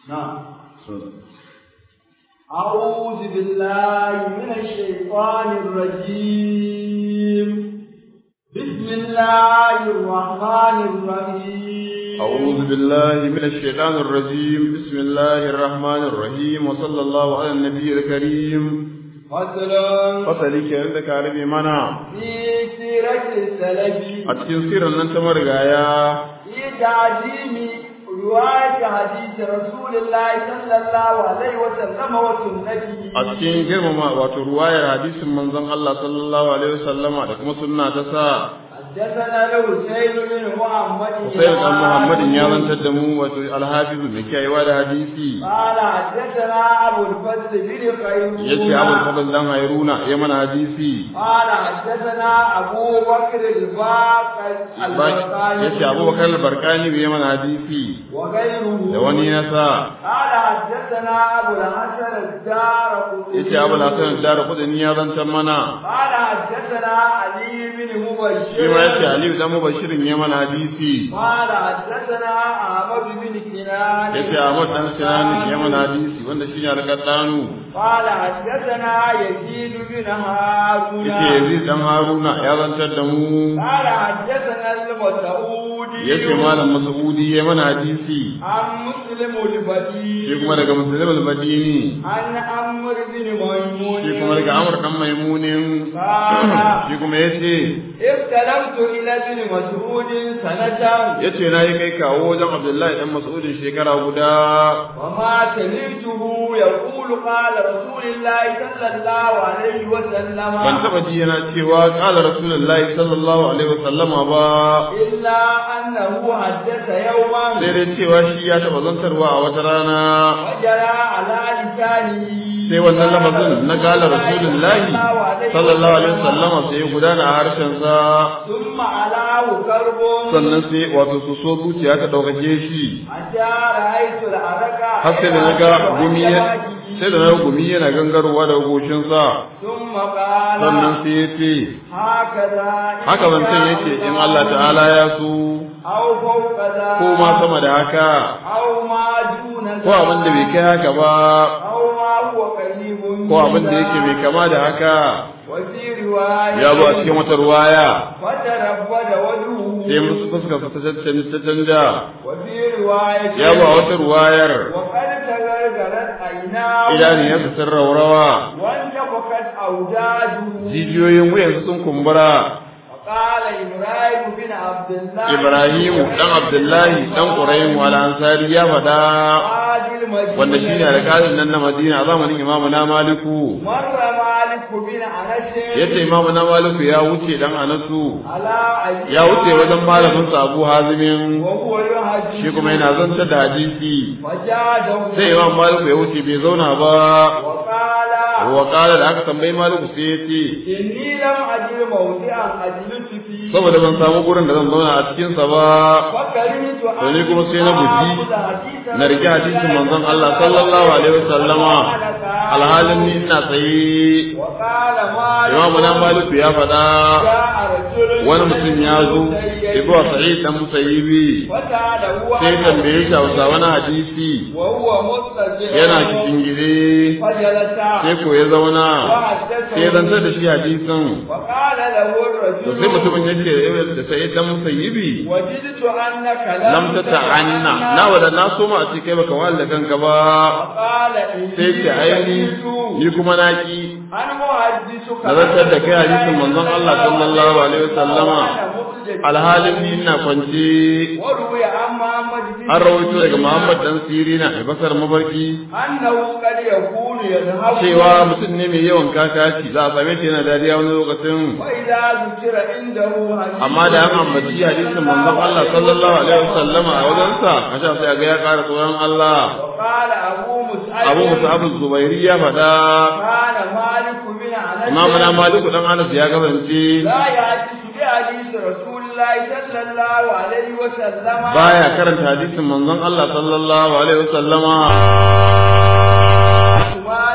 نعم أعوذ بالله من الشيطان الرجيم بسم الله الرحمن الرحيم أعوذ بالله من الشيطان الرجيم بسم الله الرحمن الرحيم وصلى الله على النبي الكريم فصلا fasali kenan da ka rabe mana في سيرة السلف a cikin sirar nan ta marigaya في تعظيم رواية حديث رسول الله صلى الله عليه وسلم وسنته a cikin girmama wato ruwayar hadisin manzon Allah sallallahu alaihi wasallama da kuma sunna ta sa حدثنا الحسين بن محمد Usayd dan Muhammadin ya zantar da mu wato alhafiz mai kiyayewa da hadisi قال حدثنا أبو الفضل بن خيرون yace Abul Fadl dan Hayruna ya mana hadisi قال حدثنا أبو بكر الباقر البرقاني yace Abubakar al-Barkani ya mana hadisi وغيره da wani nasa قال حدثنا أبو الحسن الدار yace Abul Hasan ad-Darqutni ya zantar mana قال حدثنا علي بن shi مبشر ma yace Aliyu dan Mubashirin ya mana hadisi قال حدثنا أحمد بن كنان yace Ahmad dan Sinan ya mana hadisi wanda shine alƙaddanu قال حدثنا يزيد بن هارون yace Yazid dan Haruna ya zantar da mu قال حدثنا المسعودي yace malam Mas'udi ya mana hadisi عن مسلم البديل shi kuma daga Muslim al-Madini عن عمرو بن ميمون shi kuma daga Amr dan Maimunin shi kuma yace اختلفت إلى ابن مسعود سنة yace nayi kai kawo wajen Abdullahi dan Mas'udin shekara guda وما سمعته يقول قال رسول الله صلى الله عليه وسلم ban taba ji yana cewa qala rasulullahi sallallahu alaihi wasallama ba إلا أنه حدث يوما sai dai cewa shi ya taba zantarwa a wata rana وجرى على لسانه sai wannan lafazin na qala rasulullahi sallallahu alaihi wasallama sai ya gudana a harshen sa ثم علاه كرب sannan sai wato su so zuciya ta daukake shi حتى رأيت العرق har sai da naga gumi ya sai da naga gumi yana gangarowa daga goshin sa ثم قال sannan sai ya ce هكذا haka zancen yake in Allah ta'ala ya so أو فوق ذلك ko ma sama da haka أو ما دون ko abin da bai kai haka ba أو ما هو قريب ko abin da yake mai kama da haka وفي رواية ya zo a cikin wata ruwaya فتربد وجهه sai musu fuska ta canja ta canja وفي رواية ya zo a wata ruwayar وقد تغرغرت عيناه idaniyarsa sun raurawa وانتفخت أوداجه jijiyoyin wuyansu sun kumbura وقال إبراهيم بن عبد الله Ibrahimu dan Abdullahi dan Quraym wal Ansari ya faɗa قاضي المدينة wanda shine alƙalin nan na Madina a zamanin Imam na Maliku مر مالك بن أنس yace Imam na Maliku ya wuce dan Anasu على أيام ya wuce wajen malamin sa Abu Hazimin وهو يحدث shi kuma yana zantar da hadisi فجاده sai Imam Maliku ya wuce bai zauna ba وقال wa qala da aka tambayi Maliku sai ya ce إني لم أجد موضعا أجلس فيه saboda ban samu gurin da zan zauna a cikin sa ba فكرهت to ni kuma sai na guji na rike hadisin manzon Allah sallallahu alaihi wasallama alhalin ni ina tsaye وقال مالك Imam na Maliku ya faɗa جاء رجل wani mutum ya zo Ibu Sa'id dan Musayyibi وسأله sai tambaye shi Hausa wani hadisi وهو مضطجع yana cikin gide فجلس sai ko ya zauna وحدثه sai ya zantar da shi hadisin وقال له to sai الرجل mutumin ya ce da Sa'id dan Musayyibi وجدت أنك lam ta ta'anna na wada na so ma a ce kai baka wahal da kanka ba وقال sai ce aini ni kuma na ki أنا محدثك nazartar da kai hadisin manzon Allah sallallahu alaihi wasallama وأنا مضطجع. alhalin ni ina kwance وروي عن محمد بن an rawaito daga Muhammad dan Sirina a basar mabarki أنه قد يكون يذهب cewa mutum ne mai yawan kakaci za a same shi yana dariya wani lokacin وإذا ذكر عنده حديث amma da an ambaci hadisin manzon Allah sallallahu alaihi wasallama a wajensa a sha sai ga ya ƙara tsoron Allah وقال أبو مسعد Abu Mus'ab az-Zubairi ya faɗa كان مالك بن أنس Imam na Maliku dan Anas ya kasance لا يحدث بحديث رسول الله صلى الله عليه وسلم baya karanta hadisin manzon Allah sallallahu alaihi wasallama مالك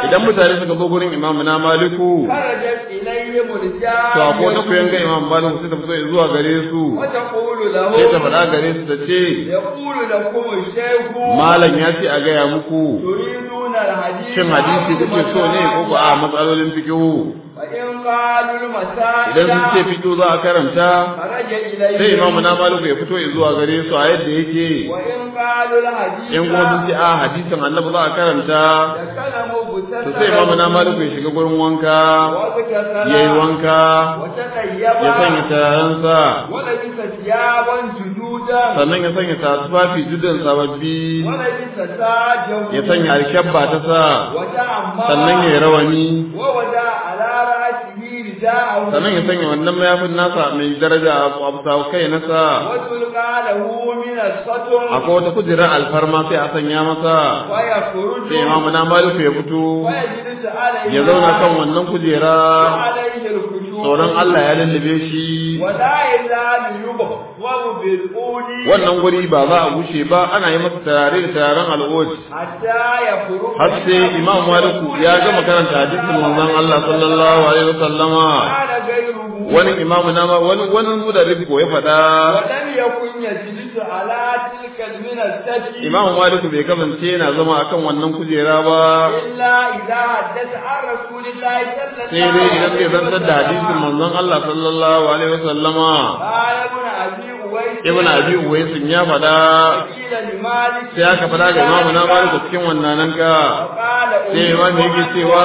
idan mutane suka zo gurin imamu na maliku خرجت إليهم to akwai wata kuyan ga الرجال imam maliku sai ta fito zuwa gare su وتقول sai ta لهم faɗa gare su ta ce يقول لكم الشيخ malam ya ce a gaya muku تريدون الحديث shin hadisi kuke so ne ko ba a matsalolin fikihu وإن قالوا المسائل idan sun ce fito za a karanta خرج إليهم sai imamu na maliku ya fito zuwa gare su a yadda yake وإن قالوا الحديث in kuma sun ce a hadisin annabi za a karanta تكلموا بسنة to sai imamu na maliku ya shiga gurin wanka وذكر ya yi wanka وتطيب ya sanya tararansa ولبس ثيابا جدودا sannan ya sanya tufafi judan sababbi ولبس ساجا ya sanya alkyabba ta sa وتعمى sannan ya yi rawani ووضع على رأسه رداءه sannan ya sanya wannan mayafin nasa mai daraja a abusa kai nasa وتلقى له من السطر akwai wata kujerar alfarma sai a sanya masa ويخرج sai imamu na maliku ya fito ويجلس عليه ya zauna kan wannan kujera عليه الخشوع tsoron Allah ya lullube shi ولا يزال يبخر بالقول wannan guri ba za a gushe ba ana yi masa tarare da tararen al'ud حتى يخرج har sai imam maliku ya gama karanta hadisin manzon Allah sallallahu alaihi wasallama قال غيره wani imamu na ma wani wani mudarris ko ya faɗa ولم يكن يجلس على تلك المنزة imamu maliku bai kasance yana zama akan wannan kujera ba إلا إذا حدث عن رسول الله صلى الله sai dai idan zai عليه zantar da hadisin manzon Allah sallallahu alaihi wasallama قال ابن أبي أويس ibn abi uwaisin ya faɗa قيل لمالك sai aka faɗa ga imamu na maliku cikin wannan ka وقال sai imam yake cewa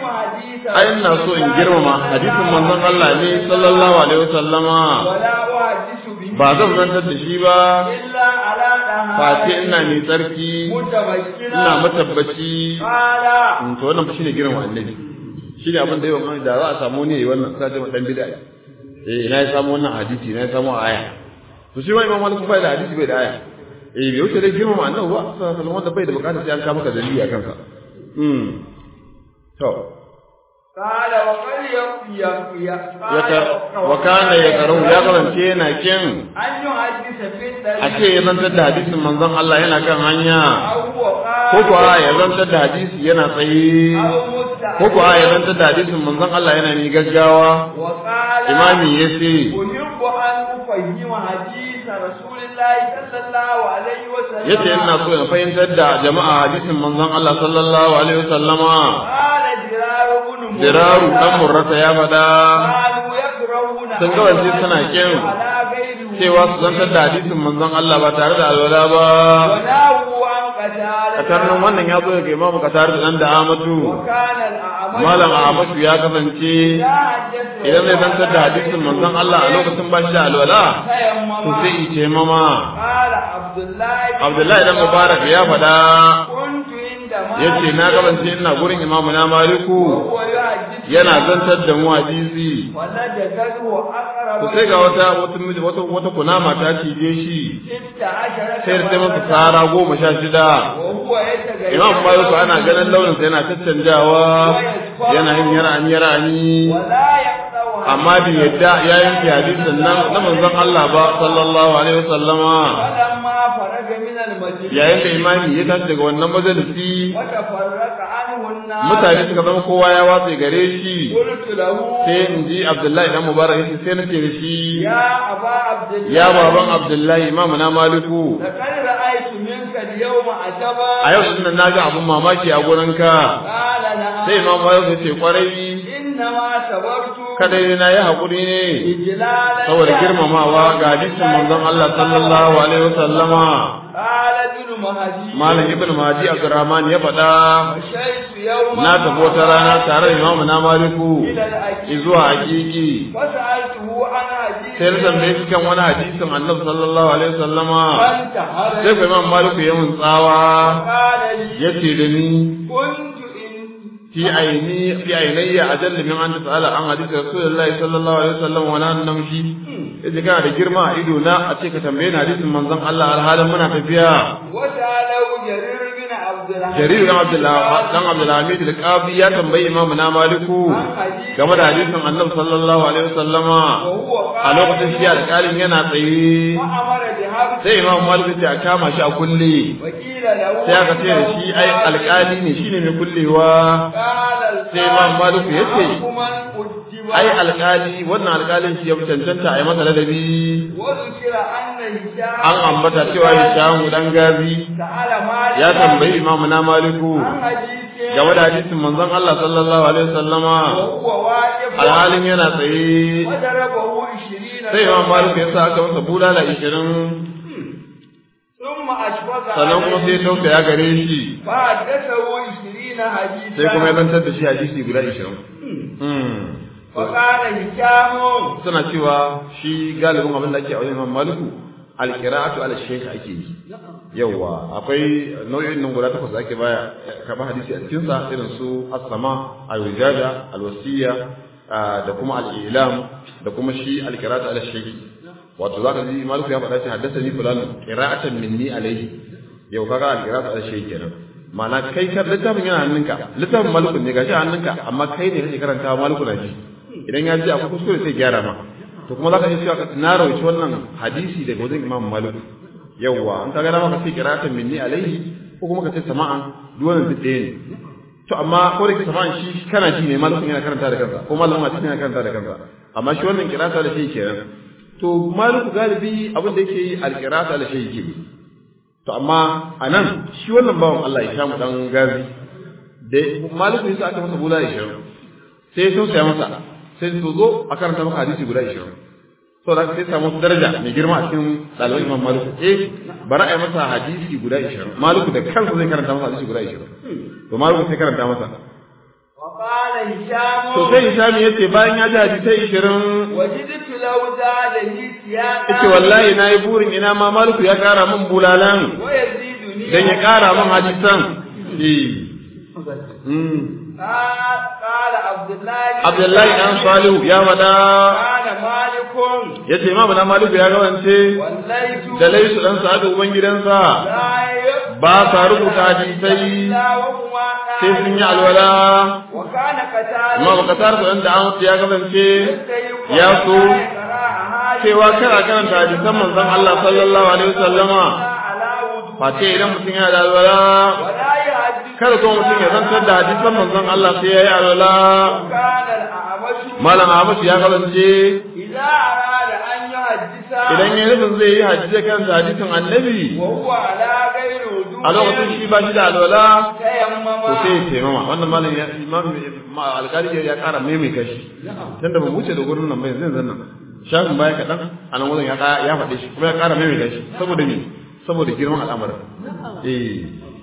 ai ina so in girmama hadisin manzon Allah ne sallallahu alaihi wasallama ولا أحدث به ba zan zantar da shi ba إلا على face ina mai tsarki متمكنا ina matabbaci قال Mm, to wannan fa shine girma annabi shine abin da yawan da za a samu ne wannan ka ce dan bid'a eh ina ya samu wannan hadisi ina ya samu aya to shi wai imam malik bai da hadisi bai da aya eh bai wuce dai girma annabi ba sallallahu alaihi wasallam wanda bai da bukatar sai an ka maka dalili akan sa mm to قال وقد يقي yaka wa kana ya karau ya karance yana kin أن يحدث في a ce ya zantar da hadisin manzon Allah yana kan hanya أو هو ko قال kuwa ya zantar da hadisi yana tsaye أو مستعد ko kuwa ya zantar da hadisin manzon Allah yana mai gaggawa وقال imami ya ce أحب أن أفهم حديث رسول الله صلى الله عليه وسلم yace ina so in fahimtar da jama'a hadisin manzon Allah sallallahu alaihi wasallama قال درار بن مرة diraru dan murrata ya faɗa قالوا يكرهون Sun ga wanzu suna kin على غيره cewa su zantar da hadisin manzon Allah ba tare da alwala ba وناهوا عن قتادة a karnin wannan ya zo daga imamu katar da dan da Amadu وكان الأعمش malam Ahmadu ya kasance لا حدث idan zai zantar da hadisin manzon Allah a lokacin ba shi da alwala to sai تيمم ice mama قال عبد الله بن Abdullahi dan Mubarak ya faɗa كنت عند مالك yace na kasance ina gurin imamu na Maliku وهو يحدث yana zantar da mu hadisi ولدته أقرب to sai ga wata wata wata wata kunama ta cije shi ست عشرة sai da ta masa مرة tsara goma sha shida وهو يتغير imam maliku ana ganin launin sa yana caccanjawa yana yin yarani yarani ولا يقطع amma bai yadda ya yanke hadisin nan na manzon Allah ba sallallahu alaihi wasallama فلما فرغ من المجلس yayin da imami ya tashi daga wannan majalisi وتفرق عنه الناس mutane suka zama kowa ya watse gare shi قلت له sai in ji Abdullahi dan Mubarak yace sai nace da shi يا أبا عبد الله ya baban Abdullahi imamu na Maliku لقد رأيت منك اليوم عجبا a yau din nan naga abun mamaki a gurinka قال نعم sai imam Malik ya ce kwarai إنما صبرت kada ne na yi haƙuri ne إجلالا saboda girmamawa ga hadisin manzon Allah sallallahu alaihi wasallama قال ابن مهدي malam ibn Mahdi Abdurrahman ya faɗa مشيت يوما na tafi wata rana tare da imamu na Maliku إلى الأكيد zuwa hakiki وسألته عن حديث sai na tambaye shi kan wani hadisin Annabi sallallahu alaihi wasallama فانتهر sai ku imam Maliku ya mun tsawa قال لي yace da ni كنت إن fi aini fi ainayya ajalla min an tasala an hadisi Rasulullahi sallallahu alaihi wasallam wa nan namshi yace kana da girma a ido na a ce ka tambaye ni hadisin manzon Allah alhalin muna tafiya وسأله جرير بن عبد الرحمن Jarir dan Abdullah dan Abdulhamid al-Qadi ya tambayi Imam na Maliku game da hadisin Annabi sallallahu alaihi wasallama وهو a قال lokacin shi alƙalin yana tsaye وأمر الحبس sai imam malik ya ce a kama shi a kulle وقيل له sai aka ce da shi ai alƙali ne shine mai kullewa قال sai imam malik ya ce حكما أجب ai alƙali wannan alƙalin shi ya fi cancanta a yi masa ladabi وذكر أن هشام an ambata cewa Hishamu dan Gazi سأل مالك ya tambayi imamu na Maliku عن حديث game da hadisin manzon Allah sallallahu alaihi wasallama وهو واقف alhalin yana tsaye وضربه عشرين sai imam Maliku ya sa aka masa bulala 20 ثم أشفق sannan kuma sai ya عليه tausaya gare shi فحدثه عشرين حديثا sai kuma ya zantar da shi hadisi guda 20 وقال هشام suna cewa shi galibin abin da ake a wajen imam Maliku alqira'atu ala shaykh ake yi yawa akwai nau'in nan guda takwas da ake baya karɓar hadisi a cikin sa irin su as-sama al-wijada al-wasiyya da kuma al-ilam da kuma shi al-qira'atu ala shaykh wato zaka ji maliku ya faɗa ce haddathani fulan qira'atan minni alayhi yau kaga al-qira'atu ala shaykh kenan ma'ana kai kar littafin yana hannunka littafin maliku ne gashi a hannunka amma kai ne kake karanta maliku na ji idan ya ji akwai kuskure sai gyara ma to kuma zaka ji cewa na rawaci wannan hadisi daga wajen imam maliku yawwa an kaga dama ka ce qira'atan minni alayhi ko kuma ka ce sama'an duk wannan duk ɗaya ne to amma ko da ke sama'an shi kana ji ne malamin yana karanta da kansa ko malamin hadisi yana karanta da kansa amma shi wannan qira'ata da shi kenan to maliku galibi abin da yake yi alqira'ata da shi yake to amma anan shi wannan bawan Allah ya sha mu dan gazi da maliku yasa aka masa bula 20 sai ya tausaya masa sai su zo a karanta maka hadisi guda 20 so da sai samu daraja mai girma a cikin ɗaliban Imam Malik eh bari a yi masa hadisi guda 20 Malik da kansa zai karanta masa hadisi guda 20 to Malik sai karanta masa وقال هشام to sai Hisham yace bayan ya ji hadisai 20 وجدت لو زادني سياقا yace wallahi nayi burin ina ma Malik ya kara min bulalan ويزيدني dan ya kara min hadisan eh mm قال قال عبد الله Abdullahi dan Salihu ya wada كان مالك yace Imam na Malik ya gawance والليث da laisu dan Sa'adu uban gidansa لا يقبل ba sa rubuta hadisai إلا وهما sai sun yi alwala وكان قتال amma baka tar da da an ya kasance ya so cewa kana karanta hadisan manzon Allah sallallahu alaihi wasallama face idan mutum yana da alwala ولا يحدث kada kuma mutum ya zantar da hadisan manzon Allah sai ya yi alwala كان الأعمش malam Ahmad ya kasance إذا أراد أن يحدث idan ya nufin zai yi hadisi kan hadisin annabi وهو على غير وجود a lokacin shi ba shi da alwala تيمم to sai ya taimama wannan malam ya imam ma alƙali ya ƙara maimaita shi tunda ba mu wuce da gurin nan ba yanzu yanzu nan shafin baya kaɗan a nan wajen ya ƙa- ya faɗe shi kuma ya ƙara maimaita shi saboda me saboda girman al'amarin eh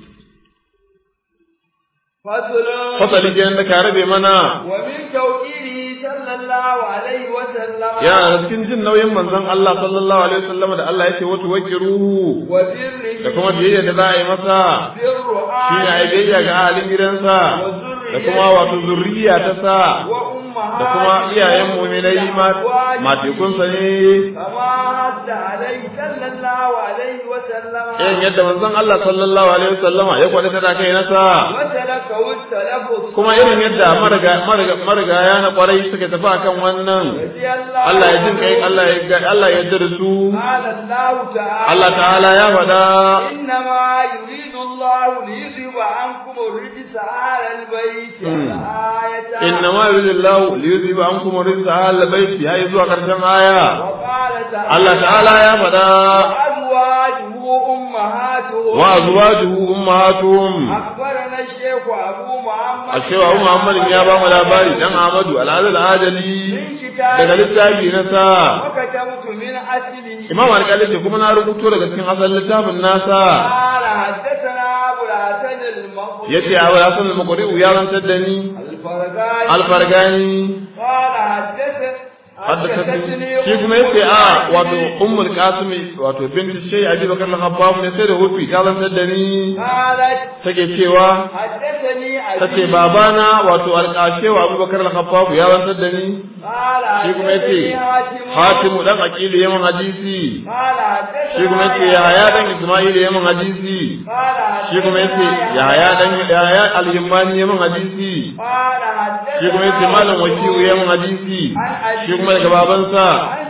فصل fasali kenan da ka rabe mana ومن توقيره صلى الله عليه وسلم yana da cikin jin nauyin manzon Allah sallallahu alaihi wasallam da Allah yake wato wakiru وبره da kuma biyayya da za a yi masa بر shi ne a yi biyayya ga ahalin gidansa da kuma wato zurriya ta sa وأمهات da kuma iyayen muminai matekunsa ne كما حث عليه صلى الله عليه وسلم irin yadda manzon Allah sallallahu alaihi wasallama ya kwada ta kai nasa وتركه التلفظ kuma irin yadda mariga mariga marigaya na kwarai suka tafi akan wannan رضي الله Allah ya jin kai Allah ya ga Allah ya yarda da su قال الله تعالى Allah ta'ala ya faɗa إنما يريد الله ليذهب عنكم الرجس أهل البيت الآية innama yuridullahu liyuzhiba ankum rijsa ahli baiti yayi zuwa karshen aya وقال تعالى Allah ta'ala ya faɗa وأزواجه أمهاتهم wa azwajuhu ummahatuhum أخبرنا الشيخ أبو محمد ashewa Abu Muhammad ya ba mu labari dan Ahmadu al-Adil Adali من كتاب daga littafi na sa وكتبت من أصله Imam Al-Qali ce kuma na rubuto daga cikin asalin littafin nasa قال حدثنا أبو الحسن المقبول yace Abu Hasan al-Muqri ya rantar da ni الفرقاني al-Fargani قال حدث haddathani shi kuma yace a wato Ummul Qasim wato binti Shay Abi Bakar al-Khabbab ne sai da hufi ta rantar da ni قالت take cewa حدثني tace أبي babana wato al-Qashewa Abu Bakar al-Khabbab ya rantar da ni قال shi kuma yace حدثني Hatimu dan Aqil yayin hadisi قال حدثنا shi kuma yace Yahaya dan Isma'il yayin hadisi قال shi kuma yace Yahaya dan Yahaya al-Himmani yayin hadisi قال حدثنا shi kuma yace malam wakiyu yayin hadisi shi kuma daga babansa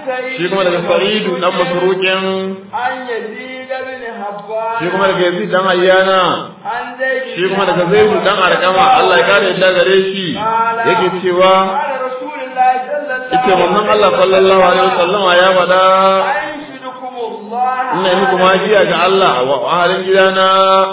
سعيد shi kuma daga sa'idu dan masruqin عن يزيد بن حبان shi kuma daga yazid dan ayyana عن زيد shi kuma daga zaidu dan arkama Allah ya kare yadda gare shi yake cewa قال رسول الله صلى الله yake manzon Allah sallallahu alaihi wasallam ya faɗa أنشدكم الله ina yi muku magiya ga Allah a halin gidana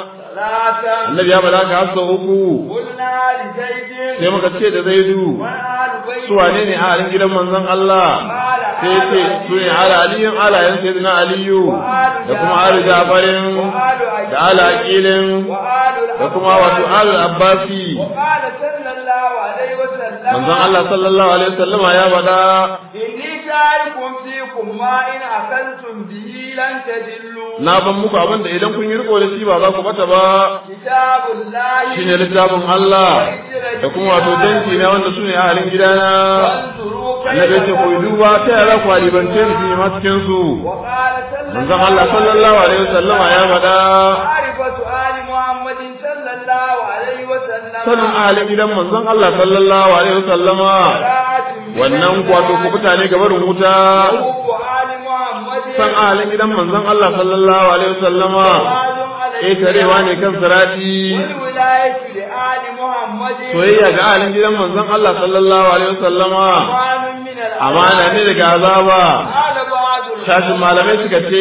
ثلاثا annabi ya faɗa ka hasa uku قلنا لزيد sai muka ce da zaidu وآل بيت su wane ne a halin gidan manzon Allah قال sai ya ce su ne ala aliyun alayen sayyidina aliyu da kuma ali jafarin da ala aqilin وآل da kuma wato ali abbasi وقال صلى الله عليه وسلم manzon Allah sallallahu alaihi wasallam ya faɗa إني تارك فيكم ما إن أخذتم به لن تدلوا na ban muku abin da idan kun yi riko da shi ba za ku bata ba كتاب الله shine littafin Allah da kuma wato danki na wanda su ne a halin gidana وانظروا annabi ya ce ku yi duba ta yara ku alibance su ma cikin su وقال صلى manzon Allah sallallahu alaihi wasallama ya faɗa معرفة آل محمد صلى الله عليه وسلم sanin ahalin gidan manzon Allah sallallahu alaihi wasallama براءة wannan wato ku mutane ga barin wuta حب آل محمد san ahalin gidan manzon Allah sallallahu alaihi wasallama وعد عليه ƙetarewa ne kan sirati والولاية لآل محمد soyayya ga ahalin gidan manzon Allah sallallahu alaihi wasallama أمان من الأمان amana ne daga azaba قال بعض shashin malamai suka ce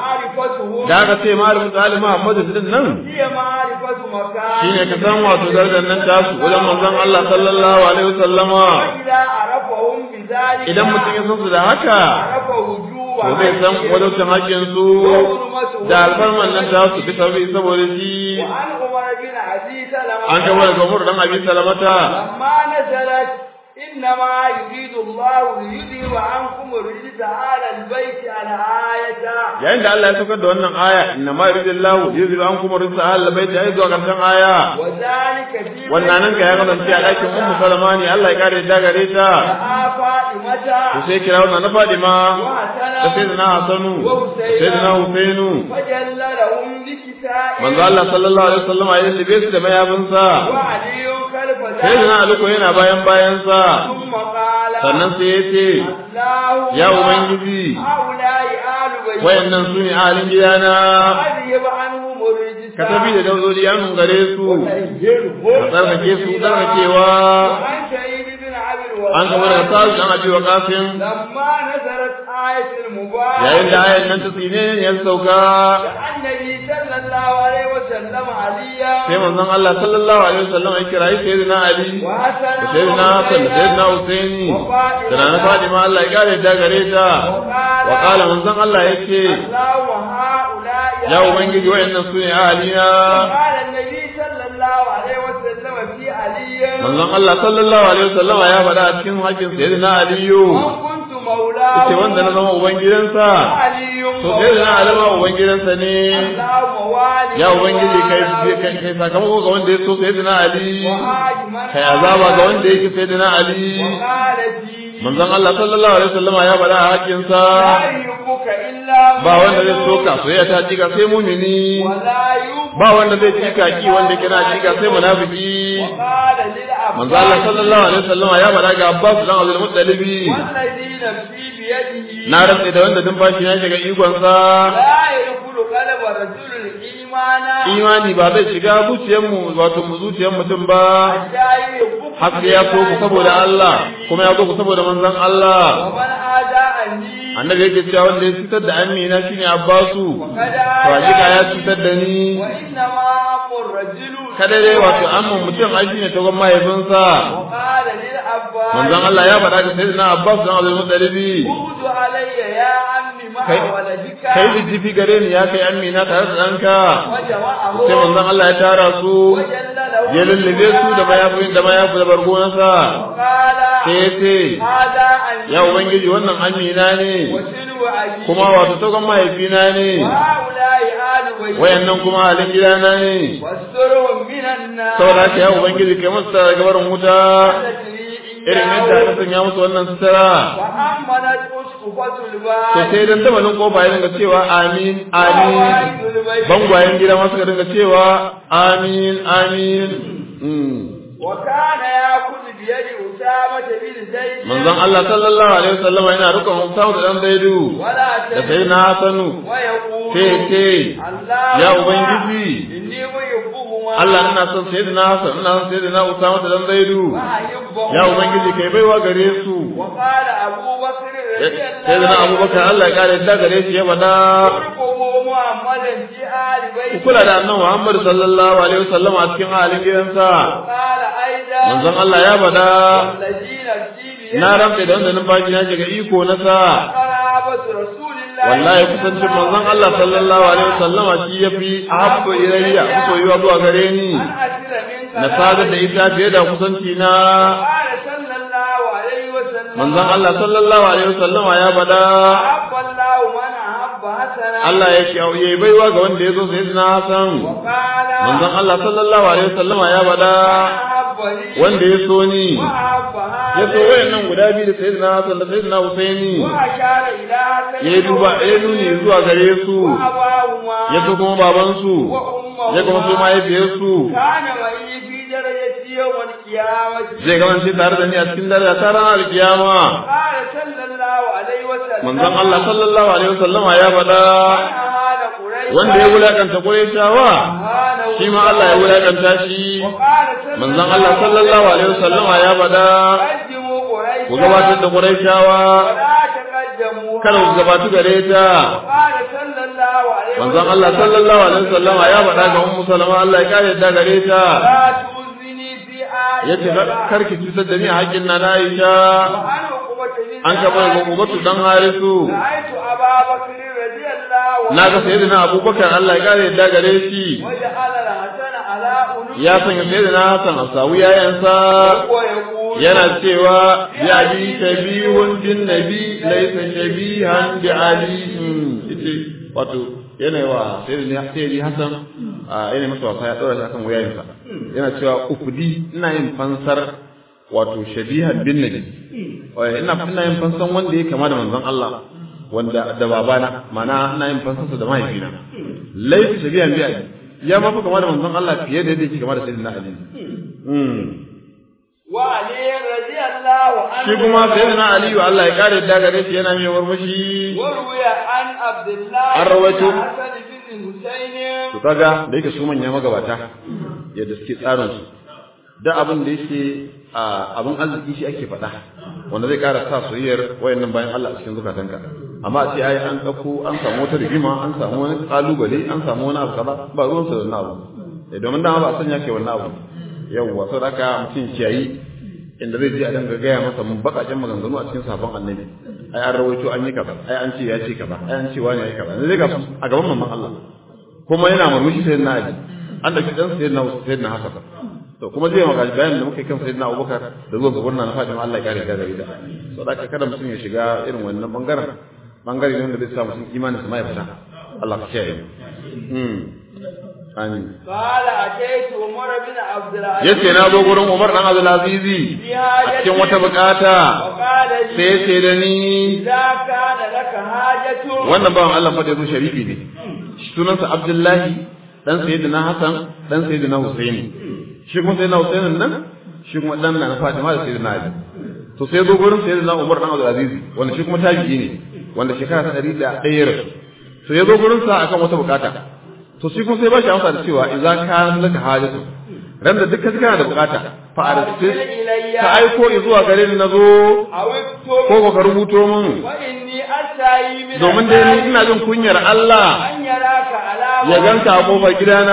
معرفته da aka ce malamin tsali Muhammadu din nan هي معرفة مكان shine ka san wato darajar nan tasu wajen manzon Allah sallallahu alaihi wasallama وإذا عرفهم بذلك idan mutum ya san su da haka عرف وجوه to zai san wadancin hakkin su وحرمته da alfarman nan tasu bisa bi saboda shi وعن عمر بن عزيز سلمة an gaba daga Umar dan Abi Salamata لما نزلت إنما يريد الله ليذهب عنكم الرجس على البيت على آية yayin da Allah ya saukar da wannan aya inna ma yuridillahu yuzhibu ankum rijsa ahli baiti ai zuwa karshen aya وذلك في wannan nan ka ya kasance a ɗakin Ummu Salama ne Allah ya kare da gare ta فاطمة to sai kira wannan na Fadima da وحسن sayyidina Hasanu da sayyidina Husainu فجل لهم بكساء manzo Allah sallallahu alaihi wasallam ya libe su da mayafinsa وعلي خلف sayyidina ذلك Ali ko yana bayan bayansa ثم قال sannan sai ya ce اللهم ya ubangiji هؤلاء آل بيت wayannan su ne ahalin gidana أذهب عنهم الرجس ka tafi da daudodi an gare su ka tsarkake su tsarkakewa وعن سعيد بن عبد an kama daga sasu dan abi wa kafin لما نزلت آية المباركة yayin da ayan nan ta tsine ne ya sauka النبي صلى الله عليه وسلم عليا sai manzon Allah sallallahu alaihi wasallam ya kira sayyidina Ali وحسن da sayyidina Hassan da sayyidina Husaini da nana Fatima Allah ya kare ta gare ta wa qala manzon Allah yace الله وهؤلاء ya ubangiji wayannan su ne ahalina قال النبي صلى الله عليه وسلم في علي manzon Allah sallallahu alaihi wasallam ya faɗa a cikin hakkin sayyidina Aliyu من كنت مولاه yace wanda na zama ubangidansa علي to sayyidina Ali ma ubangidansa ne اللهم والي ya ubangiji kai kai kai sakamako ga wanda ya so sayyidina Ali وهاجما kai azaba ga wanda yake sayyidina Ali وقال في manzon Allah sallallahu alaihi wasallam ya faɗa a hakkin sa لا يحبك إلا ba wanda zai soka soyayya ta jika sai mumini ولا يحب ba wanda zai jika ki wanda kina jika sai munafiki وقال للعباس manzo Allah sallallahu alaihi wasallam ya faɗa ga Abbas dan Abdul Muttalib والذي نفسي بيده na rantsa da wanda numfashi ya shiga ikon sa لا يدخل قلب رجل الإيمان imani ba zai shiga zuciyar mu wato mu zuciyar mutum ba حتى يحبك har sai ya so ku saboda Allah kuma ya so ku saboda manzon Allah ومن آداءني annabi yake cewa wanda ya cutar da Amina shine Abbasu وقد to hakika ya آداني cutar da ni وإنما أم الرجل kada dai wato amman mutum ai shine tagon mahaifinsa وقال للعباس manzon Allah ya faɗa ga sayyidina Abbas dan Abdul Muttalib اغد علي يا عمي مع كي- ولدك kai jijjifi gare ni ya kai Amina tare da ɗanka وجمعه sai manzon Allah ya tara su وجل له ya lullube su da mayafin da mayafi da bargonansa وقال sai ya ce هذا أني ya ubangiji wannan Amina ne وسلو أبي kuma wato tagon mahaifina ne وهؤلاء آل بيت wayannan kuma halin gidana ne واسترهم من النار saboda haka ya ubangiji kai musu tara gabarin wuta irin yadda aka sanya musu wannan sutura وأمنت أسقفة to الباب sai dan tabalin kofa ya dinga cewa amin amin bangwayen gida ma suka dinga cewa amin amin Mm. وكان يأخذ بيد أسامة بن زيد manzon Allah sallallahu alaihi wasallam yana rukun Usama da dan Zaidu ولا da sai na Hasanu ويقول sai ce اللهم ya ubangiji إني محبهما Allah ina son sayyidina Hassan ina son sayyidina Usama da dan Zaidu وأحبهما ya ubangiji kai baiwa gare su وقال أبو بكر رضي الله sayyidina Abubakar Allah ya kare da gare shi ya bada ارقبوا محمدا في آل ku بيته kula da annabi Muhammad sallallahu alaihi wasallam a cikin halin gidansa وقال أيضا manzon Allah ya bada الذين نفسي بيده na rantsa da wanda numfashi na shiga iko na sa قرابة رسول الله wallahi kusancin manzon Allah sallallahu alaihi wasallama shi yafi ahabbu ilayya ku soyuwa zuwa gare ni أن أسر منك na sadar da ita fiye da kusanci na قال صلى الله عليه وسلم manzon Allah sallallahu alaihi wasallama ya bada أحب الله من أحب حسنا Allah ya shi yayi baiwa ga wanda ya zo sayyidina Hassan وقال manzon Allah sallallahu alaihi wasallama ya bada أحب لي wanda ya so ni وأحب ya so هذا wayannan guda biyu da sayyidina Hassan da sayyidina Husaini وأشار إلى حسن ya duba ya nuni zuwa gare su وأباهما ya so kuma babansu وأمهما ya kuma so mahaifiyarsu كان معي في درجة يوم القيامة zai kasance tare da ni a cikin daraja ta ranar kiyama قال صلى الله عليه وسلم manzon Allah sallallahu alaihi wasallama ya faɗa من أهان قريشا wanda ya wulakanta Qurayshawa أهانه shi ma Allah ya wulakanta shi وقال صلى manzon Allah sallallahu alaihi wasallama ya faɗa قدموا قريشا ku gabatar da Qurayshawa ولا تقدموا kada ku gabatu gare ta وقال صلى الله عليه manzon Allah sallallahu alaihi wasallama ya faɗa ga Ummu Salama Allah ya kare da gare ta لا تؤذني في آية yace karki cutar da ni a haƙƙin na Aisha وأنا عقبة بن an ka bai gubatu dan Harisu رأيت أبا بكر رضي الله na ga sayyidina Abubakar Allah ya kare da gare shi وجعل الحسن على أنوف ya sanya sayyidina Hassan a sawu yayansa وهو يقول yana cewa bi abi shabihun bin nabi laysa shabihan bi ali ite wato yana wa sayyidina sayyidi Hassan a yana masa wasa ya dora shi akan wayayensa yana cewa ufudi ina yin fansar wato shabihan bin nabi Wai, ina ina yin fansan wanda ya kama da manzon Allah wanda da babana mana ina yin fansarsa da mahaifina laysa shabihan bi ali ya ma fi kama da manzon Allah fiye da yadda yake kama da sayyidina Ali mm. وعلي رضي الله عنه shi kuma sayyidina aliyu Allah ya kare da gare shi yana mai murmushi وروي عن عبد الله An rawaito. بن حسن بن حسين to kaga da yake su manya magabata yadda suke tsarin su da abin da yake a abin arziki shi ake faɗa wanda zai ƙara sa soyayyar wayannan bayan Allah a cikin zukatanka amma a ce ai an ɗauko an samu wata rigima an samu wani kalubale an samu wani abu kaza ba ruwan sa da wannan abu eh domin dama ba a sanya ke wannan abu yawwa saboda haka mutum kiyayi inda zai je a dinga gaya masa mun bakaken maganganu a cikin sabon annabi ai an rawaito an yi kaza ai an ce ya ce kaza ai an ce wani ya yi kaza zai ga su a gaban mamman Allah kuma yana murmushi sai na ali an da kidan sai na sai na haka to kuma zai maka bayanin da muke kan sayyidina Abubakar da zuwa ga gurna na Fatima Allah ya kare da gare da so da kada mutum ya shiga irin wannan bangaren bangare ne da zai sa mutum imanin sa mai fita Allah ka kiyaye mm amin قال أتيت عمر بن عبد العزيز yace na zo gurin Umar dan Abdul Azizi a cikin wata bukata وقال sai لي yace da ni إذا كان لك حاجة wannan bawan Allah fa da zo sharifi ne sunansa Abdullahi dan sayyidina Hassan dan sayyidina Husaini shi kuma sayyidina Husainin nan shi kuma dan na Fatima da sayyidina Ali to sai zo gurin sayyidina Umar dan Abdul Aziz wanda shi kuma tabi'i ne wanda shekara ta 101 ya rasu to ya zo gurin sa akan wata bukata to shi kuma sai ba shi amsa da cewa idza kana laka hajatu ran da dukkan kana da bukata fa arsil ka aiko zuwa gare ni nazo أو ko اكتب ka rubuto min وإني أستعي من domin dai ni ina jin kunyar Allah أن يراك على ya ganka a kofar gidana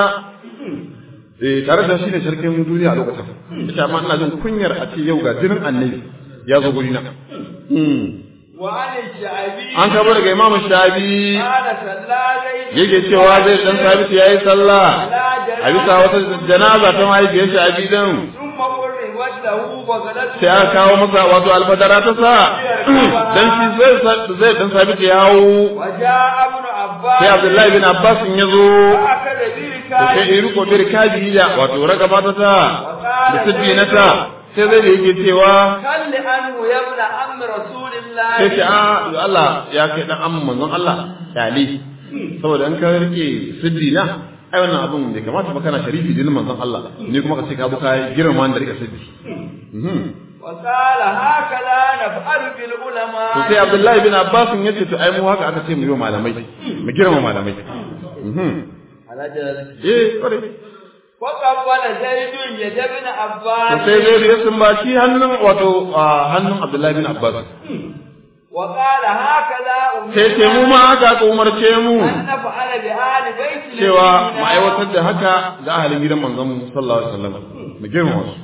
eh tare da shi ne sarkin duniya a lokacin ita amma ina jin kunyar a ce yau ga jinin annabi ya zo gurina Hmm. وعن الشعبي an kaba daga imam shabi قال صلى زيد yake cewa zai dan sabit yayi sallah على a bisa wata janaza ta mahaifiyar shabi din ثم قربت له بغلته sai aka kawo masa wato alfadara ta sa dan shi zai zai dan sabit ya hawo وجاء ابن عباس sai abdullahi bin abbas ya zo فأخذ to sai بركاته ya riko bir kajiya wato raka mata ta da sabbi na ta sai zai da yake cewa خل عنه يا ابن عم رسول الله sai ce a yo Allah ya kai dan amma manzon Allah dali saboda in ka rike siddi na ai wannan abun bai kamata ba kana sharifi dinin manzon Allah ni kuma ka ce ka zo ka girma da rika sabbi وقال هكذا نفعل بالعلماء to sai Abdullahi bin Abbas ya ce to ai mu haka aka ce mu yi wa malamai mu girma malamai eh kore وقبل زيد يد ابن to عباس sai zai ya sumbaci hannun wato hannun Abdullahi bin Abbas وقال هكذا sai ce mu ma haka aka umarce mu أن نفعل بآل بيت cewa نبينا. mu aiwatar da haka ga ahalin gidan manzon mu sallallahu alaihi wasallam mu girma su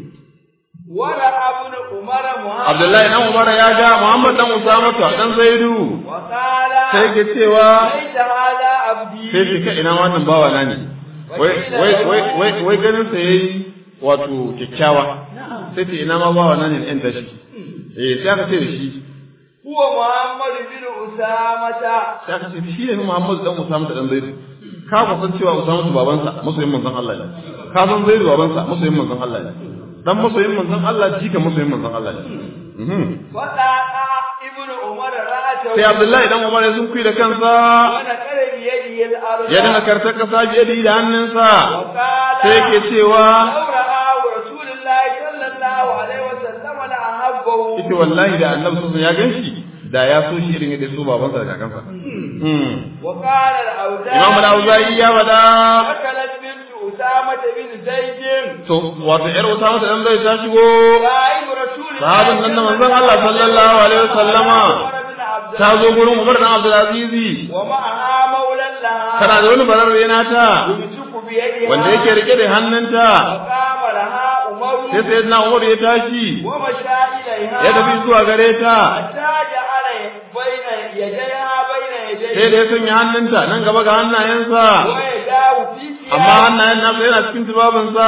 ورأى ابن عمر محمد Abdullahi dan Umar ya ga Muhammad dan Usama to dan Zaidu وقال sai ke cewa ليس هذا عبدي sai shi ka ina wannan bawa na ne wai wai wai wai wai ganin sa yayi wato kyakkyawa sai ce ina ma bawa na ne ɗan tashi eh sai aka ce da shi هو محمد بن أسامة sai aka ce shi ne Muhammad dan Usama dan Zaidu ka ku san cewa Usama su babansa masoyin manzon Allah ne ka san Zaidu babansa masoyin manzon Allah ne dan masoyin manzon Allah jika masoyin manzon Allah ne Mhm. فقاطع ابن عمر رأسه sai Abdullahi dan Umar ya sunkuyi da kansa ونكر بيده الأرض ya dinga kartar kasa biye da da hannunsa وقال sai yake cewa لو رآه رسول الله صلى الله عليه وسلم لأحبه ita wallahi da annabi sun ya ganshi da ya so shi irin yadda ya so babansa da kakansa Hmm. وقال الأوزاعي Imam al-Auza'i ya bada أكلت بنت أسامة بن زيد to wato yar Usama ta dan zai ta shigo صاحب رسول الله sahabin nan da manzon Allah sallallahu alaihi wasallama عمر بن عبد ta zo gurin Umar dan Abdul Aziz ومعها مولى لها tana da wani bararre nata يمسك بيدها wanda yake rike da hannunta فقام لها عمر sai sayyidina Umar ya tashi ومشى إليها ya tafi zuwa gare ta حتى جعل بين يديها بين sai يديه da ya sanya hannunta nan gaba ga hannayensa ويداه في amma hannayen nasa yana cikin tubabinsa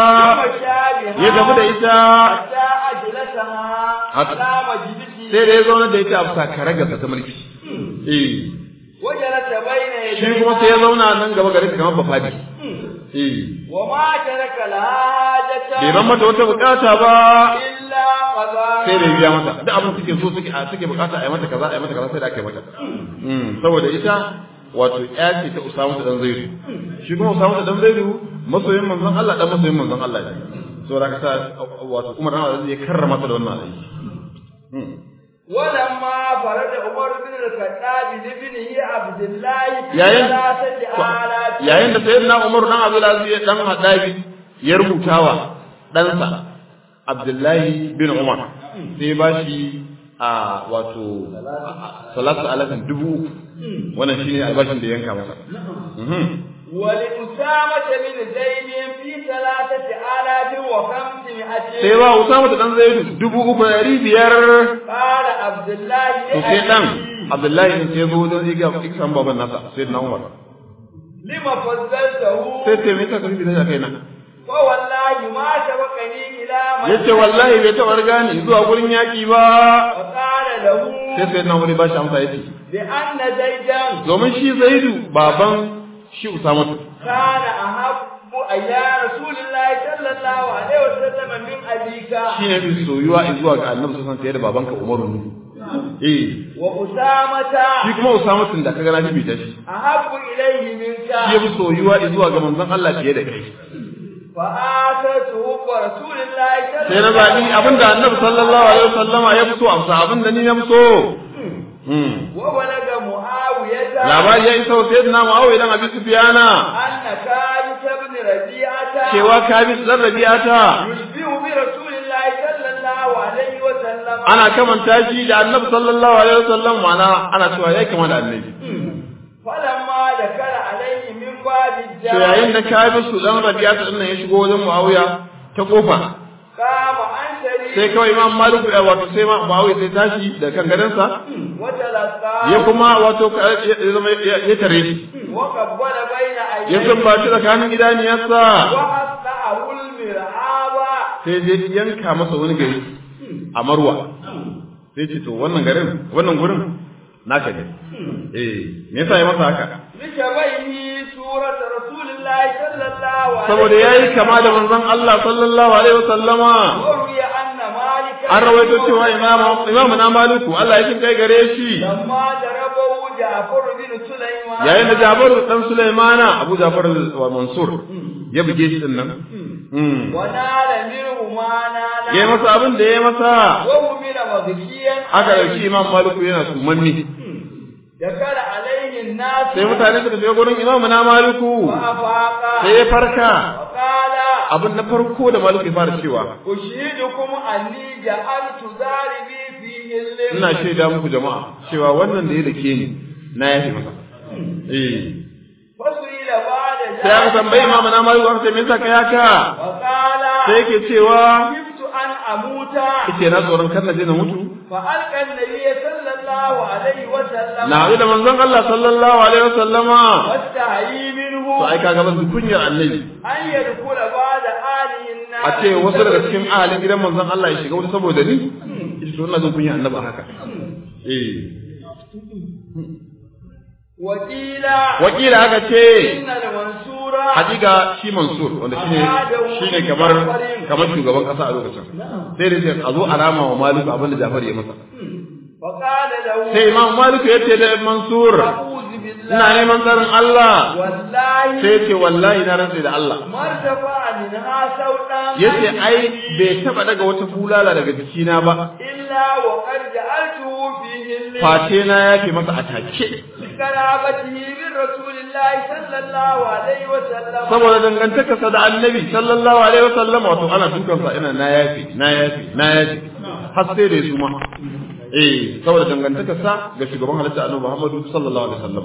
ومشى ya tafi da ita حتى أجلسها حتى- على مجلسه sai da ya zauna da ita a bisa karagarsa ta mulki eh وجلس بين shi kuma sai ya يديها zauna nan gaba gare ta kamar bafadi eh وما ترك لها bai حاجة ban mata wata bukata ba إلا قضاء sai da ya biya mata duk abin suke so suke a suke bukata a yi mata kaza a yi mata kaza sai da aka yi mata Mm, saboda ita wato ya ce ta Usama ta dan Zaidu shi kuma Usama ta dan Zaidu masoyin manzon Allah dan masoyin manzon Allah ne saboda haka sa wato Umar dan Aziz ya karrama ta da wannan aiki Mm. ولما فرد عمر بن الخطاب لابنه عبد الله في yayin ثلاثة آلاف yayin da sayyidina Umar dan Abdul Aziz dan Hadabi ya rubutawa ɗansa Abdullahi bin Umar sai ba shi a wato salatu alafin dubu uku. wannan shine albashin da ya yanka masa Mhm. ولأسامة بن زيد في ثلاثة آلاف وخمسمائة sai ba Usama da dan Zaidu dubu uku da ɗari biyar قال عبد الله to sai dan لأبيه Abdullahi din sai zo don iga iksan baban nasa sayyidina Umar لما فضلته sai ce me yasa ka rubuta da kaina فوالله ما سبقني إلى من yace wallahi bai taɓa riga ni zuwa gurin yaki ba وقال له sai sayyidina Umar ya ba shi amsa yace بأن زيدا domin shi Zaidu baban shi Usama كان أحب إلى رسول الله صلى الله عليه وسلم من أبيك shi ne fi soyuwa zuwa ga Annabi sallallahu alaihi da babanka Umaru ne eh وأسامة shi kuma Usama tun da kaga na fi ta shi أحب إليه منك shi ya fi soyuwa zuwa ga manzon Allah fiye da kai فآتته رسول الله صلى sai na zaɓi abinda Annabi sallallahu alaihi wasallama ya fi so amsa abinda ni na fi so Hmm. وبلغ معاوية labari ya isa wa sayyidina Muawiya dan Abi Sufyana أن كارث بن ربيعة cewa Kabis dan Rabi'ata يشبه برسول الله صلى الله عليه وسلم ana kamanta shi da Annabi sallallahu alaihi wasallam mana ana cewa yayi kama da Annabi فلما ذكر عليه من باب to yayin الجامع da Kabis dan Rabi'ata din nan ya shigo wajen Muawiya ta kofa قام عن sai شريك kawai Imam Malik ya wato sai ma Muawiya sai tashi da kan gadansa وتلقى ya kuma wato ka- ya zama ya ya tare shi وقبل بين ya عينيه sumbaci tsakanin idaniyarsa وأصلعه المرعاب sai je yanka masa wani gari a Marwa sai ce to wannan garin wannan gurin naka ne eh me yasa ya masa haka لشبهه سورة رسول الله صلى الله عليه saboda yayi kama da manzon Allah sallallahu alaihi wasallama وروي أن مالك an rawaito cewa imamu imamu na maliku Allah ya kin kai gare shi لما ضربه جعفر بن سليمان yayin da Jabaru dan Sulaimana Abu Jafar wa Mansur ya buge shi din nan mm ونال منه ما نال yayi masa abin da yayi masa وأمر مغشيا aka dauki Imam Malik yana sumanni دخل عليه الناس sai mutane suka je gurin Imam na Maliku فأفاق sai ya farka وقال abin na farko da Maliku ya fara cewa أشهدكم أني جعلت ضاربي فيه الليل ina shaida muku jama'a cewa wannan da ya dake ni na yafe masa eh فسئل بعد sai aka tambayi Imam na Maliku aka ce me yasa kai haka وقال sai yake cewa خفت أن أموت yake na tsoron kar na je na mutu فألقى النبي صلى الله عليه وسلم na haɗu da manzon Allah sallallahu alaihi wasallama واستحيي منه to ai kaga ban kunyar annabi أن يدخل بعد آله النار a ce wasu daga cikin ahalin gidan manzon Allah ya shiga wani saboda ni ita to ina jin kunyar annabi a haka eh وقيل wakila haka ce إن المنصور hakika shi Mansur wanda shine shine kamar kamar shugaban kasa a lokacin sai da ce a zo alama wa Malik abin da Jafar ya masa وقال له sai Imam Malik ya ce da Mansur أعوذ ina بالله neman tsarin Allah والله sai ya ce wallahi na rantsa da Allah ما ارتفع منها صوتا yace ai bai taba daga wata bulala daga jikina ba إلا وقد جعلته فيه الليل face na yafe masa a take لقرابته من رسول الله صلى الله عليه وسلم saboda dangantakarsa da annabi sallallahu alaihi wasallam wato ana dukansa ina na yafi na yafi na yafi har sai da su ma eh saboda dangantakarsa ga shugaban halitta annabi Muhammadu sallallahu alaihi wasallam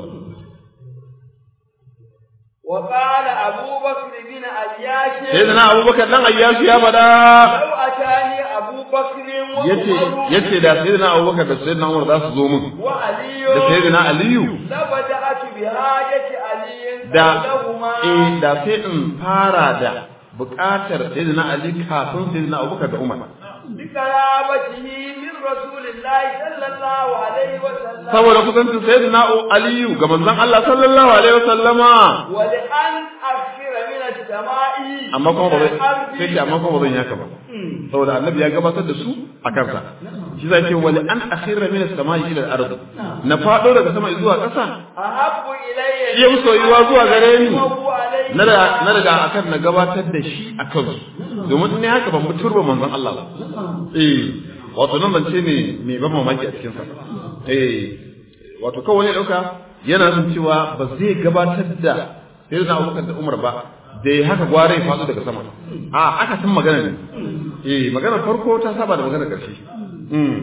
وقال أبو بكر بن عياش sai da na abubakar dan ayyasu ya fada لو أتاني أبو بكر yace وعمر yace da sai da na abubakar da sai da na umar za su zo min وعلي da sai da na aliyu لبدأت بحاجة علي da لهما eh da sai in fara da buƙatar sai da na ali kafin sai da na abubakar da umar بقرابته من رسول الله صلى الله عليه وسلم saboda kusancin sayyidina aliyu ga manzon Allah sallallahu alaihi wasallama ولأن أكثر من السماء amma kuma ba zai والأرض. sai ce amma kuma ba zan yaka ba saboda annabi ya gabatar da su a kansa shi zai ce wali an akhira min as-samai ila al-ard na fado daga sama zuwa ƙasa أحب إلي shi ya fi soyuwa zuwa gare ni وهو عليه na da na daga akan na gabatar da shi a kansu domin in ne haka ban mutur ba manzon Allah ba eh wato nan bance ne me ban mamaki a cikin sa eh wato kawai ne dauka yana nuna cewa ba zai gabatar da sai da Abubakar da Umar ba da ya haka gware ya faɗo daga sama a aka san magana ne eh maganar farko ta saba da maganar ƙarshe mm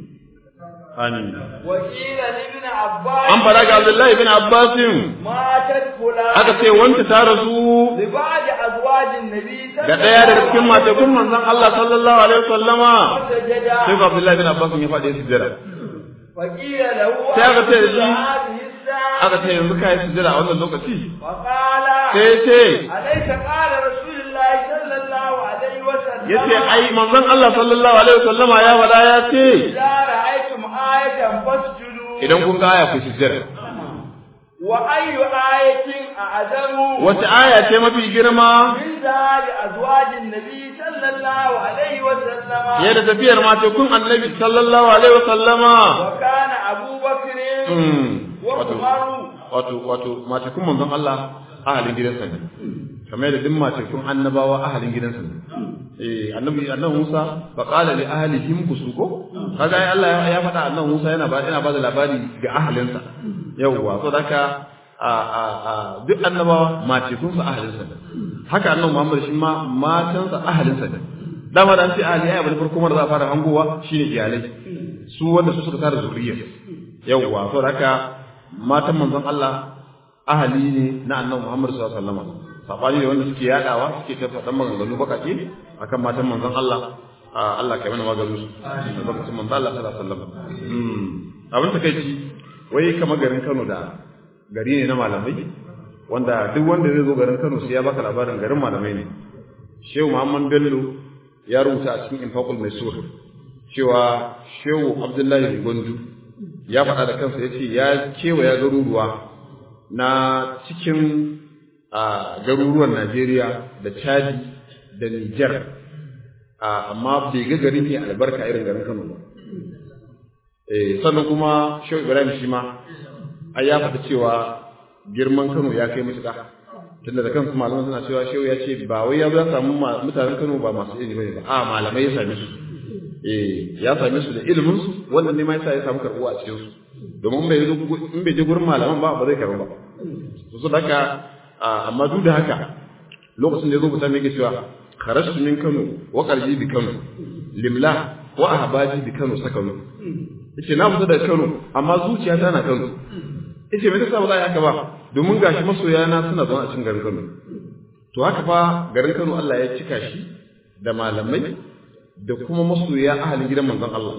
amin وقيل لابن عباس an fara ga Abdullahi bin Abbasin ماتت فلان aka ce wanda ta rasu لبعض أزواج النبي صلى ga ɗaya daga cikin matakun manzon Allah sallallahu alaihi wasallama وسجد sai ga Abdullahi bin Abbas ya faɗi sujjada وقيل له sai aka ce da shi هذه الساعة aka ce yanzu kai sujjada a wannan lokaci وقال sai ce أليس قال رسول الله صلى الله عليه وسلم yace ai manzon Allah sallallahu alaihi wasallama ya faɗa ya ce إذا رأيتم آية فاسجدوا idan kun ga aya ku sujjada وأي آية أعظم wace aya ce mafi girma من ذهاب أزواج النبي صلى الله عليه وسلم fiye da tafiyar matakun annabi sallallahu alaihi wasallama وكان أبو بكر Hmm. wato وعمر wato wato matakun manzon Allah ahalin gidansa ne kamar da duk matakun annabawa ahalin gidansa ne eh annabi annabi Musa fa qala li ahlihim kusuko kaga ai Allah ya- ya faɗa annabi Musa yana ba yana ba da labari ga ahalinsa yawwa so daka a a a duk annabawa matakun su ahalinsa ne haka annabi Muhammad shi ma matansa ahalinsa ne dama da an ce ahli ai abin farko da za a fara hangowa shine iyalai su wanda su suka tara zuriyar yawwa so haka matan manzon Allah ahali ne na annabi Muhammad sallallahu alaihi wasallam sabani ne wanda suke yadawa suke ta faɗan maganganu bakake akan matan manzon Allah Ah, Allah kai mana maganin su da bakacin manzon Allah sallallahu alaihi wasallam mm abin takeici wai kamar garin Kano da gari ne na malamai wanda duk wanda zai zo garin Kano sai ya baka labarin garin malamai ne Shehu Muhammad Bello ya rubuta a cikin Infaqul Maisur cewa Shehu Abdullahi Gondu ya faɗa da kansa ya ce ya kewaya garuruwa na cikin a garuruwan Najeriya da Chadi da Nijar amma bai ga gari ne albarka irin garin Kano ba. Eh sannan kuma Shehu Ibrahim shi ma ai ya faɗi cewa girman Kano ya kai mutuka tunda da kansu malaman suna cewa shehu ya ce ba wai ya zo ya samu mutanen Kano ba masu ilimi bane ba a malamai ya same su eh ya same su da ilimin su wannan ne ma yasa ya samu karbuwa a cikin su domin bai in bai je gurin malaman ba ba zai karbu ba to so haka amma duk da haka lokacin da ya zo kusa mai cewa kharastu min Kano wa qalbi bi Kano limla wa ahbaji bi Kano sakanu yace na fita da Kano amma zuciyata na Kano yace me yasa ba za a haka ba domin gashi masoya na suna zama a cikin garin Kano to haka fa garin Kano Allah ya cika shi da malamai da kuma masoya ahalin gidan manzon Allah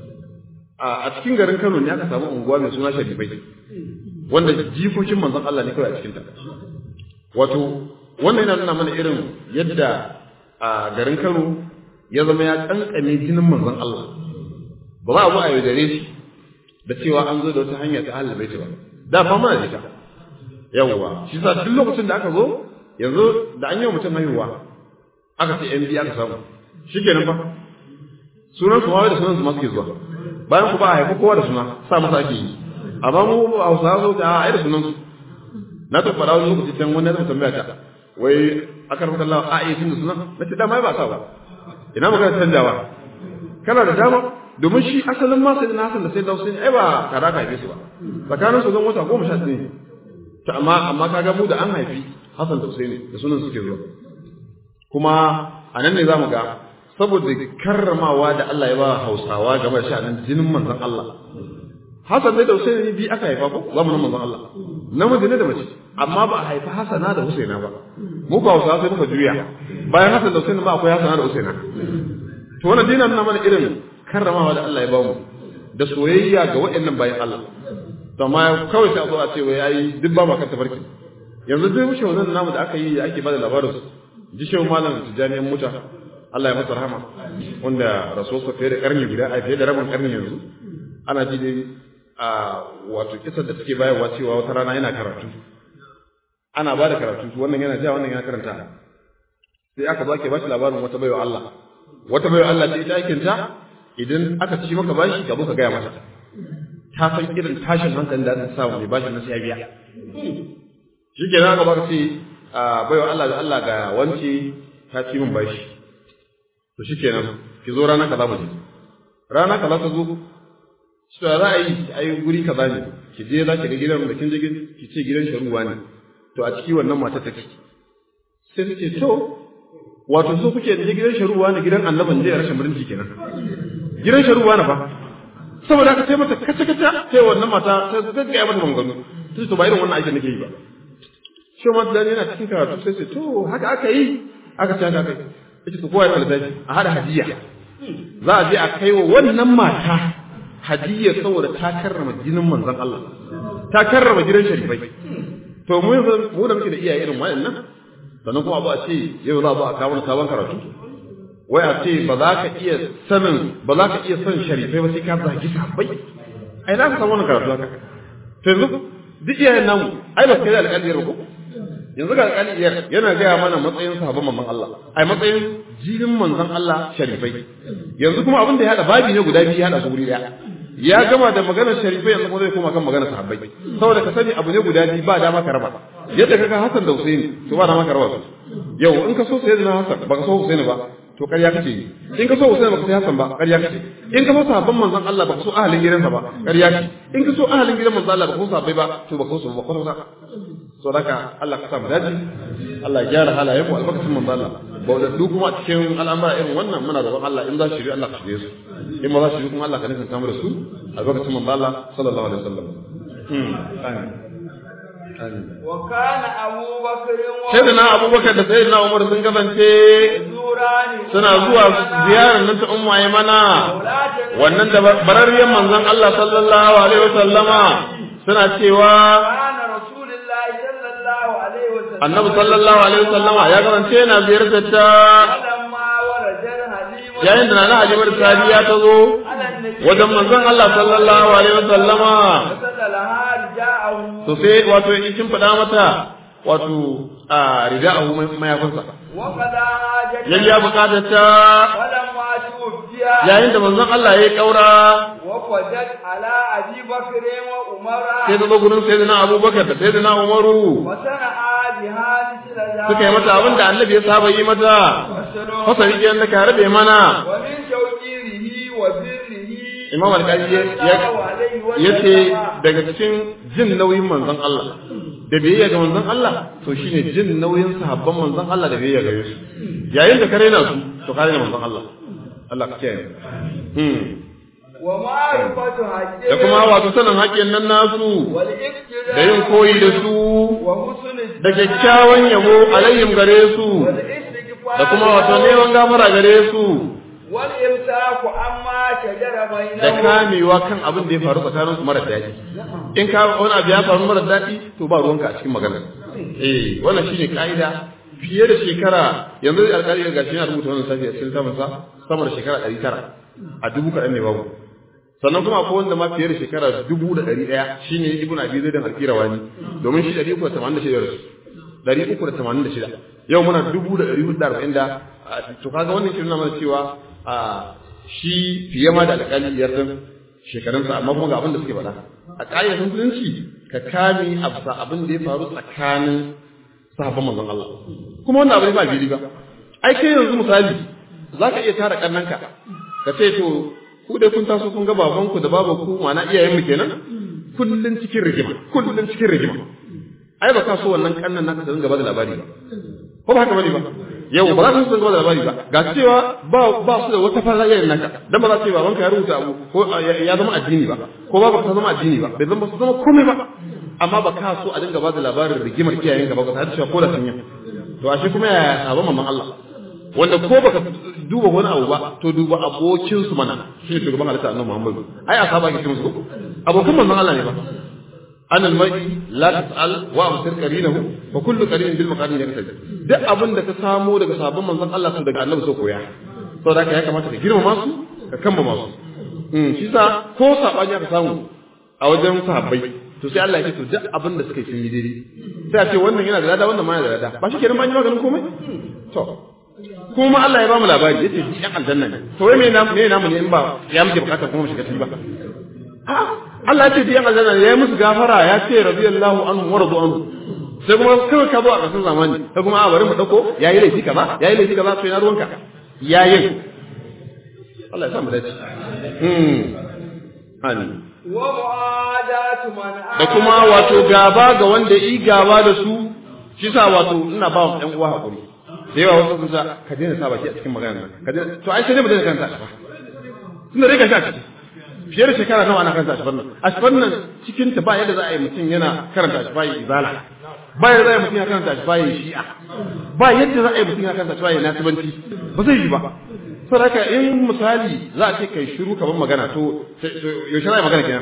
a cikin garin Kano ne aka samu unguwa mai suna Sharifai wanda jikokin manzon Allah ne kawai a cikin ta wato wannan yana nuna mana irin yadda a garin Kano ya zama ya kankame jinin manzon Allah ba za a zo a yaudare shi da cewa an zo da wata hanya ta ahlul baiti ba da fa mana jita yawwa shi sa duk lokacin da aka zo yanzu da an yi wa mutum haihuwa aka ce yan biyu aka samu shikenan fa sunan su ma da sunan su ma suke zuwa bayan ku ba a haifi kowa da suna sa masa ake yi amma mu a hausa zo da a da sunan su na ta fara wani lokaci can wani ya tambaya ta wai aka rubuta Allah a yi sun da sunan na ce dama ba sa ba ina magana canjawa kana da dama domin shi asalin ma sai na Hassan da sai da Hussein ai ba kara ka haife su ba tsakanin su zan wata goma sha ɗaya ta amma amma kaga mu da an haifi Hassan da Hussein da sunan suke zuwa kuma a nan ne za mu ga saboda karramawa da Allah ya ba Hausawa game da sha'anin jinin manzon Allah Hassan ne da Hussein ne bi aka haifa ko zamanin manzon Allah namiji ne da mace amma ba a haifi Hassana da Husaina ba mu ba Hausawa sai muka juya bayan Hassan da Hussein ba akwai Hassana da Husaina to wannan dina nuna mana irin karramawa da Allah ya ba mu da soyayya ga waɗannan bayan Allah to amma kawai sai a zo a ce wai ai duk ba ma kan tafarki yanzu duk shawanan namu da aka yi da ake bada labarin su ji shehu malam tijjaniyan muta Allah ya masa rahama wanda rasulsa fiye da karni guda a fiye da rabin karni yanzu ana ji dai a wato kisar da take bayarwa cewa wata rana yana karatu ana ba da karatu wannan yana ja wannan yana karanta sai aka zo ake bashi labarin wata baiwa Allah wata baiwa Allah ce ita aikin ta idan aka ci maka bashi ka zo ka gaya mata ta san irin tashin hankalin da ta samu mai bashin na sai biya shi ke nan aka baka ce a baiwa Allah da Allah ga wance ta ci min bashi to shi kenan ki zo rana kaza mu je rana kaza ta zo shi da za a yi ai guri kaza ne ki je za ki ga gidan da kin je ki ce gidan sharuwa ne to a ciki wannan mata take sai ta ce to wato so kuke je gidan sharuwa ne gidan annaban je rashin mutunci kenan gidan sharuwa ne fa saboda haka sai mata kace kace sai wannan mata sai ta ga mata mangano sai to ba irin wannan aikin nake yi ba shi ma da yana cikin karatu sai ce to haka aka yi aka ce haka kai yace to kowa ya kalbaji a hada hadiya za a je a kai wa wannan mata hadiyya saboda ta karrama jinin manzon Allah ta karrama gidan sharifai to mu yanzu mu da muke da iyaye irin waɗannan sannan kuma abu a ce yau za a zo a kawo sabon karatu wai a ce ba za ka iya sanin ba za ka iya son sharifai ba sai ka zagi sahabbai ai za ka samu wannan karatu haka to yanzu duk iyayen namu ai ba kai da alƙaliyar ba ko yanzu ga alƙaliyar yana gaya mana matsayin sahabban manzon Allah ai matsayin jinin manzon Allah sharifai yanzu kuma abin da ya hada babi ne guda biyu ya hada su guri daya ya gama da maganar sharifai yanzu kuma zai koma kan maganar sahabbai saboda ka sani abu ne guda biyu ba dama ka raba yadda kaga Hassan da Husaini to ba dama ka raba su yau in ka so sayyidina Hassan baka so Husaini ba to ƙarya kace yi in ka so Husaini baka so Hassan ba ƙarya kace in ka so sahabban manzon Allah baka so ahalin gidansa ba ƙarya kace in ka so ahalin gidan manzon Allah baka so sahabbai ba to baka so ba kwata kwata so haka Allah ka sa mu dace Allah ya gyara halayen mu albarkacin manzon Allah ba da duk kuma cikin al'amura irin wannan muna roƙon Allah in za su shiri Allah ka shirye su in ba za su shiri kuma Allah ka nisanta mu da su albarkacin manzon Allah sallallahu alaihi wasallam amin وكان أبو بكر Sayyidina Abubakar da Sayyidina Umar sun kasance suna zuwa ziyarar nan ta Ummu Aymana wannan da bararriyar manzon Allah sallallahu alaihi wasallama suna cewa Annabi sallallahu alaihi wasallama ya kasance yana ziyartar ta yayin da Nana Halimar Sadiya ta zo wajen manzon Allah sallallahu alaihi wasallama to sai wato in kin faɗa mata wato a rida'ahu mayafinsa yayya bukatar ta yayin da manzon Allah ya kaura وفدت على أبي بكر وعمر sai da zo gurin sayyidina Abubakar da sayyidina Umaru وصنعا بها مثل ذلك suka yi mata abin da Annabi ya saba yi mata وسلم fasari ke da ka rabe mana ومن توقيره وبره Imam Al-Qadi ya ce daga cikin jin nauyin manzon Allah da biyayya ga manzon Allah to shine jin nauyin sahabban manzon Allah da biyayya gare su yayin da ka raina su to ka raina manzon Allah Allah ka kiyaye hmm ومعرفة حقه da kuma wato sanin haƙƙin nan nasu والاقتداء da yin koyi da su وحسن da kyakkyawan yabo alayhim gare su والاستغفار da kuma wato neman gafara gare su والإمساك عما شجر da بينهم kamewa kan abin da ya faru tsakanin su mara daɗi in ka wani abu ya faru mara daɗi to ba ruwanka a cikin maganar eh wannan shine ka'ida fiye da shekara yanzu alƙali ga gashi yana rubuta wannan safi a cikin samansa sama da shekara ɗari tara a dubu kaɗan ne babu sannan kuma akwai wanda ma fiye da shekara dubu da ɗari ɗaya shine ibn abi zaidan alqirawani domin shi ɗari uku da tamanin da shida rasu ɗari uku da tamanin da shida yau muna dubu da ɗari hudu da arba'in da to kaga wannan shi nuna mana cewa a shi fiye ma da alƙali biyar ɗin shekarunsa amma kuma ga abin da suke faɗa a ƙa'idar musulunci ka kame absa abin da ya faru tsakanin sahabban manzon Allah kuma wannan abin ba biri ba ai kai yanzu misali za ka iya tara ƙannanka ka ce to ku dai kun taso kun ga babanku da babanku ma'ana iyayenmu kenan kullun cikin rigima kullun cikin rigima ai ba ka so wannan ƙannan naka su dinga ba da labari ba ko ba haka bane ba yau ba za su dinga ba da labari ba ga cewa ba ba su da wata fara irin naka dan ba za su ce babanka ya rubuta abu ko ya zama addini ba ko ba ta zama addini ba bai zama su zama komai ba amma ba ka so a dinga ba da labarin rigimar iyayenka ba ka ta cewa ko da sun yi to ashe kuma ya sabon mamman Allah wanda ko baka duba wani abu ba to duba abokin su mana shi ne shugaban halitta annabi Muhammad ai asaba ke musu abokan manzon Allah ne ba an almai la tasal wa absir qarinahu fa kullu qarin bil maqarin yaktabi duk abin da ka samo daga sabon manzon Allah sun daga annabi so koya saboda haka ya kamata ka girmama su ka kammama su mm shi sa ko sabani aka samu a wajen sahabbai to sai Allah ya ce to duk abin da suka yi sun yi daidai sai a ce wannan yana da lada wannan ma yana da lada ba shi kenan ba yi maganin komai to kuma Allah ya ba mu labari yace shi ɗan aljanna ne to wai me namu me namu ne in ba ya muke bukata kuma mu shiga ciki ba Allah ya ce ɗan aljanna ne ya yi musu gafara ya ce radiyallahu anhu wa radu anhu sai kuma kawai ka zo a ƙarshen zamani sai kuma a bari mu dauko yayi laifi kaza yayi laifi kaza to ina ruwanka yayin Allah ya sa mu dace hmm amin wa mu'adatu man da kuma wato gaba ga wanda yi gaba da su shi sa wato ina ba wa ɗan uwa hakuri da yawa wasu sun sa ka daina sa baki a cikin magana nan ka daina to ai sai dai mu daina kanta a tunda dai ka sha ciki fiye da shekara nawa ana karanta ashfar nan ashfar nan cikin ta ba yadda za a yi mutum yana karanta ashfar yi izala ba yadda za a yi mutum yana karanta ashfar yi shi'a ba yadda za a yi mutum yana karanta ashfar yi nasibanci ba zai yi ba saboda haka in misali za a ce kai shiru kamar magana to yaushe za a yi magana kenan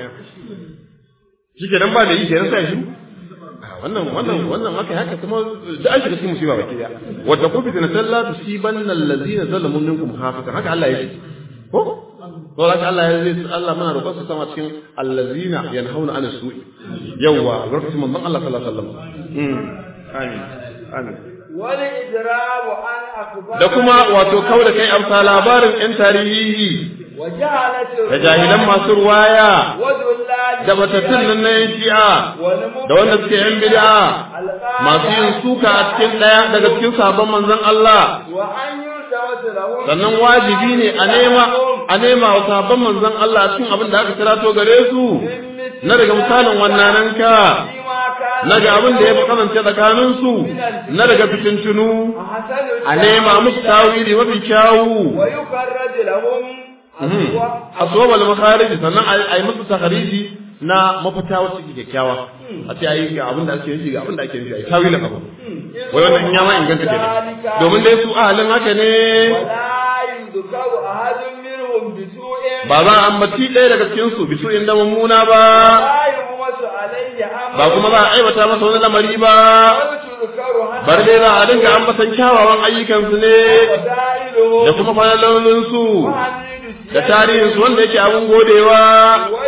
shi kenan ba da yi kenan sai shiru wannan wannan wannan haka haka kuma da an shiga cikin musiba baki daya wadda ku fitina sallah tusibanna allazina zalamu minkum khafatan haka Allah ya ce ko to haka Allah ya zai Allah muna roƙon sa sama cikin allazina yanhauna an su'i yawa barkatu manzon Allah sallallahu alaihi wasallam mm amin amin wal idrabu an akbar da kuma wato kauda kai amsa labarin yan tarihi wa jahalatu da jahilan masu ruwaya wa dullali da batattun nan na yan shi'a da wanda suke yan bid'a masu yin suka a cikin ɗaya daga cikin sabon manzon Allah wa an yusawatu lahum sannan wajibi ne a nema a nema wa sabon manzon Allah a cikin abin da aka kirato gare su na daga misalin wannan ka na ga abin da ya fi kasance tsakanin su na daga fitintunu a nema musu tawili mafi kyawu wa yukarraju lahum aswabal makharij sannan a yi musu takhariji na mafita wacce ke kyakkyawa a ce ayi ga abin da ake nufi ga abin da ake nufi ayi tawilin abu wai wannan in ya ma inganta kenan domin dai su ahalin haka ne wala yudkaru ahadun minhum bisu'in ba za a ambaci ɗaya daga cikin su bisu inda mummuna ba la yumasu alayhi amma ba kuma za a aibata masa wani lamari ba tudkaru bar dai za a dinga ambatan kyawawan ayyukansu ne da kuma falalolinsu da tarihinsu wanda yake abin godewa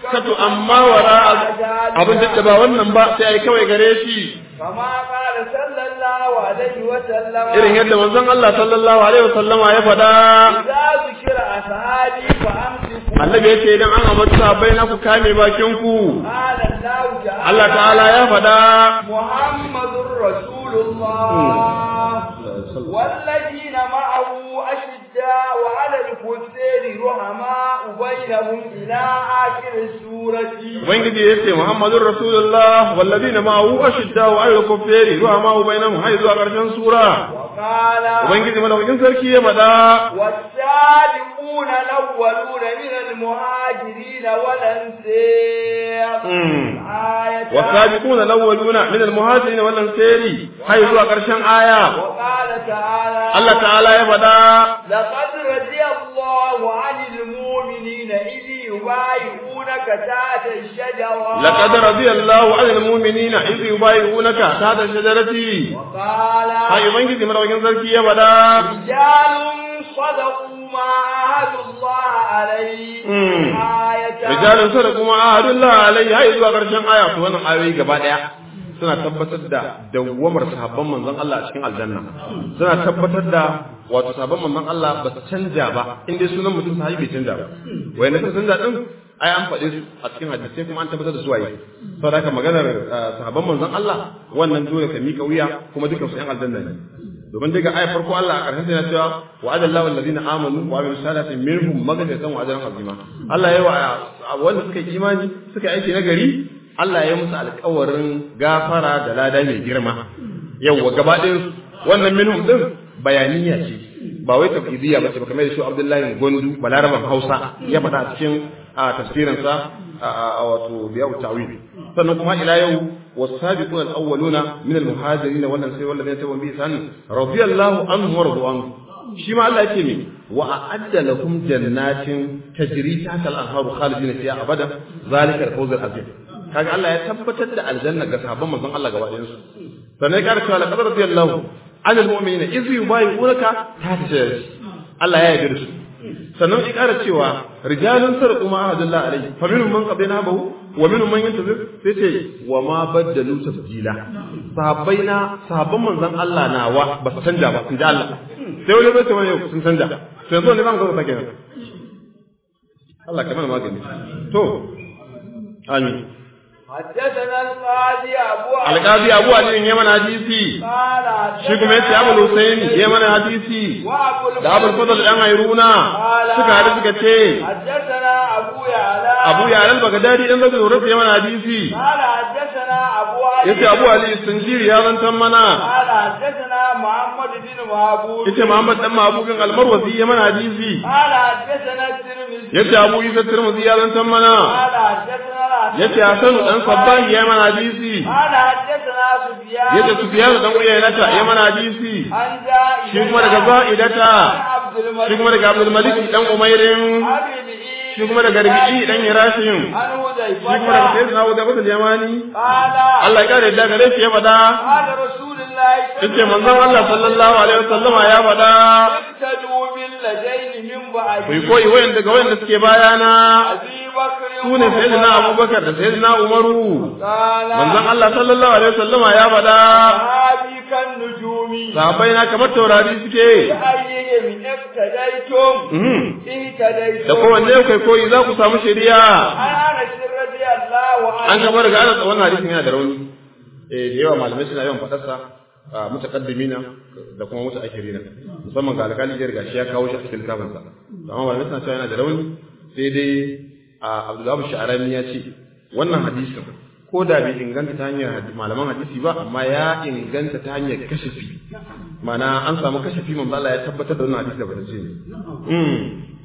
makkatu amma wara abin da ba wannan ba sai ai kawai gare shi كما قال صلى الله عليه وسلم irin yadda manzon Allah sallallahu alaihi wasallama ya faɗa إذا ذكر أصحابي فأمسكوا annabi yace idan an ambaci sahabbai na ku kame bakin ku قال الله تعالى Allah ta'ala ya faɗa محمد رسول الله والذين معه أشداء على الكفار رحماء بينهم إلى آخر السورة ubangiji yace muhammadur rasulullah walladina ma'ahu ashiddau 'alal kuffari ruhama bainahum hay zuwa karshen sura وقال ubangiji madaukakin sarki ya faɗa والسابقون الأولون من المهاجرين والأنصار Mm. آية والسابقون الأولون من المهاجرين والأنصار هاي zuwa ƙarshen aya وقال تعالى Allah ta'ala ya faɗa لقد رضي الله عن المؤمنين إذ يبايعونك تحت الشجرة لقد رضي الله عن المؤمنين إذ يبايعونك تحت الشجرة وقال هاي ubangiji madaukakin sarki ya faɗa رجال صدقوا ما عاهدوا الله عليه Mm. آية rijalun sadaqu ma ahadullah alaihi hai zuwa ƙarshen aya to wannan ayoyi gaba ɗaya suna tabbatar da dawwamar sahabban manzon Allah a cikin aljanna suna tabbatar da wato sahabban manzon Allah ba su canja ba in dai sunan mutum sahabi bai canja ba wayan da canja din ai an faɗe su a cikin hadisi kuma an tabbatar da su waye saboda haka maganar eh, sahabban manzon Allah wannan dole ka mika wuya kuma dukkan su yan aljanna ne domin daga ayar farko Allah a ƙarshen yana cewa wa adallahu alladhina amanu wa amilus salati minhum maghfiratan wa ajran azima Allah ya wa wanda suka yi imani suka yi aiki na gari Allah ya musu alƙawarin gafara da lada mai girma yawwa gaba ɗayan su wannan minhum din bayaniya ce ba wai tafidiyya ba ce ba kamar da shi Abdullahi Gondu balaraban Hausa ya faɗa a cikin a tafsirinsa a a- wato biya tawil sannan kuma ila yau والسابقون الأولون من المهاجرين والأنصار والذين تبعوا بإحسان رضي الله عنهم ورضوا عنه shi ma Allah yake me wa a'adda lakum jannatin tajri tahta al-anharu khalidina fiha abada zalika al-fawz al-azim kaga Allah ya tabbatar da aljanna ga sahabban manzon Allah gaba ɗayan su sannan ya ƙara cewa laqad radiyallahu 'anil mu'minina iz yubayyi'unaka tahta shajarati Allah ya yarda da su sannan ya ƙara cewa rijalun sarqu ma ahadullah alayhi fa minhum man qadina bahu wa minhum man yantazir sai ce wa ma baddalu tabdila sahabbai na sahabban manzon Allah nawa ba su canja ba inda Allah sai wani bai ce wani yau sun canja to yanzu ne zan ga ta kenan Allah kamar magani to amin حدثنا القاضي أبو عبد alƙazi abu ali ne mana hadisi قال shi kuma yace abu husaini ya mana hadisi وأبو da abul fadl dan ayruna suka hadu suka ce حدثنا أبو يعلى abu ya al bagdadi dan zai zura ya mana hadisi قال حدثنا أبو علي yace abu ali sanjiri ya zantan mana قال حدثنا محمد بن محبوب yace muhammad dan mahbubin almarwazi ya mana hadisi قال حدثنا الترمذي yace abu isa tirmidhi ya zantan mana قال حدثنا yace hasan dan sabbahi ya mana hadisi قال حدثنا سفيان yace sufyan dan uyaynata ya mana hadisi عن جائر shi kuma daga za'idata عبد الملك shi kuma daga abdul malik dan umairin أبي الإيد shi kuma daga ribi'i dan hirashin عن shi kuma daga حذيفة sayyidina abu bakar yamani قال Allah ya kare da gare shi ya faɗa قال رسول الله yace manzon Allah sallallahu alaihi wasallama ya faɗa اقتدوا بالذين من بعد ku yi koyi wayan daga wayan da suke bayana أبي بكر su ne sayyidina abubakar da sayyidina umaru قال manzon Allah sallallahu alaihi wasallama ya faɗa صحابي كالنجوم sahabbai na kamar taurari suke بأيهم اقتديتم Mhm. اهتديتم da kowanne kai koyi za ku samu shari'a عن أنس رضي الله عنه an gaba daga anas wannan hadisin yana da rauni eh da yawa malamai suna yawan fadarsa a mutaqaddimina da kuma mutaakhirina musamman ga alƙali jiyar gashi ya kawo shi a cikin littafin sa amma malamai suna cewa yana da rauni sai dai a Abdullah Sha'rani ya ce wannan hadisin ko da bai inganta ta hanyar hadi- malaman hadisi ba amma ya inganta ta hanyar kashafi ma'ana an samu kashafi manzo Allah ya tabbatar da wannan hadisi da bata ce ne mm.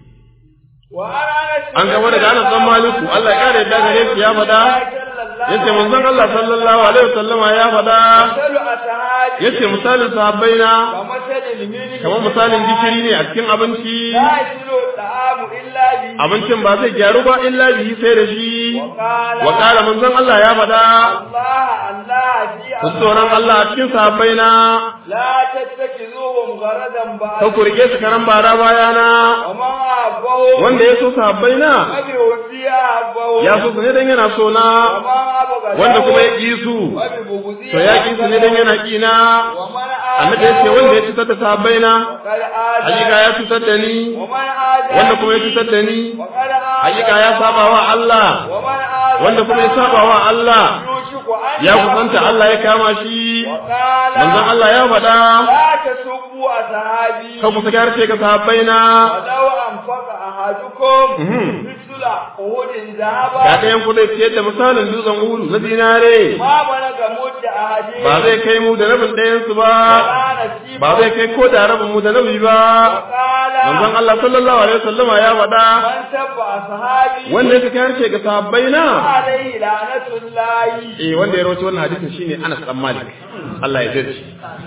وعن أنس an gaba daga Anas dan Maliku Allah ya kare yadda gare shi ya faɗa yace manzon Allah sallallahu alaihi wasallama ya faɗa مثل أصحابي yace misalin sahabbai na كمثل الملك kamar misalin gishiri ne a cikin abinci لا يصل الطعام إلا به abincin ba zai gyaru ba illa bihi sai da shi وقال wa qala manzon Allah ya faɗa الله الله في ku tsoron Allah a cikin sahabbai na لا تتخذوهم غرضا بعد ka ku rike su karan bara bayana وما أبوه wanda ya so sahabbai na أبي وفيا أبوه ya so su ne dan yana so na وما أبغى wanda kuma ya ƙi su أبي بغضي to ya ƙi su ne dan yana ƙi na ومن annabi ya ce wanda ya cutar da sahabbai na قد آذى hakika ya cutar da ni ومن آذى wanda kuma ya cutar da ni وقد آذى hakika ya saba wa Allah ومن آذى wanda kuma ya saba wa Allah يوشك أن ya kusanta Allah ya kama shi وقال manzon Allah ya faɗa لا تسبوا أصحابي kan ku sake harshe ga sahabbai na ولو أنفق أحدكم Mhm. مثل أحد ga ذهبا ɗayan ku zai ciyar da misalin dutsen ulu na zinare ما بلغ مد أحدهم ba zai kai mu da rabin ɗayansu ba ولا نصيب ba zai kai ko da rabin mu da rabi ba وقال manzon Allah sallallahu alaihi wasallama ya faɗa من سب أصحابي wanda ya sake harshe ga sahabbai na عليه لعنة الله eh wanda ya rawaito wannan hadisin shine Anas dan Malik Allah ya dace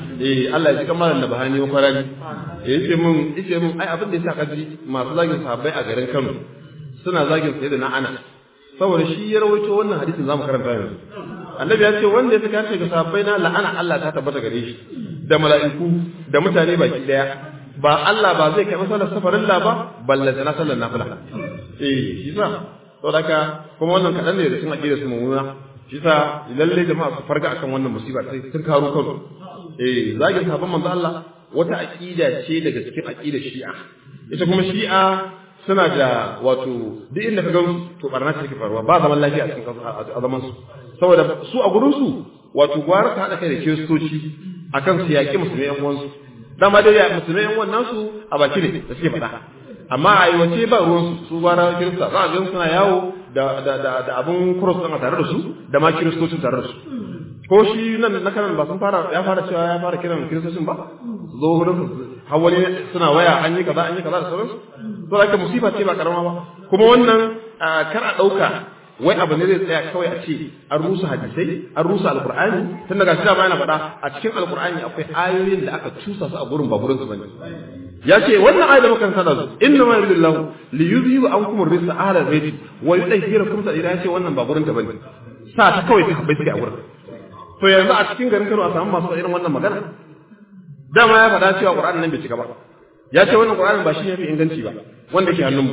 eh Allah ya ji kamar da bahani wa kwarani eh yace mun yace mun ai abin da yasa kaji masu zagin sahabbai a garin Kano suna zagin sayyidina Anas saboda shi ya rawaito wannan hadisin zamu karanta yanzu annabi ya ce wanda ya saka ga sahabbai na la'ana Allah ta tabbata gare shi da mala'iku da mutane baki daya ba Allah ba zai kai masalar safarin la ba balle na sallar nafila eh shi sa saboda haka kuma wannan kadan ne da cikin aqidar su mummuna shi sa lalle jama'a su farga akan wannan musiba sai sun karo kansu eh zagin sahabban manzo Allah wata aqida ce daga cikin aqidar Shi'a ita kuma Shi'a suna da wato duk inda ka gan to barna ce take faruwa ba zaman lafiya a cikin a zaman su saboda su a gurin su wato gwara ta hada kai da kiristoci akan su yaƙi musulmai yan uwansu dama dai musulmai yan uwan nasu a baki ne da suke faɗa amma a aiwace ba ruwan su su gwara kirista za a gan suna yawo da da da da abun cross ɗin a tare da su da ma kiristocin tare da su ko shi nan na kanan ba sun fara ya fara cewa ya fara kiran kiristocin ba zo wurin hawali suna waya an yi kaza an yi kaza da sauransu to haka musifa ce ba karama ba kuma wannan kar a dauka wai abu ne zai tsaya kawai a ce an rusa hadisai an rusa alqur'ani tun daga shi ma yana faɗa a cikin alqur'ani akwai ayoyin da aka cusa su a gurin ba gurin su bane ya ce wannan ayat da muka sada su inna ma yuridullahu li yuzhibu ankum ar-rijsa ahla al-bayt wa yudhhirakum tadhira ya ce wannan ba gurin ta bane sa ta kawai ta bai sai a gurin to yanzu a cikin garin Kano a samu masu irin wannan magana dama ya faɗa cewa Qur'ani nan bai cika ba ya ce wannan Qur'ani ba shi ne fi inganci ba wanda ke hannunmu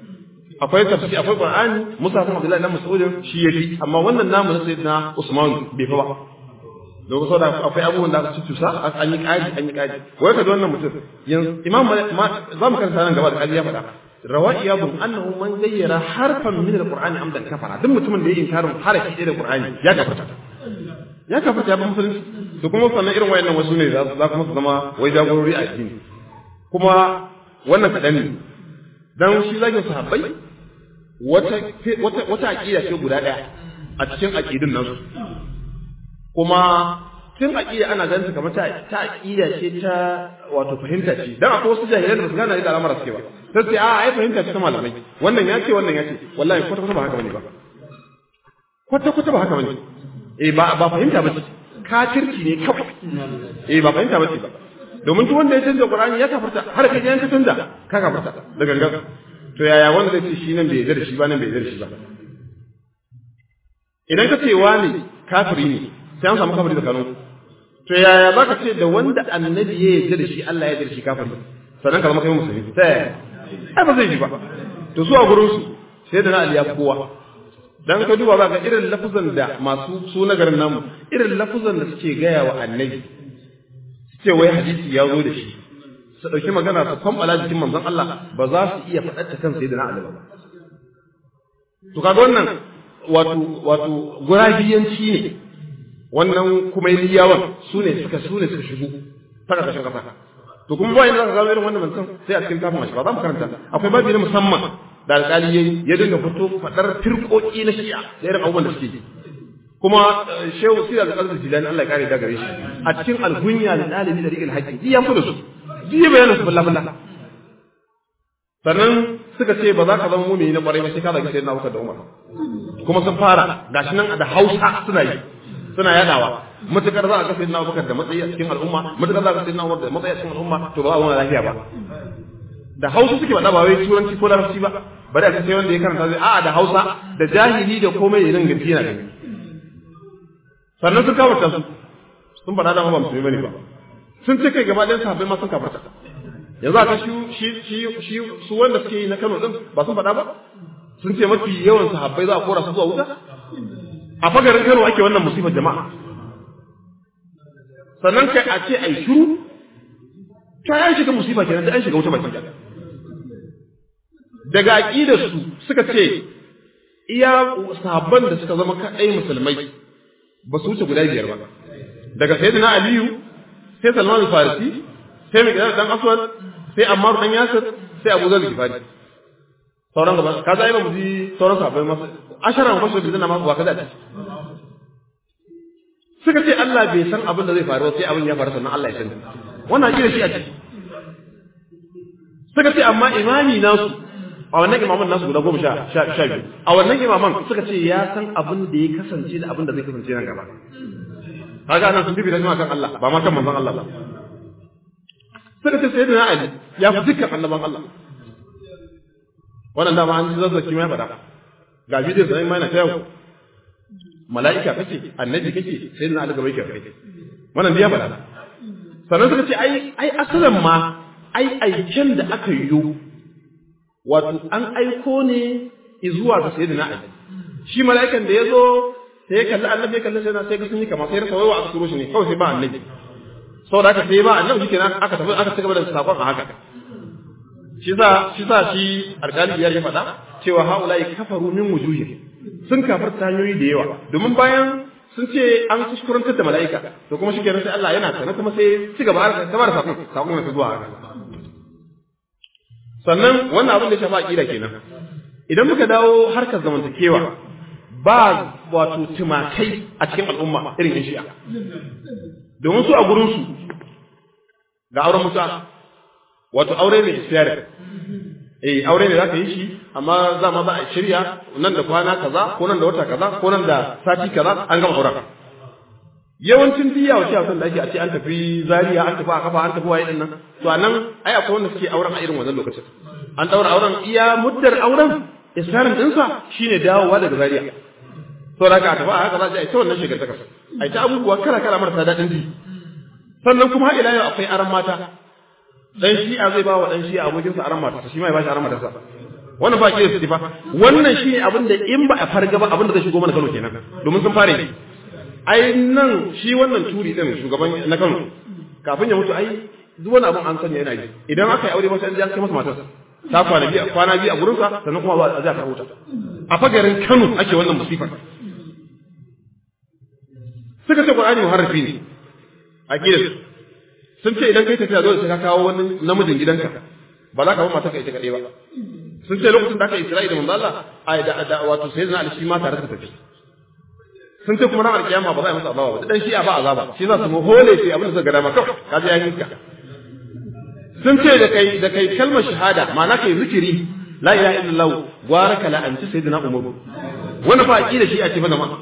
akwai tafsiri akwai Qur'ani Musa bin Abdullahi dan Mas'ud shi yafi amma wannan namu na Sayyidina Usman bai fa ba domin saboda akwai abubuwan da aka cucusa an yi ƙari an yi ƙari wai ka ji wannan mutum yanzu imam za mu karanta nan gaba da ƙari ya faɗa rawa iyabun annahu man gayyara harfan min alqur'ani amdan kafara duk mutumin da ya inkarin harafi ɗaya da qur'ani ya kafarta ya kafarta ya ba musulunci to kuma sannan irin wayannan wasu ne za kuma su zama wai jagorori a addini kuma wannan kaɗan ne dan shi zagin sahabbai wata wata wata aqida ce guda ɗaya a cikin aqidun nan kuma tun aqida ana ganin kamar ta ta aqida ce ta wato fahimta ce dan akwai wasu jahilan da su gane da al'amara suke ba sai sai a ai fahimta ce ta malamai wannan ya ce wannan ya ce wallahi kwata kwata ba haka bane ba kwata kwata ba haka bane eh ba ba fahimta ba ce kafirci ne kawai eh ba fahimta ba ce ba domin duk wanda ya canza Qur'ani ya kafarta har kai ya canza ka kafarta da gangan to yaya wanda zai ce shi nan bai yarda da shi ba nan bai yarda da shi ba idan ka ce wani kafiri ne sai an samu kafiri tsakanin to yaya za ka ce da wanda annabi ya yarda da shi Allah ya yarda da shi kafiri sannan ka zama kai musulmi ta yaya ai ba zai yi ba to su a gurin su sai da na Ali ya kowa dan ka duba za ka irin lafuzan da masu su na garin namu irin lafuzan da suke gaya wa annabi su ce wai hadisi ya zo da shi su ɗauki magana su kwambala jikin manzon Allah ba za su iya faɗar ta kan sayyidina Ali ba to kaga wannan wato wato gurabiyanci ne wannan kuma yawan su ne suka su ne suka shigo ta ƙarƙashin ƙasa to kuma bayan za ka gano irin wannan mutum sai a cikin kafin mashi ba za mu karanta akwai babi na musamman da alƙali yayi ya dinga fito faɗar firƙoƙi na shi'a da irin abubuwan da suke yi kuma shehu sira da ƙasar jilani Allah ya kare da gare shi a cikin alhunya da ɗalibi da riƙil haƙƙi ji ya fito da su ji ya bayyana su balla balla sannan suka ce ba za ka zama mumini na ƙwarai ba sai ka zagi sayyidina Abubakar da Umar kuma sun fara gashi nan da Hausa suna yi suna yadawa matukar za a ga sayyidina Abubakar da matsayi a cikin al'umma matukar za a ga sayyidina Umar da matsayi a cikin al'umma to ba za a zauna lafiya ba da Hausa suke faɗa ba wai turanci ko larabci ba bari a ce sai wanda ya karanta zai a'a da Hausa da jahili da komai irin gaci yana gani sannan sun kafarta su sun faɗa da ba musulmi bane ba sun ce kai gaba ɗayan sahabbai ma sun kafarta yanzu aka shi shi shi su wanda suke yi na Kano din ba sun faɗa ba sun ce mafi yawan sahabbai za a kora su zuwa wuta a fagarin Kano ake wannan musifar jama'a sannan kai a ce ai shiru ta ya shiga musifa kenan da an shiga wuta baki daga aqidar su suka ce iya sahabban da suka zama kadai musulmai ba su wuce guda biyar ba daga sayyidina aliyu sai salman al-farisi sai mai dan aswad sai ammar dan yasir sai abu zar gifari sauran gaba ka za yi mu ji sauran sahabbai masu asharan kwashi da zina masu wa kaza da suka ce Allah bai san abin da zai faru sai abin ya faru sannan Allah ya sani wannan akida shi a ciki suka ce amma imami nasu a wannan imaman nasu guda goma sha biyu a wannan imaman suka ce ya san abin da ya kasance da abin da zai kasance nan gaba kaga nan sun bibita kan Allah ba ma kan manzon Allah ba suka ce sayyidina Ali ya fi dukkan annaban Allah wannan dama an ji zazzaki mai faɗa ga bidiyon sanin mai na ta yau mala'ika kake annabi kake sayyidina Ali gaba yake kai wannan ya faɗa sannan suka ce ai ai asalan ma ai aiken da aka yi wato an aiko ne zuwa ga sayyidina Ali shi mala'ikan da ya zo sai ya kalli annabi ya kalli sai sai ga sun yi kama sai rasa waiwa aka turo shi ne kawai sai ba annabi saboda haka sai ba annabi shi kenan aka tafi aka cigaba da sakon a haka shi sa shi sa shi alƙali biyar ya faɗa cewa haula'i kafaru min wujuhi sun kafarta hanyoyi da yawa domin bayan sun ce an kuskurantar da mala'ika to kuma shi kenan sai Allah yana sanar kuma sai ci gaba har kamar sakon sakon ya zuwa haka sannan wannan abin da ya shafa aqida kenan idan muka dawo harkar zamantakewa ba wato tumakai a cikin al'umma irin yan shi'a domin su a gurinsu ga auren mutuwa wato aure mai isiyari eh aure ne za ka yi shi amma za ma za a shirya nan da kwana kaza ko nan da wata kaza ko nan da sati kaza an gama auren yawancin diya wa shi'a da ake a ce an tafi zariya an tafi a kafa an tafi waye din nan to a nan ai akwai wanda suke auren a irin wannan lokacin an daura auren iya muddar auren isarin dinsa shine dawowa daga zariya to da ka tafi a haka za a yi ta wannan shigar ta kasa a ta abubuwa kala kala marasa daɗin ji sannan kuma ila yau akwai aran mata dan shi'a zai ba wa dan shi'a abokinsa aran mata shi ma ya ba shi aran matarsa wannan ba ke su fa wannan shi abin da in ba a farga ba abin da zai shigo mana Kano kenan domin sun fare ai nan shi wannan turi din shugaban na Kano kafin ya mutu ai duk wani abin an sani yana yi idan aka yi aure masa an ji an kai masa matarsa ta kwana biyu kwana biyu a gurinsa sannan kuma ba a zai karɓo ta a fagarin Kano ake wannan musifar suka ce Qur'ani muharrafi ne aqida sun ce idan kai tafiya dole sai ka kawo wani namijin gidanka ba za ka bar mata ka ita kadai ba sun ce lokacin da aka Isra'i da manzo Allah ai da da wato sai zan alishi ma tare da tafi sun ce kuma ranar kiyama ba za a masa azaba ba dan shi a ba azaba shi za su mu hole sai abin da suka ga dama kawai ka ji yayin ka sun ce da kai da kai kalmar shahada ma'ana kai zikiri la ilaha illallah gwara kala an ci sayyidina umaru wani fa aqida shi a ce fa jama'a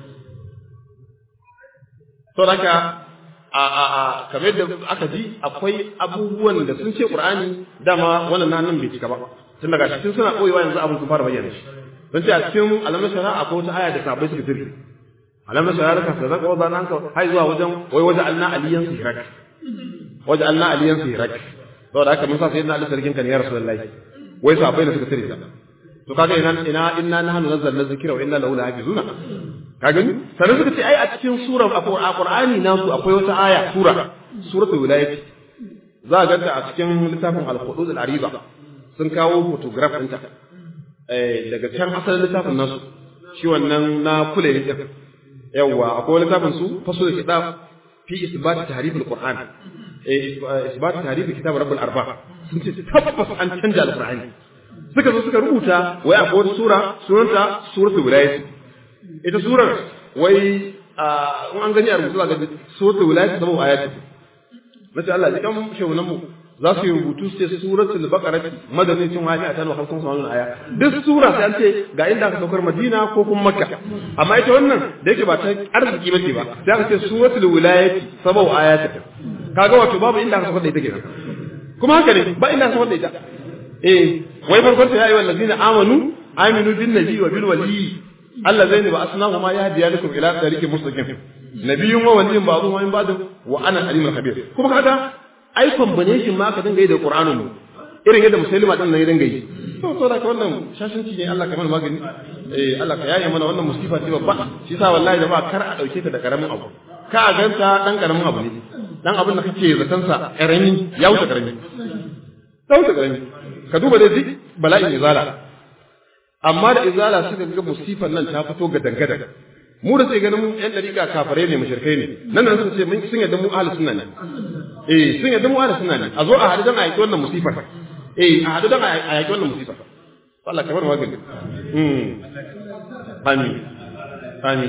to haka a a a kamar yadda aka ji akwai abubuwan da sun ce qur'ani dama wannan nan nan bai cika ba tun daga cikin suna koyewa yanzu abin sun fara bayyana shi don ce a cikin alamar shara akwai wata aya da sabai suka tirki alamar shara ka sa zaka wazan hanka hai zuwa wajen wai waje alna aliyan sirak waje alna aliyan sirak saboda haka mun sa sayyidina ali sarkin kan ya rasulullahi wai sabai ne suka tirki to kaga ina ina inna nahnu nazzalna dhikra wa inna lahu lahafizuna ka gani sannan suka ce ai a cikin sura a Qur'ani nasu akwai wata aya sura suratul wilayat za a ganta a cikin littafin al-hudud al-ariba sun kawo photograph ɗinta eh daga can asalin littafin nasu shi wannan na kula ne din yawa akwai littafin su fasul kitab fi isbat tahrif al-Qur'an eh isbat tahrif kitab rabbul arba sun ce tabbas an canja al-Qur'ani suka zo suka rubuta wai akwai wata sura sunanta suratul wilayat ita surar wai in an gani a rubutu za ga suratul wilayat da mu ayati nace Allah ya kan shaunan mu za su yi rubutu su ce suratul baqara madanin cin wani a tan wa hamsin sunan aya duk sura sai an ce ga inda aka saukar madina ko kuma makka amma ita wannan da yake ba ta arziki bace ba sai aka ce suratul wilayat sabau ayati kaga wato babu inda aka saukar da ita kenan kuma haka ne ba inda aka saukar da ita eh wai farkon ta yayi wallazina amanu aminu bin nabi wa bil wali Allah zai ne ba asnahu ma yahdi lakum ila tariqin mustaqim nabiyyun wa waliyyun ba'dhu wa min ba'd wa ana alimul khabir kuma kaga ai combination ma ka dinga yi da Qur'anin mu irin yadda musulma din nan ya dinga yi to to da wannan shashinci ne Allah kamar magani eh Allah ka yaye mana wannan musifa ce babba shi yasa wallahi da ba kar a dauke ta da karamin abu ka a ganta dan karamin abu ne dan abin da kake zaton sa karami ya wuce karami ya wuce karami ka duba dai duk bala'in izala amma da izala suka ga musifan nan ta fito ga dangadan mu da sai ganin mu yan dariƙa kafare ne mushrikai ne nan nan suka ce mun sun yadda mu ahlus sunna ne eh sun yadda mu ahlus sunna ne a zo a hadu dan a yaki wannan musifar eh a hadu dan a yaki wannan musifar Allah kamar magani mm amin amin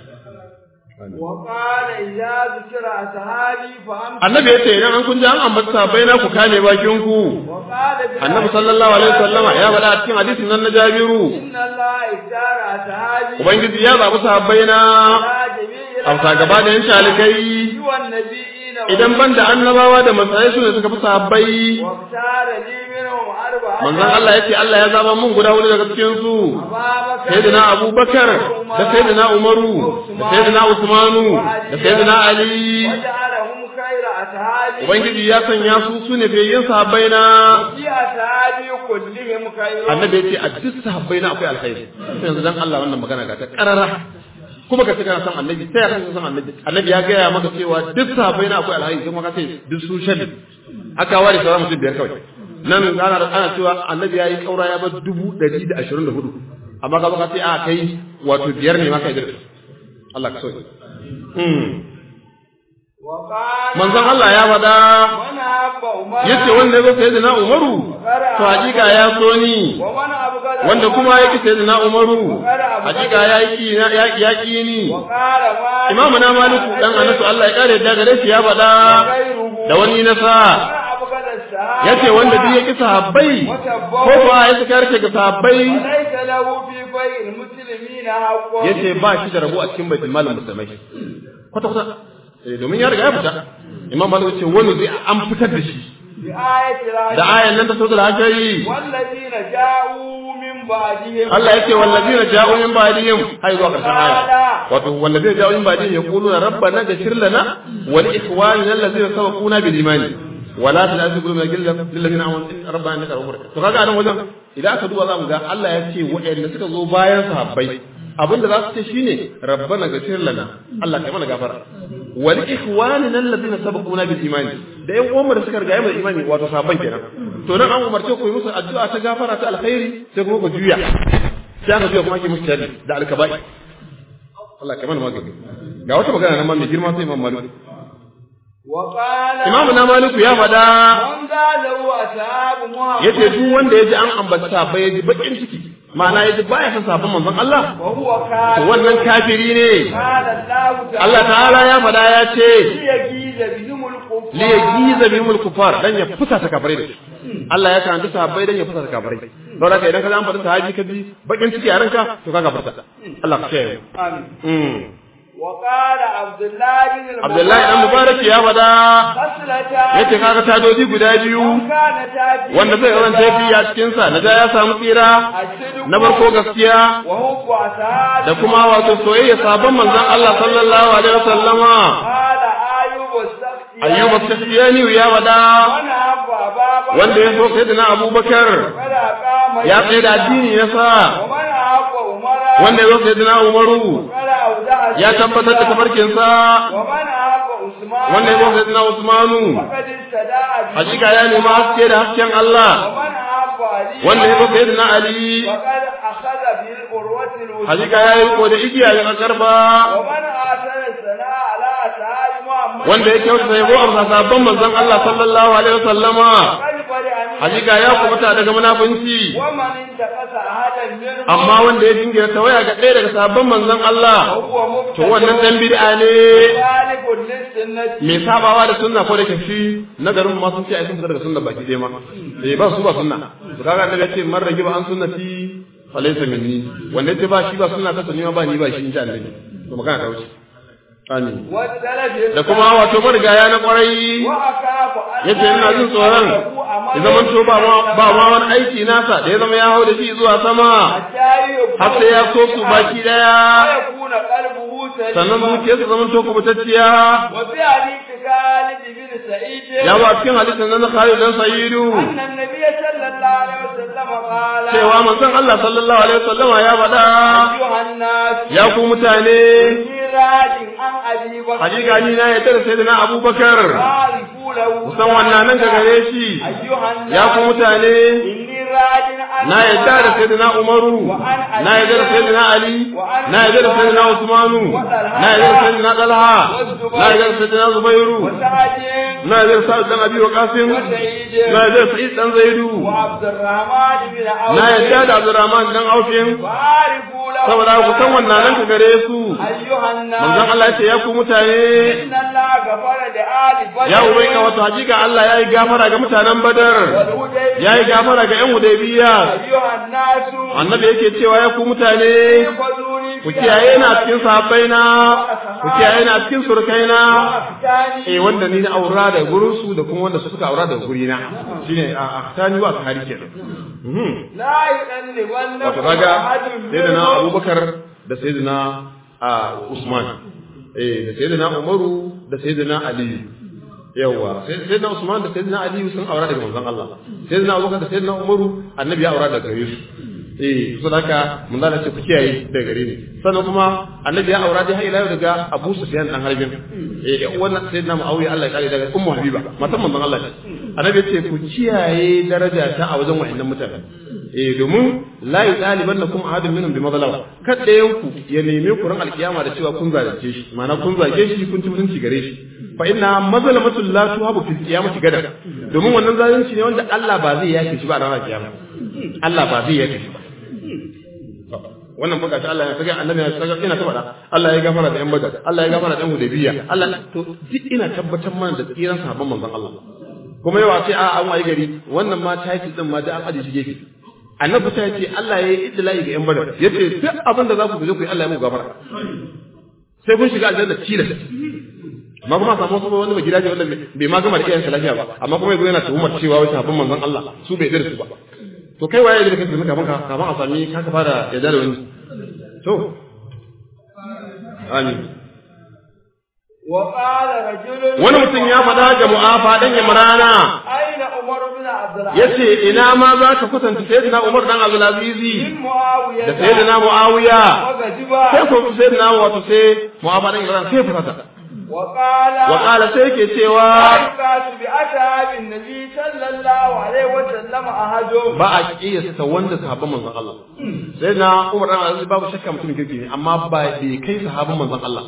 وقال إذا ذكر أصحابي فأمسكوا annabi yace idan an kun ji an ambata sahabbai na ku kame bakin ku وقال annabi sallallahu alaihi wasallama ya faɗa a cikin hadisin nan na Jabiru إن الله اختار أصحابي ubangiji ya zabi sahabbai na على جميع amsa gaba da yan shalikai سوى النبيين idan ban da annabawa da matsayi su ne suka fi sahabbai واختار لي منهم أربعة manzon Allah yace Allah ya zaba mun guda hudu daga cikin su أبا بكر sayyidina Abubakar da sayyidina Umaru da sayyidina Usmanu da sayyidina Ali وجعلهم خير أصحابي ubangiji ya sanya su su ne fiyayyen sahabbai na في أصحابي كلهم خير annabi yace a duk sahabbai na akwai alkhairi sai yanzu dan Allah wannan magana ga ta karara kuma ka ce kana san annabi sai ya san annabi annabi ya gaya maka cewa duk sahabbai na akwai alkhairi kuma ka ce duk su shari aka ware sauran mutum biyar kawai nan ana ana cewa annabi ya yi kaura ya bar dubu ɗari da ashirin da hudu amma ka baka ce a kai wato biyar ne maka yi Allah ka so وقال manzon Allah ya faɗa من أحب عمر yace wanda ya zo sayyidina Umaru to hakika ya so ni ومن أبغض wanda kuma yake sayyidina Umaru hakika ya yi ya ya ki ni وقال ما Imamu na Maliku dan Anasu Allah ya kare da gare shi ya faɗa da wani nasa من أبغض السهاب yace wanda duk ya ki sahabbai ko kuwa ya saka yarke ga sahabbai وليس له في بيع المسلمين حق yace ba shi da rabo a cikin baitul malin musulmai kwata kwata eh domin ya riga ya fita Imam Malik yace wani zai an fitar da shi بآية da العجل ayan nan ta sautul hajji والذين جاءوا من بعدهم Allah yake wallazina ja'u min ba'dihim hay zuwa karshen aya wato wallazina ja'u min ba'dihim yaquluna rabbana ghfir lana wa li ikhwanina allazina sabaquna bil iman wa la ta'khudh qulubana ghillan lil ladina amanu rabbana innaka ghafurur rahim to kaga anan wajen idan aka duba zamu ga Allah ya ce waɗanda suka zo bayan sahabbai abinda za su ce shine rabbana ghfir lana Allah kai mana gafara wa li ikhwanina allazina sabaquna bil iman da yan uwanmu da suka riga mu da imani wato sahabban kenan to nan an umarce ku yi musu addu'a ta gafara ta alkhairi sai kuma ku juya sai aka juya kuma ake musu tari da alkabai Allah kai mana magani ga wata magana nan ma mai girma sai Imam Malik وقال Imam na Maliku ya faɗa من قاله أصحاب محمد yace duk wanda ya ji an ambata sahabbai ya ji bakin ciki ma'ana ya ji baya san sahabban manzon Allah وهو to كافر wannan kafiri ne قال الله تعالى Allah ta'ala ya faɗa ya ce ليجيز بهم الكفار li yajiza bihimul kufar dan ya fusa ta kafirai da shi Allah ya karanta sahabbai dan ya fusa ta kafirai don haka idan ka an faɗi sahabi ka ji bakin ciki a ranka to ka gafarta Allah ka ce آمين mm وقال عبد الله بن المبارك Abdullahi dan Mubarak ya faɗa خصلتان yace kaga tadoji guda biyu كان تاتي wanda zai kasance fi a cikin sa na ya samu tsira الصدق na farko gaskiya وحب أصحاب da kuma wato soyayya sabon manzon Allah sallallahu alaihi wasallama قال أيوب السختياني ayyuba tasbiyani ya faɗa وانا أبو أبا بكر wanda ya so sayyidina Abubakar وقد أقام ya tsaye da addini ya sa ومن أبو عمر wanda ya so sayyidina Umaru وقد أودع ya tabbatar da tafarkinsa ومن أبو عثمان wanda ya so sayyidina Usmanu وقد استدعى به hakika ya nemi haske da hasken Allah ومن أبو علي wanda ya so sayyidina Ali وقد أخذ بالقروة الوثقى hakika ya yi riko da igiya ya karba ومن آثر الثناء على أصحاب محمد wanda ya kyautata yabo a sabon manzon Allah sallallahu alaihi wasallama قد برئ من hakika ya kubuta daga munafunci ومن انتقص أحدا منهم amma wanda ya dingira tawaya ga ɗaya daga sabon manzon Allah فهو to wannan dan bid'a ne خالف للسنة mai sabawa da sunna ko da kafi na garin ma sun ce ai sun fita daga sunna baki ɗaya ma eh ba su ba sunna to kaga annabi ya ce man ragiba an sunnati falaysa minni wanda ya ce ba shi ba sunna ta sunni ma ba ni ba shi in ji annabi to magana ta wuce amin والسلف da kuma wato marigaya na kwarai وأخاف أن yace ina jin tsoron ya zama to ba ma ba ma wani aiki nasa da ya zama ya hau da shi zuwa sama har sai ya so su baki daya sannan zuciyarsa zama to kubutacciya ya ba cikin hadisin nan na Khalid dan Sayyidu cewa manzon Allah sallallahu alaihi wasallama ya faɗa ya ku mutane hakika ni na ya tare sayyidina Abubakar kusan wannan nan ga gare shi ya ku mutane na yadda da sayyidina Umaru na yadda da sayyidina Ali na yadda da sayyidina Usmanu na yadda da sayyidina Talha na yadda da sayyidina Zubairu na yadda da Sa'id dan Abi Waqqas na yadda da Sa'id dan Zaidu na yadda da Abdurrahman dan Aufin saboda ku san wannan nan ka gare su manzon Allah ya ce ya ku mutane ya ubaika wato hakika Allah ya yi gafara ga mutanen Badar ya yi gafara ga ƴan Hudaybiya annabi yake cewa ya ku mutane ku kiyaye na cikin sahabbai na ku kiyaye na cikin surkai na eh wanda ni na aura da gurin su da kuma wanda suka aura da guri na shine a ahtani wa kari kenan wato kaga sayyidina Abubakar da sayyidina Usman eh da sayyidina Umaru da sayyidina Ali yawa sayyidina Usman da sayyidina Ali sun aura daga manzon Allah sayyidina Abubakar da sayyidina Umaru annabi ya aura daga gare su eh so haka mun zana ce ku kiyaye daga gare ni sannan kuma annabi ya aura dai har ila daga Abu Sufyan dan Harbin eh wannan sayyidina Muawiya Allah ya kare daga Ummu Habiba matan manzon Allah annabi ya ce ku kiyaye daraja ta a wajen wa'annan mutanen eh domin la yutalibannakum ahadun minhum bi madlama kada yanku ya neme ku ran alkiyama da cewa kun zalunce shi ma'ana kun zage shi kun ci mutunci gare shi fa inna mazlamatul la tuhabu fil qiyamati gada domin wannan zalunci ne wanda Allah ba zai yake shi ba a ranar kiyama Allah ba zai yake shi ba wannan buga Allah ya saka annabi ya saka ina ta faɗa Allah ya gafara da yan badar Allah ya gafara da yan hudaybiya Allah to duk ina tabbatar mana da tsiran sahabban manzon Allah kuma yawa sai a an waye gari wannan ma title din ma da an aje shi gefe annabi ta ce Allah ya yi idlai ga yan badar yace duk abin da za ku je ku yi Allah ya muku gafara sai kun shiga aljanna tilas amma kuma samu wasu wani mai gidaje wanda bai ma gama da iyayensa lafiya ba amma kuma yanzu yana tuhumar cewa wai sahabban manzon Allah su bai da su ba to kai waye da kake kafin ka kafin a sami ka ka fara yadda da wani to amin wani mutum ya faɗa ga mu'afa dan imrana yace ina ma za ka kusanta sayyidina umar dan abdulazizi da sayyidina muawiya sai ko sayyidina wato sai mu'afa dan imrana sai fusata وقال وقال sai ke cewa أيقات بأصحاب النبي صلى الله عليه وسلم أحدهم ba a kiyasta wanda sahabban manzon Allah sai na Umar dan Aziz babu shakka mutum kirki ne amma ba bai kai sahabban manzon Allah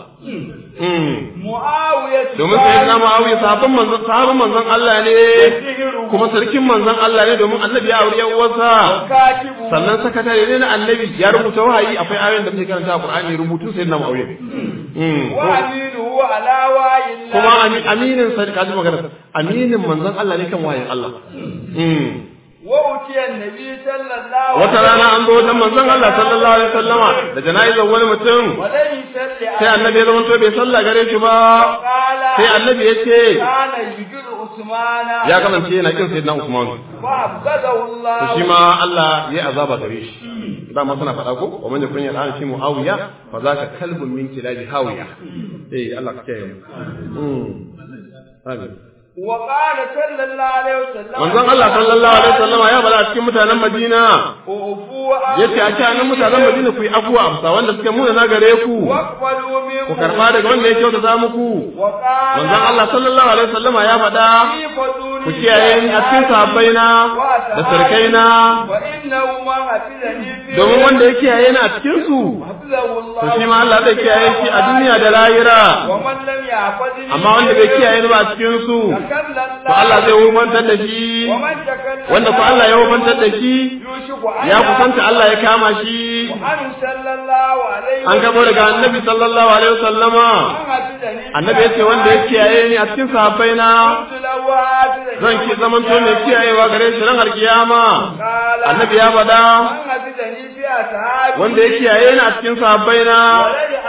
mm معاوية domin sai na Muawiya sahabban manzon sahabban manzon Allah ne kuma sarkin manzon Allah ne domin annabi ya aure yan uwarsa كاتبه sannan sakatare ne na annabi ya rubuta wahayi akwai ayoyin da muke karanta a Qur'ani rubutun sayyidina Muawiya mm وأمينه على وعي الله kuma ami- aminin sa kaji magana aminin manzon Allah ne kan wayin Allah mm وأتي النبي صلى الله wata rana an zo wajen manzon Allah sallallahu alaihi wasallama da jana'izar wani mutum ولم يصلي sai annabi ya zama to bai sallah gare shi ba قال sai annabi ya ce كان يجر عثمان ya kasance yana kin sayyidina Usman فأبغضه الله to shi ma Allah ya azaba gare shi dama suna faɗa ko wa man yakun yal'an fi muawiya fa zaka kalbun min kilabi hawiya eh Allah ka kiyaye mu mm amin وقال صلى الله عليه وسلم manzon Allah sallallahu alaihi wasallama ya bada cikin mutanen Madina وعفوا yace a cikin mutanen Madina ku yi afuwa amsa wanda suke muna na gare ku واقبلوا منه ku karba daga wanda ya kyautata muku وقال manzon Allah sallallahu alaihi wasallama ya faɗa في فضول ku kiyaye ni a cikin sahabbaina da sarkaina وإنه ما حفظني فيه domin wanda ya kiyaye ni a cikin su حفظه الله to shi ma Allah zai kiyaye shi a duniya da lahira ومن لم يحفظني amma wanda bai kiyaye ni ba a cikin su تكلم to Allah zai hukuntar da shi ومن تكلم wanda ko Allah ya hukuntar da shi يوشك أن ya kusanta Allah ya kama shi وأن صلى الله عليه an gabo daga annabi sallallahu alaihi wasallama حفظني annabi yace wanda ya kiyaye ni a cikin sahabbaina قلت له حفظني zan ki zaman to mai kiyayewa gare shi ran alkiyama قال annabi ya faɗa من حفظني في أصحابي wanda ya kiyaye ni a cikin sahabbaina ولد علي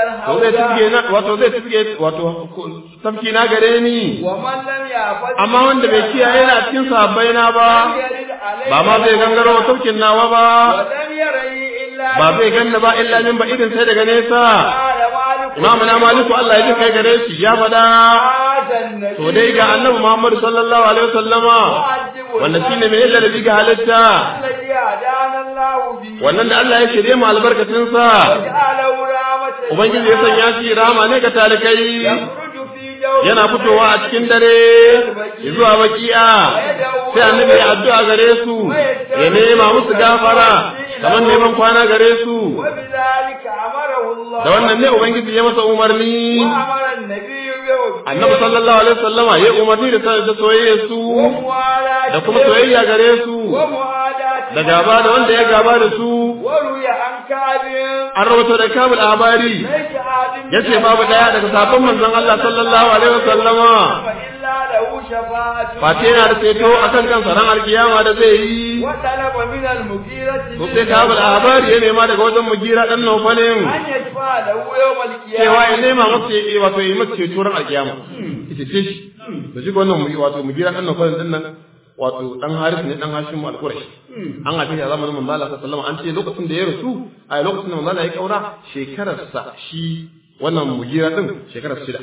to zai tifke na wato zai tifke wato tafki na gare ni ومن لم يعفظ amma wanda bai kiyaye na cikin sahabbai na ba يرد عليه ba ma zai gangaro tafkin nawa ba ولم يري إلا ba zai ganna ba illa min ba irin sai daga nesa قال مالك imamu na maliku Allah ya ji kai gare shi ya faɗa هذا النبي to dai ga annabi Muhammad sallallahu alaihi wasallama معجب wannan shine mai illa da biga halitta الذي هدانا الله به wannan da Allah ya shirye mu albarkacin sa وجعله رحمة ubangiji ya sanya shi rama ne ga talikai يخرج في جو yana fitowa a cikin dare zuwa baki'a sai annabi ya addu'a gare su ya nema musu gafara kamar neman kwana gare su وبذلك أمره الله da wannan ne ubangiji ya masa umarni وأمر النبي به annabi sallallahu alaihi wasallama ya umarni da da soyayya su وموالاته da kuma soyayya gare su ومعاداته da gaba da wanda ya gaba da su وروي عن كعب an rawaito da kabul abari ليس عاد yace babu daya daga sabon manzon Allah sallallahu alaihi wasallama فإلا له شفاعة face yana da ceto akan kansa ran alkiyama da zai yi وطلب من المغيرة to sai kabul abari ya nema daga wajen mugira dan nufalin أن يشفع له يوم cewa ya القيامة nema masa ya wato yi masa ceto ran alkiyama ita ce shi to shi wannan mu wato mugira dan nufalin din nan wato dan haris ne dan hashim al-qurashi an haife shi a zamanin manzo Allah sallallahu alaihi wasallam an ce lokacin da ya rasu a lokacin da manzo Allah ya kaura shekararsa shi wannan mugira din shekarar shida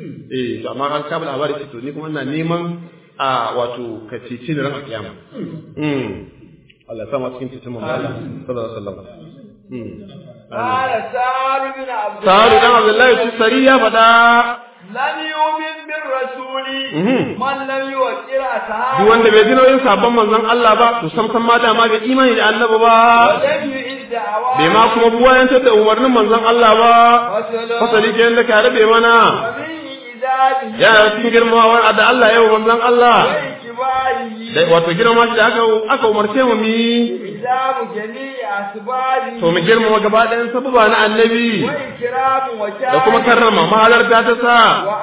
eh to amma an kabul labari ce to ni kuma ina neman a wato ka cece ni ran kiyama mm Allah ya sama cikin cikin manzo Allah sallallahu alaihi wasallam mm قال سعد بن عبد Sa'adu dan الله Abdullahi Sari ya faɗa لم يؤمن بالرسول Mhm. من لم يوكل أصحابه duk wanda bai ji nauyin sabon manzon Allah ba to sam san ma dama bai imani da annabi ba ولم يعد دعواه bai ma kuma buwayantar da umarnin manzon Allah ba فصل fasali ke da ka rabe mana ومن إذابه ya cikin girmawar da Allah ya yi wa manzon Allah وإكباره da wato girma shi da aka aka umarce mu mu yi إذاب جميع أسبابه to mu girmama gaba ɗayan sababa na annabi وإكرام da kuma وشاهد karrama mahalarta ta sa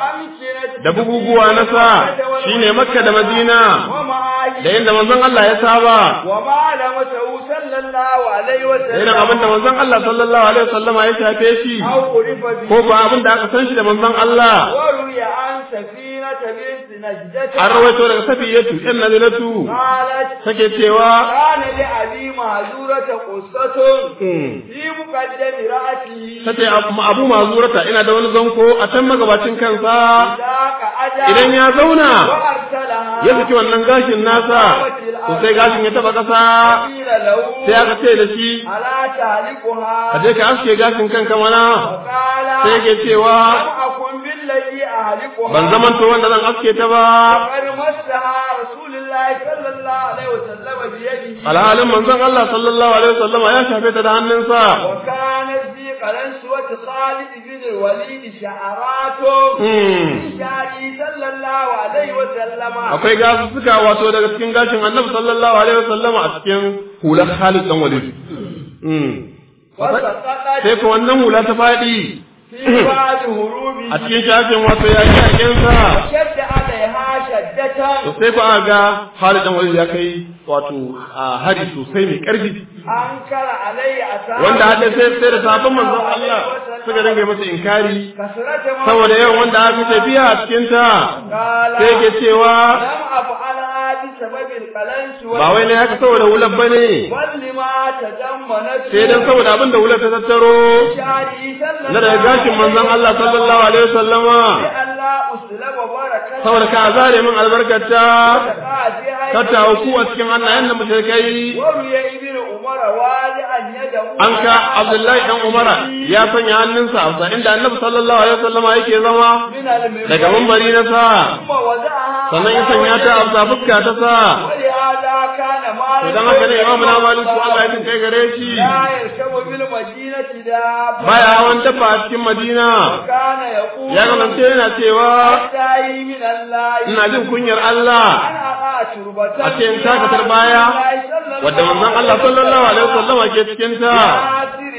وأمكنة da buguguwa na sa shine Makka da Madina ومعايش da inda manzon Allah ya saba وما علمته صلى الله عليه da irin وسلم abin da manzon Allah sallallahu alaihi wasallama ya shafe shi أو عرف به ko ba abin da aka san shi da manzon Allah وروي عن سفينة بنت نجدة an rawaito daga safiyatu ɗan nazilatu قالت take cewa كان لأبي معذورة قصة في مقدم رأسه tace abu mazurata ina da wani zanko a can magabacin kansa ذاك أجا idan ya zauna وأرسلها ya saki wannan gashin nasa to sai gashin ya taba kasa قيل له sai aka ce da shi ألا تهلكها ka je ka aske gashin kanka mana وقال sai yake cewa لم أكن بالذي أهلكها ban zamanto wanda zan aske ta ba وقد مسها رسول الله صلى الله عليه وسلم بيده alhalin manzon Allah sallallahu alaihi wasallama ya shafe ta da hannunsa وكانت في قلنسوة خالد بن الوليد شعرات Hmm. من شعره صلى الله عليه وسلم akwai gasussuka wato daga cikin gashin annabi sallallahu alaihi wasallama a cikin hular Khalid dan Walid Mm. وسقطت sai ko wannan hula ta faɗi في بعض هروبه a cikin shafin wato yaƙi yaƙinsa شد عليها شدة to sai ko aka ga Khalid dan Walid ya kai wato a hari sosai mai ƙarfi أنكر عليه أصحابه wanda hadda sai sai da sabon manzon Allah suka dinga masa inkari كثرة ما saboda yawan wanda aka tafiya a cikin ta قال sai ke cewa لم أفعلها بسبب القلنسوة ba wai ne haka saboda hular bane بل لما تضمنته sai dan saboda abin da hular ta tattaro شعره صلى na daga gashin manzon Allah sallallahu alaihi wasallama لئلا أسلب بركة saboda ka zare min albarkata تقع فيها ka tawo ku a cikin hannayen da mushrikai وروي ابن عمر والعا يده an ka Abdullahi dan Umara ya sanya hannunsa a sa inda Annabi sallallahu alaihi wasallama yake zama من المنبر daga mambari na sa ثم وضعها sannan ya sanya ta a sa fuska ta sa ولهذا كان to مالك dan haka ne Imam na Malik Allah ya jin kai gare shi لا يركب بالمدينة دابة baya hawan dafa a cikin Madina وكان يقول ya kasance yana cewa أستعي من الله ina jin kunyar Allah أنا أقع تربة a cikin takatar baya wadda manzon Allah sallallahu alaihi wasallama ke cikin ta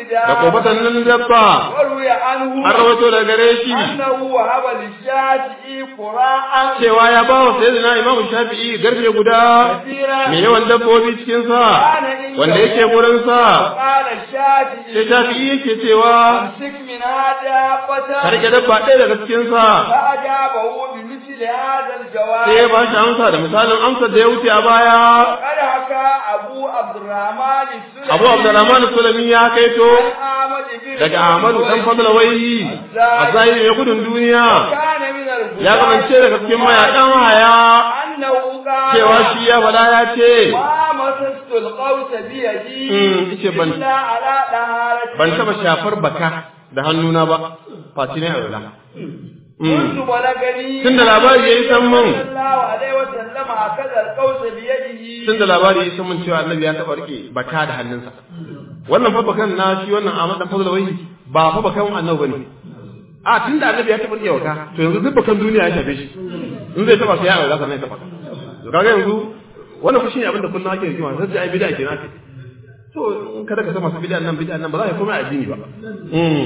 الرداء da kofatan nan dabba وروي عنه an rawaito daga gare shi أنه وهب للشافعي قراء cewa ya ba wa sayyidina imam shafi'i garfe guda كثيرا mai yawan dabbobi cikin sa wanda yake gurin sa قال الشافعي sai shafi'i yake cewa أمسك من هذا ka فتى rike dabba ɗaya daga cikin sa فأجابه بمثل هذا الجواب sai ya ba shi amsa da misalin amsar da ya wuce a baya قد حكى أبو عبد الرحمن السلمي abu abdurrahman sulami ya kaito عن أحمد بن daga ahmadu dan fadla wai a zahiri mai gudun duniya كان من الهدى ya kamance daga cikin mayakan haya أنه قال cewa shi ya faɗa ya ce ما مسست القوس بيدي Mm, yace ban- إلا على طهارة ban taɓa shafar baka da hannuna ba face ne a wula كنت بلغني Tun da labari ya yi san mun. صلى الله عليه وسلم أخذ القوس بيده tun da labari ya san mun cewa annabi ya taɓa rike baka da hannunsa wannan fa bakan na shi wannan Ahmad dan fadla wai ba fa bakan annabi bane a tun da annabi ya taɓa rike baka to yanzu duk bakan duniya ya shafe shi in zai taɓa sai ya aure sannan ya taɓa to kaga yanzu wannan fa shine abin da kullum ake rigima sai ai bid'a kenan ake to in kada ka san masu bid'a nan bid'a nan ba za ka komai addini ba mm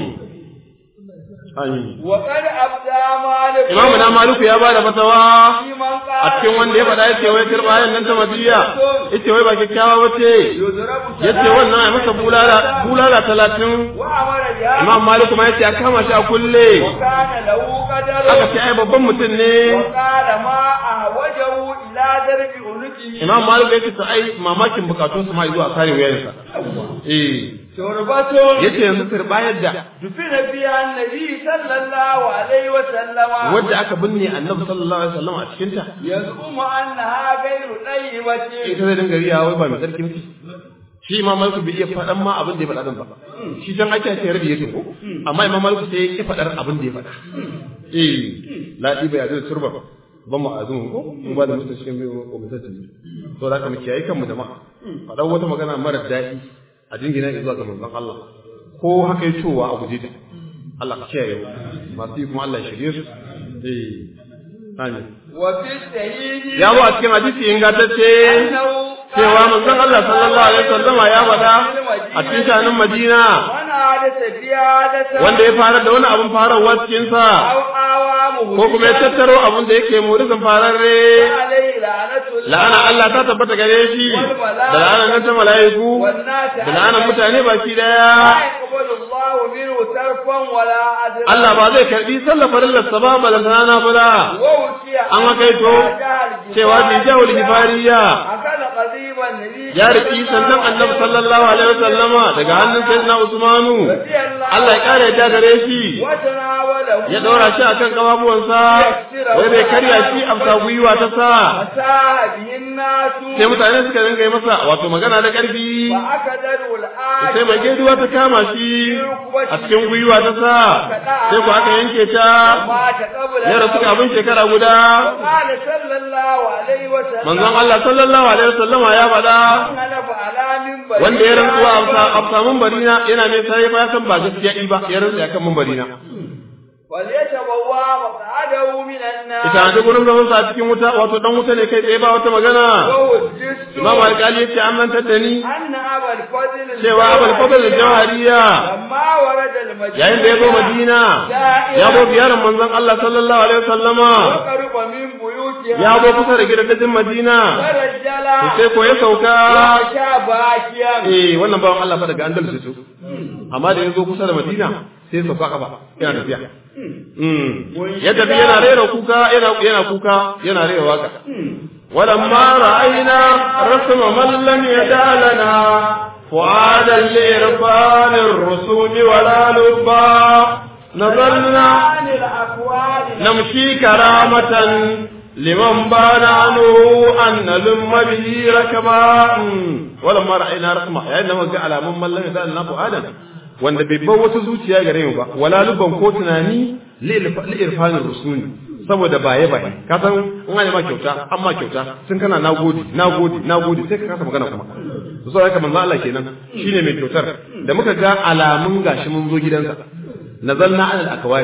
amin وقد أبدى مالك imamu na maluku ya bada fatawa في من قال a cikin wanda ya faɗa yace wai kirba ayan nan ta madiya yace wai ba kyakkyawa bace يضرب yace wannan ai masa bulala bulala talatin وأمر بها imam maliku ma yace a kama shi a kulle وكان له قدر aka ce ai babban mutum ne وقال ما أهوجه إلى درب عنقه imam maliku yace to ai mamakin bukatun su ma zuwa kare wayansa eh شربة yace yanzu kirba yadda دفن فيها النبي صلى الله عليه وسلم wadda aka binne annabi sallallahu alaihi wasallam a cikin ta يزعم أنها غير طيبة ita zai dinga riya wai ba mai tsarki muke shi imam maliku bai iya faɗan ma abin da ya faɗa din ba shi can ake ce rabi yake ko amma imam maliku sai ya faɗar abin da ya faɗa eh ladi bai azur turba ban mu azun ko mun ba da mutum cikin bai ko mutum ne to da ka mu kiyaye kanmu jama'a faɗan wata magana mara daɗi a jingina zuwa ga manzon Allah ko haka ya cewa a guje ta Allah ka kiyaye mu masu yi kuma Allah ya shirye su eh amin وفي السعيد ya zo a cikin hadisi ingantacce أنه cewa manzon Allah sallallahu alaihi wasallama ya faɗa a cikin shanin Madina من حدث في عادة wanda ya fara da wani abun farawa cikin sa أو آوامه ko kuma ya tattaro abun da yake murizin fararre عليه لعنة الله la'ana Allah ta tabbata gare shi da la'anan nan ta mala'iku والناس da la'anan mutane baki لا daya يقبل الله منه ترفا ولا عدلا Allah ba zai karbi sallar farillarsa ba balantana na fula ووشي an hakaito cewa bi jahul hifariya أكل قضيب النبي ya riki sannan annabi sallallahu alaihi wasallama daga hannun sayyidina Usmanu رضي الله Allah ya kare ya gare shi وتناوله ya ɗora shi akan kafafuwansa wai bai karya shi a bisa gwiwa ta sa فساء به الناس sai mutane suka dinga yi masa wato magana da ƙarfi فأكدوا الآن sai mai gaiduwa ta kama shi a cikin gwiwa ta sa sai ku aka yanke ta مات قبل ya rasu kafin shekara guda قال صلى الله عليه وسلم manzon Allah sallallahu alaihi wasallama ya faɗa حلف على منبر wanda ya rantsuwa a bisa- a bisa mumbarina yana mai sai ya san ba gaskiya ɗi ba ya rantsa akan mumbarina وليتبوى مقعده من النار ita ta gurin zaman sa a cikin wuta wato dan wuta ne kai tsaye ba wata magana ووجدت Imam Alƙali yace an mantar da ni أن أبا الفضل cewa Abul Fadl al-Jawhariya لما ورد المدينة yayin da ya zo Madina ya zo ziyarar manzon Allah sallallahu alaihi wasallama وقرب من بيوتها ya zo kusa da gidajen Madina ورجل to sai ko ya sauka ومشى باكيا eh wannan bawan Allah fa daga Andalus su amma da ya zo kusa da Madina sai sauka kafa yana tafiya mm ya tafi yana rera kuka yana yana kuka yana rera waka ولما رأينا رسم من لم يدع لنا فعادا لإرفان الرسوم ولا لبا نظرنا عن الأكوان نمشي كرامة لمن بان عنه أن نلم به ركبا ولما رأينا رسمه يعني لما قال على من لم يدع لنا فعادا wanda bai bar wata zuciya gare mu ba wala luban ko tunani li irfanin rusuni saboda baye baye ka san in an ma kyauta an ma kyauta sun kana nagode nagode nagode sai ka kasa magana kuma to sai haka manzo Allah kenan shine mai kyautar da muka ga alamun gashi mun zo gidansa nazalna ala al-akwari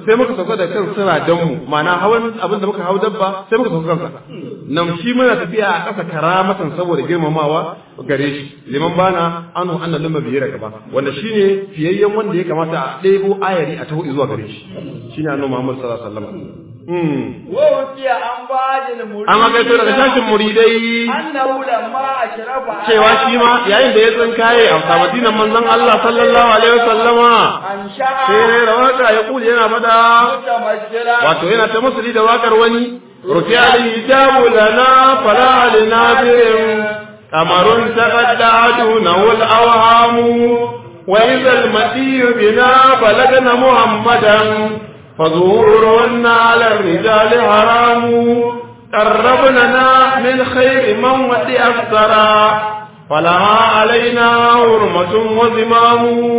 sai muka sauka da kan siradan mu ma'ana hawan abin da muka hau dabba sai muka sauka kansa nan shi muna tafiya a ƙasa karamatan saboda girmamawa gare shi liman bana anu anna lamma biye daga ba wanda shine fiyayyen wanda ya kamata a ɗebo ayari a taho zuwa gare shi shine annabi Muhammad sallallahu alaihi wasallam Wawukiya an bajin muridai. An magaito daga tashin muridai. Annahu lamma ashrafa. Cewa shi ma yayin da ya tsinkaye a Madinan manzon Allah sallallahu alaihi wasallama. An sha'a. Sai rawaka ya kuli yana fada. Mutamasshira. Wato yana ta musuli da wakar wani. Rufi al-hijabu lana fala linabirin. Kamarun taqadda'atu nawul awhamu. Wa idha al-matiyu bina balagna Muhammadan. فظهورهن على الرجال حرام قربننا من خير من ودي أفسرا فلها علينا حرمة وزمام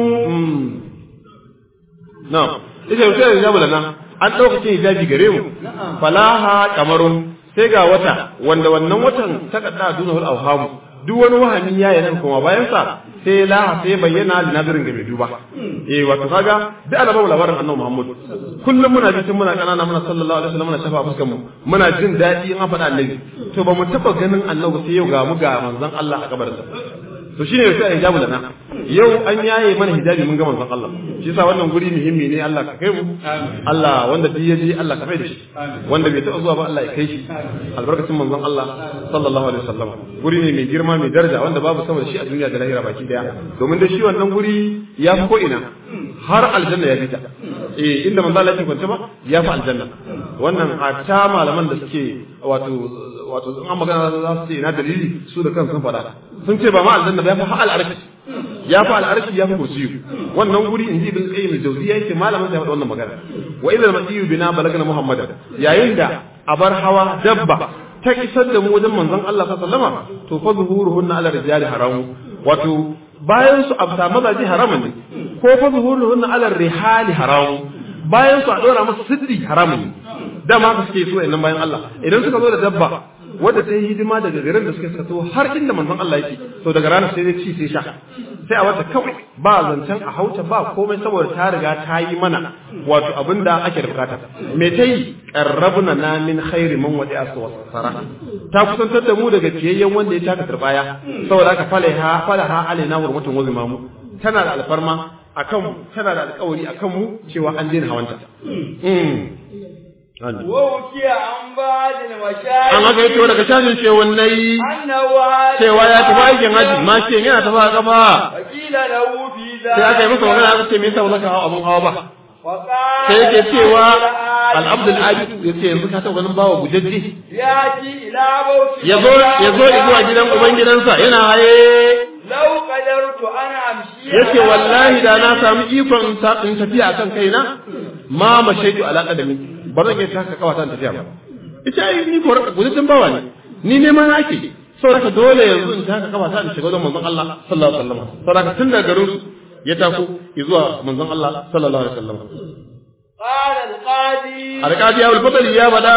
نعم إذا يوشي الإجابة لنا an ɗaukacin hijabi gare mu falaha kamarun sai ga wata wanda wannan watan takadda duna wal awhamu duk wani wahami ya yi nan kuma bayan sa sai la sai bayyana da nazarin ga mai duba eh wato kaga duk ana babu labarin annabi Muhammad kullum muna ji tun muna kanana muna sallallahu alaihi wasallam muna shafa fuskar mu muna jin daɗi in an faɗa annabi to ba mu taɓa ganin annabi sai yau ga mu ga manzon Allah a kabarinsa to shine sai hijabu lana yau an yaye mana hijabi mun ga manzon Allah shi yasa wannan guri muhimmi ne Allah ka kai mu Allah wanda duk ya je Allah ka mai da shi wanda bai taɓa zuwa ba Allah ya kai shi albarkacin manzon Allah sallallahu alaihi wasallam guri ne mai girma mai daraja wanda babu sama da shi a duniya da lahira baki daya domin da shi wannan guri ya fi ko ina har aljanna ya fita eh inda manzo Allah ya kwanta ba ya fi aljanna wannan a ta malaman da suke wato wato in an magana za su ce ina dalili su da kansu sun faɗa sun ce ba ma aljanna ba ya fi hal arshi ya fi al'arshi ya fi kursiyu wannan guri in ji ibn qayyim al-jawziyya yake malamin da ya faɗa wannan magana wa idza al-masiyu bina balagna muhammadan yayin da abar hawa dabba ta isar da mu wajen manzon Allah sallallahu alaihi wasallam to fa zuhuruhunna ala rijali haramu wato bayan su abta mazaji haramun ne ko fa zuhuruhunna ala rihali haramu bayan su a dora musu siddi haramun ne dama haka suke so nan bayan Allah idan suka zo da dabba wadda ta yi hidima daga garin da suka sato har inda manzon Allah yake to daga ranar sai dai ci sai sha sai a wata kawai ba zancen a hauta ba komai saboda ta riga ta yi mana wato abinda ake da bukata me ta yi qarrabna na min khairi man wadi aswara ta kusantar da mu daga ciyayyen wanda ya taka turbaya saboda haka falaha falaha alaina hurmatun wazimamu tana da alfarma akan tana da alƙawari akan mu cewa an daina hawanta Waukiya an ba da mashayi. an haka yato daga cajin cewannai Annawa. cewa ya tafi aikin haji ma ce yana tafi a kafa Wakila da wufi za. sai aka yi masa magana aka ce me yasa ba za ka hawa abin hawa ba Waƙa. sai yake cewa al-abdul abid yace yanzu ka taɓa ganin bawa gujajje Ya ci ila bauchi. ya zo ya zo zuwa gidan ubangidansa yana haye Lau qadartu ana amshi. yace wallahi da na samu ikon ta- in tafiya akan kaina ma mashaitu ala qadami ba zan iya taka kawata in tafiya ba ita ai ni ko gudun bawa ne ni ne ma nake saboda dole yanzu in taka kawata in shiga wajen manzon Allah sallallahu alaihi wasallam saboda tun daga garin su ya tako zuwa manzon Allah sallallahu alaihi wasallam قال القاضي alqadi ya al ya bada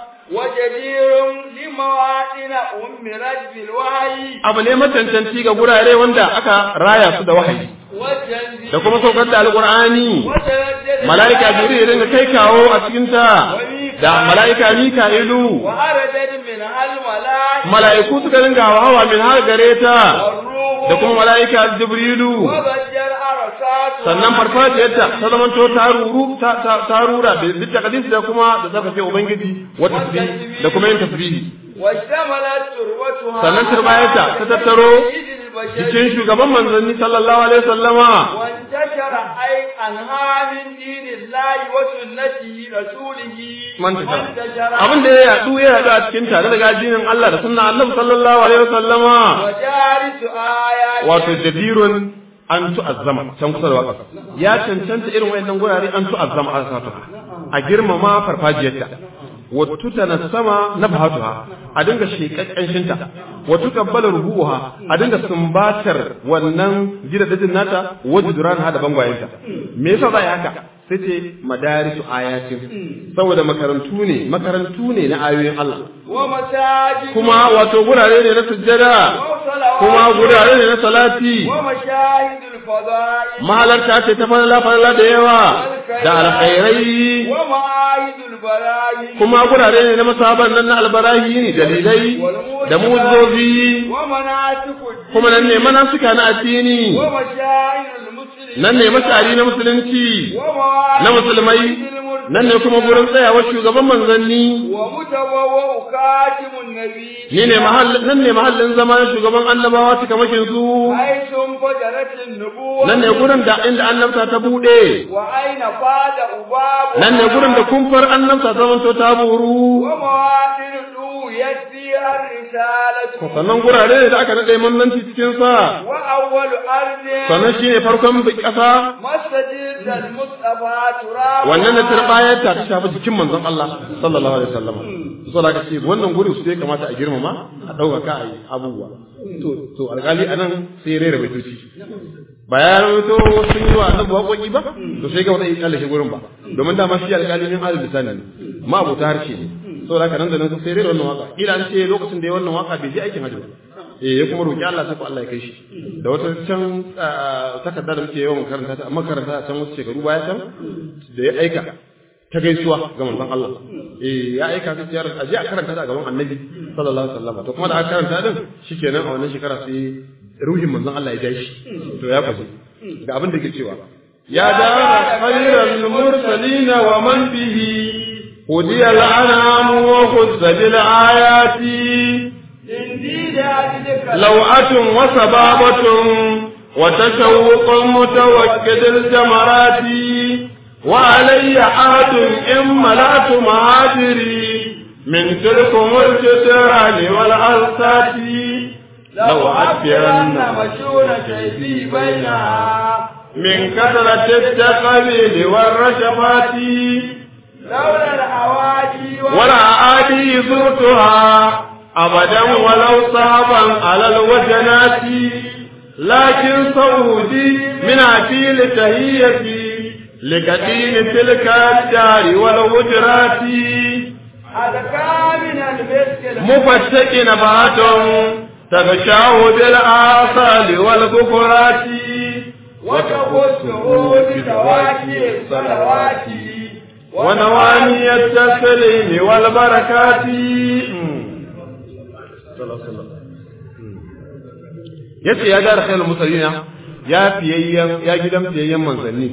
وجدير لمواطن أمرت بالوحي abu ne macancanci ga gurare wanda aka raya su da wahayi والتنزيل da kuma saukar da alqur'ani وتردد mala'ika jibril ya dinga kai kawo a cikin ta da mala'ika mika'ilu وأردت منها الملائكة mala'iku suka dinga hawa min har gare ta والروح da kuma mala'ika jibrilu وبجر أرسات sannan farfajiyarta ta zamanto ta ruru ta ta- ta rura da duk takadis da kuma da zaka ce ubangiji wa tasbih da kuma yin tasbihi واشتملت تروتها sannan turbayarta ta tattaro cikin shugaban manzanni sallallahu alaihi wasallama وانتشر أي أنها من دين الله وسنته رسوله man tashara abin da ya yadu ya yadu a cikin tare daga addinin Allah da sunna Annabi sallallahu alaihi wasallama وجارس آيات wato jadirun an tu'azzama can kusa da waka ya cancanta irin wayannan gurare an tu'azzama an sata a girmama farfajiyarta wattu sama na bahatuha a dinga shekakken shinta wattu kabbala rubuha a dinga sumbatar wannan gidajen nata wajduran ha da bangwayenta me yasa za a yi haka sai ce madarisu ayatin saboda makarantu ne makarantu ne na ayoyin Allah ومساجد kuma wato gurare ne na sujjada salawat kuma gurare ne na salati wa mashahidul fadail mahalarta ce ta falala falala da yawa da alkhairai wa ma'ahidul barahi kuma gurare ne na masaban nan na albarahi ne dalilai da muzozi wa manatikud kuma nan ne manasuka na addini wa mashahidul muslimin nan ne mashari na musulunci wa ma'ahidul na musulmai nan ne kuma gurin tsayawar shugaban manzanni wa mutawawwa katimun nabi ni ne mahallin nan ne mahallin zama na shugaban annabawa cikamakin su aisun fajaratin nubuwa nan ne gurin da inda annabta ta bude wa aina fada ubabu nan ne gurin da kumfar annabta ta zanto ta buru wa mawadin du yaddi ar-risalatu sannan gurare ne da aka nade manzanci cikin sa wa awwalu ardin sannan shine farkon ƙasa masajid al-mustafa turab wannan da turbayar ta ta shafi jikin manzon Allah sallallahu alaihi wasallam so da kace wannan gurin su ya kamata a girmama a ɗaukaka a yi abubuwa to to alƙali anan sai ya rera baitoci ba ya rawaito sun yi wa annabi waƙoƙi ba to sai ga wata yi kalle gurin ba domin dama shi alƙali min alil lisani ne ma abota harshe ne saboda haka nan da nan sai rera wannan waka kila an ce lokacin da ya wannan waka bai je aikin hajji ba eh ya kuma roki Allah sai ko Allah ya kai shi da wata can takarda da muke yawan karanta ta amma karanta a can wasu shekaru baya can da ya aika ta gaisuwa ga manzon Allah eh ya aika ta ciyar aje a karanta ta a gaban Annabi sallallahu alaihi wasallam to kuma da aka karanta din shikenan a wannan shekara sai ruhin manzon Allah ya ja shi to ya fasu ga abin da yake cewa ya dara khairal mursalin wa man bihi hudiya al'anam wa khuzza bil ayati لوعة وسبابة وتشوق متوكد الجمرات وعلي عهد إن ملأت مهاجري من تلكم الجدران والأرسات لو أكبرن مشهور كيفي بينها من كثرة التقبيل والرشفات لولا الأوادي ولا آدي زرتها أبدا ولو صعبا على الوجنات لكن صعودي من عتيل تهيتي لكتين تلك الدار والهجرات أذكى من المسك مفتك نبات تغشاه بالآصال والبكرات وتخصه بتواكي الصلوات ونواني التسليم والبركات yace ya gara khairul mursalina ya fiyayyan ya gidan fiyayyan manzanni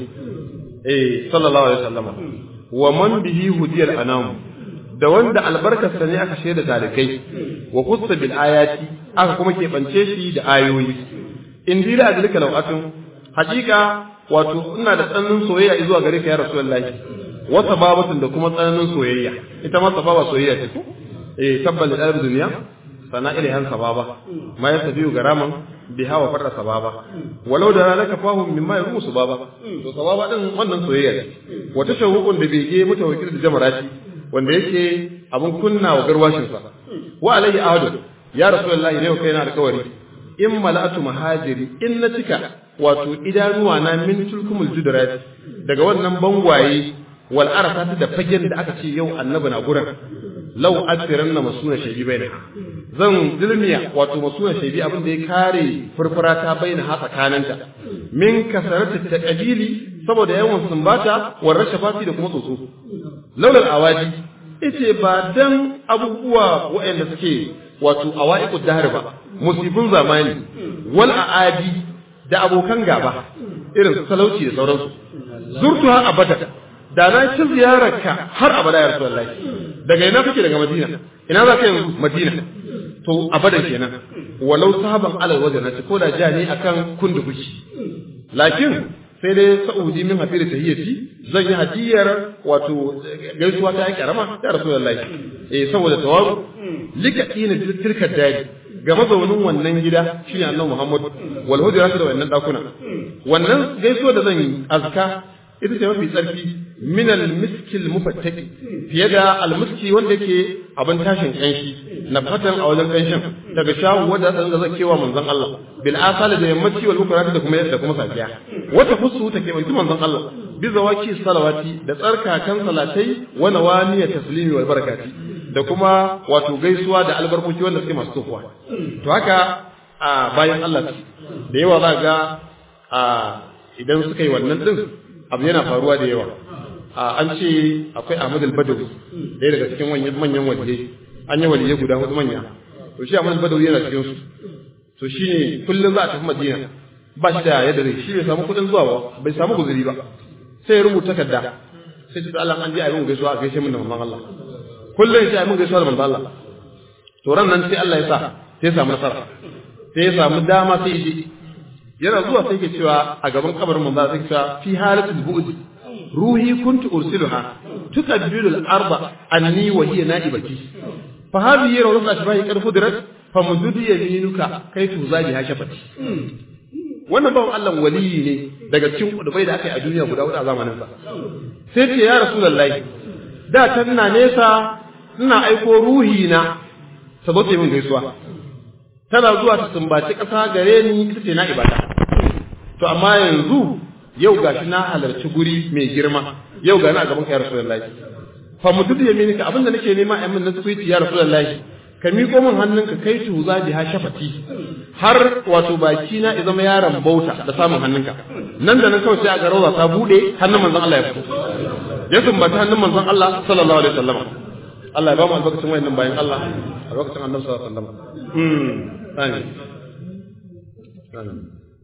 eh sallallahu alaihi wasallam wa man bihi hudiyal anam da wanda albarkarsa ne aka shaida talikai wa qussa bil ayati aka kuma keɓance shi da ayoyi in dila adlika lawatun hakika wato ina da tsananin soyayya zuwa gare ka ya rasulullahi wa sababatun da kuma tsananin soyayya ita ma sababa soyayya ce eh tabbal da duniya sana ilaihan sababa ma ya tafiyu garaman biha wa farra sababa walau da laka fahum mimma yarumu sababa to sababa din wannan soyayya ne wata shawuqun da bege mutawakkil da jamarati wanda yake abun kunna wa garwashin sa wa alayhi ahadu ya rasulullahi ne kai na alƙawari in mala'atu mahajiri in na cika wato idanuwa na min tulkumul judrat daga wannan bangwaye wal arasat da fagen da aka ce yau annabi na gurin lau asiranna masuna shaybi baina zan dilmiya wato masuna shaybi abin da ya kare furfura ta baina ha tsakaninta min kasarata taqabili saboda yawan sumbata war rashafati da kuma tsotso laulal awaji yace ba dan abubuwa waɗanda suke wato awaiqud dahr ba musibin zamani wal aadi da abokan gaba irin su talauci da sauransu zurtuha abada da na ci ziyararka har abada ya rasulullahi daga ina kake daga madina ina za ka yanzu madina to abadan kenan walau sahaban alal wajen na ko da ja ne akan kundu kuki lakin sai dai sa'udi min hafi da tahiyyati zan yi hadiyar wato gaisuwa ta karama ya rasulullahi eh saboda tawazu likatina tilka dadi ga mazaunin wannan gida shine annabi Muhammad wal hujrat da wannan dakuna wannan gaisuwa da zan yi azka ita ce mafi tsarki min al-miskil mufattaki fiye da al-miski wanda yake abin tashin kanshi na fatan a wajen kanshin daga shawu wanda zan ga zakewa manzon Allah bil asal da yammaci wal bukrati da kuma da kuma safiya wata fusu take mai manzon Allah bi zawaki salawati da tsarkakan salatai wa nawani taslimi wal barakati da kuma wato gaisuwa da albarkoki wanda suke masu tsofa to haka a bayan Allah da yawa za ga a idan suka yi wannan din abu yana faruwa da yawa an ce akwai Ahmad al-Badawi ɗaya daga cikin manyan waliyai an yi waliyai guda hudu manya to shi Ahmad al-Badawi yana cikin su to shine kullum za a tafi Madina ba shi da yadda zai shi bai samu kuɗin zuwa ba bai samu guzuri ba sai ya rubuta takarda sai ce Allah an je a yi mun gaisuwa a gaishe min da manzon Allah kullum sai a yi mun gaisuwa da manzon Allah to ran nan sai Allah ya sa sai ya samu nasara sai ya samu dama sai ya je yana zuwa sai ke cewa a gaban kabarin manzo sai ke cewa fi halatul bu'd ruhi kuntu ursiluha tukabbilu al-arba anni wa hiya na'ibati fa hadhihi rawdatun ashbahi qad fudrat fa mudud yaminuka kai tu zabi ha shafati wannan bawan Allah waliyi ne daga cikin kudubai da aka yi a duniya guda hudu a zamanin sa sai ce ya rasulullahi da tanna nesa ina aiko ruhi na saboda min gaisuwa tana zuwa ta sumbaci ƙasa gare ni ita ce na ibada to amma yanzu yau gashi na halarci guri mai girma yau ga na gaban ka ya rasulullahi fa mududu yaminika abinda nake nema a min na suiti ya rasulullahi ka miƙo min hannunka kai tu za biha shafati har wato baki na ya zama yaron bauta da samun hannunka nan da nan kawai sai a ga rawa ta bude hannun manzon Allah ya fito ya sumbaci hannun manzon Allah sallallahu alaihi wasallam Allah ya ba mu albarkacin wayannan bayan Allah albarkacin annabi sallallahu alaihi wasallam mm amin amin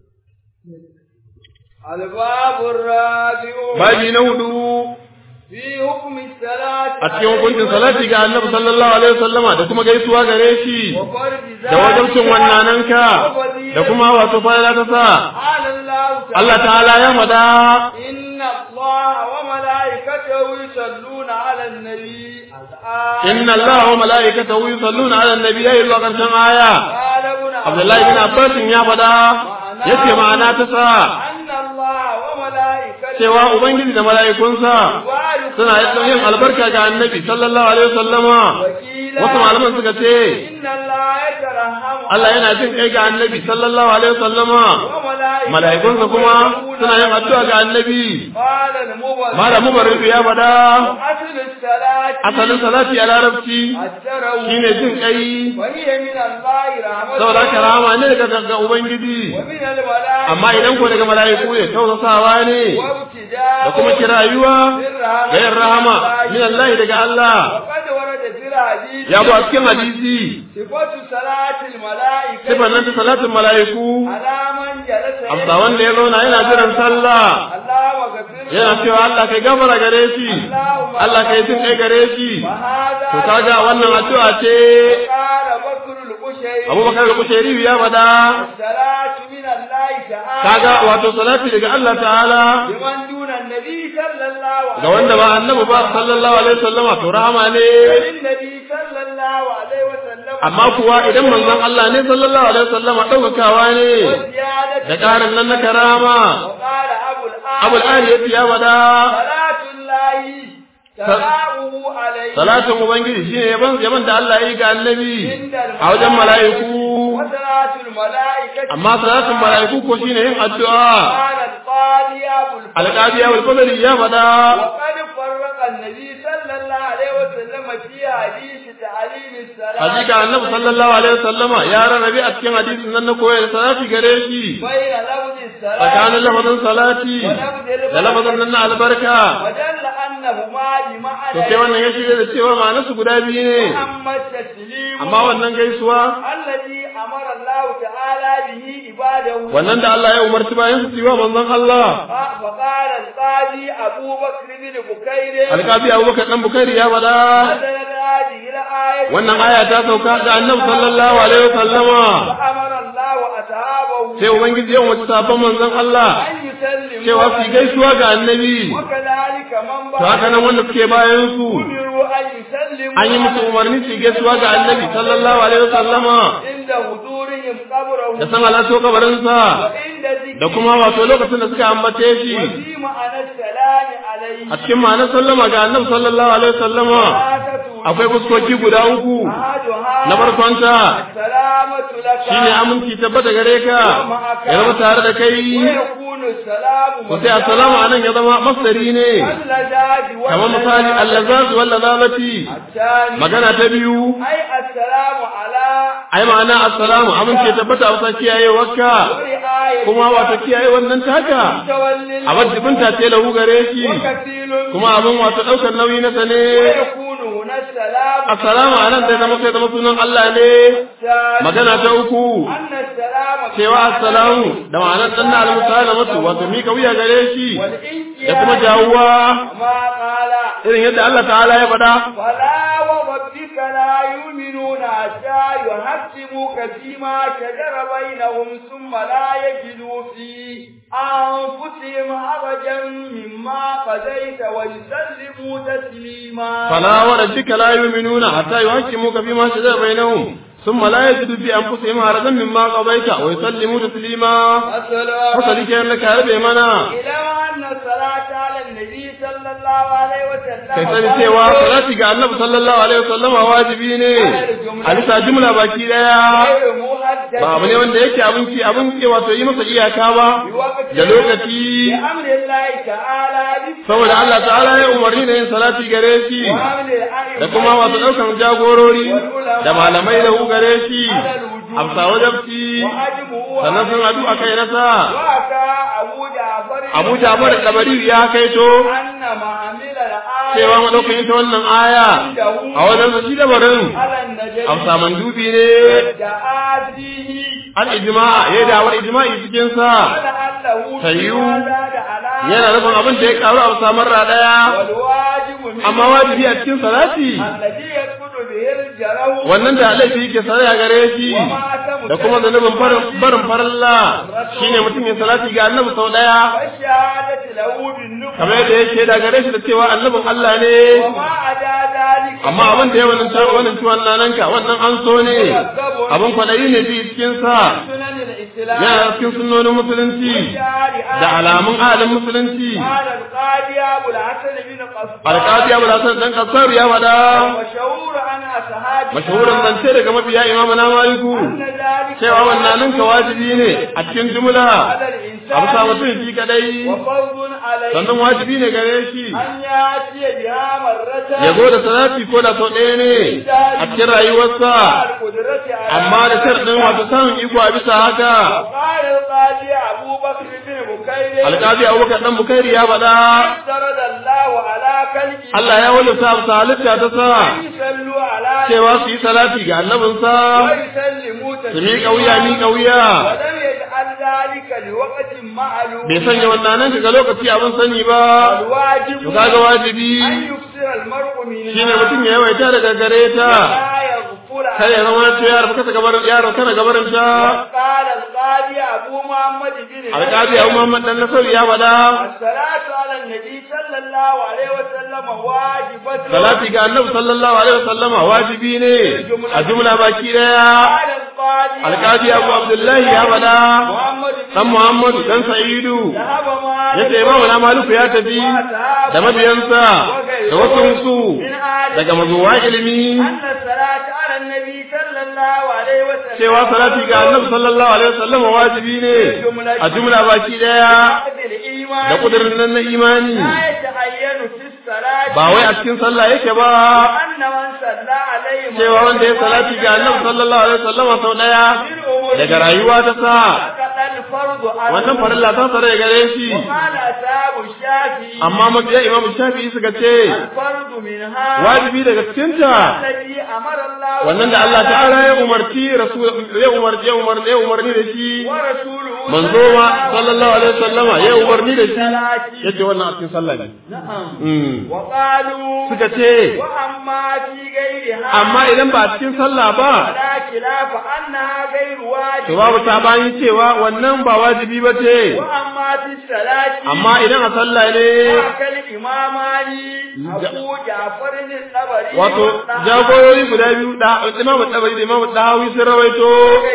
الباب الرابع babi na hudu في حكم الصلاة a cikin hukuncin salati ga annabi sallallahu alaihi wasallama da kuma gaisuwa gare shi وفرض da wajabcin wannananka da kuma wato fara ta sa قال الله تعالى Allah ta'ala ya fada إن الله وملائكته يصلون على النبي inna Allah wa mala'ikatahu yusalluna 'alan nabi ayi zuwa karshen aya قال ابن Abdullahi bin Abbas ya fada yace ma'ana ta sa أن الله وملائكته cewa ubangiji da mala'ikunsa suna yin albarka ga annabi sallallahu alaihi wasallama وكيلا wasu malaman suka ce إن الله يترحم Allah yana jin kai ga annabi sallallahu alaihi wasallama وملائكته mala'ikunsa kuma suna yin addu'a ga annabi قال المبرر malamu barridu ya fada أصل الصلاة asalin salati a larabci التروي shine jin kai وهي من الله رحمة saboda haka rahama ne daga ga ubangiji ومن الملائكة amma idan ko daga mala'iku ne tausasawa ne وابتداء da kuma kirayuwa ga yin rahama min Allah daga Allah وقد ورد في الحديث ya bu a cikin hadisi صفة صلاة الملائكة sifan nan ta salatin mala'iku على من جلس amsa wanda ya zauna yana jiran sallah الله وغفر yana cewa Allah kai gafara gare shi Allah kai jin kai gare shi وهذا to kaga wannan addu'a ce قال بكر القشيري Abubakar da Kushairi ya fada الصلاة من الله تعالى kaga wato salati daga Allah ta'ala لمن دون النبي صلى الله عليه ga wanda ba annabi ba sallallahu alaihi wasallama to rahama ne للنبي صلى الله عليه وسلم amma kuwa idan manzon Allah ne sallallahu alaihi wasallama daukakawa ne وزيادة da karin nan na karama وقال أبو الآن abul ali yace ya fada صلاة الله سلامه عليه salatin ubangiji shine yaban yaban da Allah ya yi ga annabi a wajen mala'iku وصلاة الملائكة amma salatin mala'iku ko shine yin addu'a قال القاضي أبو الفضل alqadi abul fadl ya fada وقد فرق النبي صلى الله عليه وسلم في حديث تعليم الصلاة hakika annabi sallallahu alaihi wasallama ya rarrabe a cikin hadisin nan na koyar salati gare shi بين لفظ الصلاة tsakanin lafazin salati da lafazin nan na albarka ودل أنهما بمعنى to sai wannan ya shirya da cewa ma'anarsu guda biyu ne أما التسليم amma wannan gaisuwa الذي أمر الله تعالى به عباده wannan da Allah ya umarci bayan su yi wa manzon Allah فقال القاضي أبو بكر بن بكير alƙabi Abubakar dan Bukari ya faɗa نزلت هذه الآية wannan aya ta sauka ga Annabi sallallahu alaihi wasallama فأمر الله أصحابه sai ubangiji ya umarci sabon manzon Allah أن يسلموا cewa su gaisuwa ga Annabi وكذلك من to haka nan wanda suke bayan su أمروا أن يسلموا an yi musu umarni su gaisuwa ga Annabi sallallahu alaihi wasallama عند حضورهم قبره da san halatto kabarinsa وعند ذكره da kuma wato lokacin da suka ambace shi وفي معنى السلام عليه a cikin ma'anar sallama ga Annabi sallallahu alaihi wasallama ثلاثة akwai fuskoki guda uku أحدها na farkonta السلامة لك shine aminci tabbata gare ka ya zama tare da kai ويكون السلام ko sai assalamu anan ya zama masdari ne اللذاذ kamar misali allazaz wal lazabati الثاني magana ta biyu أي السلام على ai ma'ana assalamu aminci ya tabbata a wasa kiyayewarka ورعاية kuma wato kiyaye wannan taka تولي abin jibinta ce lahu gare shi وكفيل kuma abin wato ɗaukar nauyi na sa ne ويكون هنا السلام assalamu anan zai zama sai zama sunan Allah ne الثاني magana ta uku أن السلام cewa assalamu da ma'anar danna al-musalamatu wato mika wuya gare shi والإنقياد da kuma jawuwa ما قال irin yadda Allah ta'ala ya faɗa فلا وربك لا يؤمنون حتى يحكموك فيما شجر بينهم ثم لا يجدوا في أنفسهم حرجا مما قضيت ويسلموا تسليما فلا وربك لا يؤمنون حتى يحكموك فيما شجر بينهم ثم لا يجدوا في أنفسهم حرجا مما قضيت ويسلموا تسليما السلام fasali kenan da ka rabe mana إلى أن الصلاة على النبي صلى الله عليه وسلم kai sani cewa salati ga annabi sallallahu alaihi wasallam wajibi ne a bisa jumla baki daya غير محدد ba abu ne wanda yake abin ki abin ke wato yi masa iyaka ba بوقت da lokaci بأمر الله تعالى saboda Allah ta'ala ya umarni da yin salati gare shi وأمر الأئمة da kuma wasu ɗaukan jagorori da malamai da hu gare shi amsa wajabci وأجمعوا sannan sun haɗu a kai nasa وأتى أبو جعفر abu jabar dabari ya kaito أن معامل الآية cewa madaukan ita wannan aya a wajen su shi dabarin على النجم amsa mandubi ne دعا فيه al ijma'a ya dawar ijma'i cikin sa ولعله تيو. زاد على yana nufin abin da ya karu a samar ra daya والواجب منه amma wajibi a cikin salati الذي يدخل به الجرو wannan da laifi yake saraya gare shi da kuma zanubin barin barin farilla shine mutum ya salati ga annabi sau daya والشهادة له بالنبوة kamar yadda yake da gare shi da cewa annabin Allah ne وما عدا ذلك amma abin da ya wannan ta wannan ciwon nananka wannan an so ne abin kwadayi ne fi cikin sa سنن الإسلام yana cikin sunnonin musulunci والشارع da alamun ahalin musulunci قال القاضي أبو الحسن بن قصار alƙadi abu hasan dan kasar ya faɗa وشعور عن أصحاب mashahuran zance daga mabiya imamu na maliku أن ذلك cewa wannan ninka wajibi ne a cikin jumla على a bisa الإنسان mutum shi kadai وفرض عليه sannan wajibi ne gare shi أن يأتي بها مرة ya zo da salati ko da sau ɗaya ne a cikin rayuwarsa مع القدرة على amma da sharɗin wato samun iko a bisa haka وقال القاضي أبو بكر بن بكير alƙadi abubakar dan bukairi ya faɗa افترض الله على كلمه Allah ya wajabta sa halitta ta sa يصلوا على cewa su yi salati ga annabinsa ويسلموا su miƙa wuya miƙa wuya ولم يجعل ذلك لوقت معلوم bai sanya wannan nan ga lokaci abin sani ba الواجب to kaga wajibi أن يكثر المرء منها shine mutum ya yawaita daga gare ta لا يغفل kar ya zama to yaro kasa gabarin yaro kana gabarin ta قال القاضي أبو محمد بن alƙadi Abu Muhammad dan Nasir ya faɗa الصلاة على النبي صلى الله عليه وسلم واجبة salati ga annabi sallallahu alaihi wasallama wajibi ne a jumla baki daya قال القاضي alƙadi Abu Abdullahi ya faɗa محمد بن dan Muhammadu dan Sa'idu ذهب مالك yace Imam na Maliku ya tafi da mabiyansa da wasu su daga mazuwa ilimi أن الصلاة على النبي صلى الله عليه وسلم cewa salati ga annabi sallallahu alaihi wasallama wajibi ne a jumla baki daya عقد الإيمان da kudirin nan na imani لا يتعين في الصلاة ba wai a cikin sallah yake ba أن من صلى عليه cewa wanda ya salati ga annabi sallallahu alaihi wasallama sau daya daga rayuwa ta sa سقط الفرض عنه wannan farilla ta tsare gare shi وقال أصحاب الشافعي amma mabiya imamu shafi'i suka ce الفرض منها wajibi daga cikinta الذي أمر الله wannan da Allah ta'ala ya umarci rasul ya umarci ya umarni ya umarni da shi ورسوله manzo ma sallallahu alaihi wasallama ya umarni da shi الصلاة yace wannan a cikin sallah ne نعم Mm. وقالوا suka ce وأما في غيرها amma idan ba a cikin sallah ba فلا خلاف أنها غير to واجب babu sabani cewa wannan ba wajibi ba ce وأما في الصلاة amma idan a sallah ne أكل إماماني أبو جعفر الطبري wato والطحاوي jagorori guda biyu da imamu tabari da imamu dahawi sun rawaito وغيرهما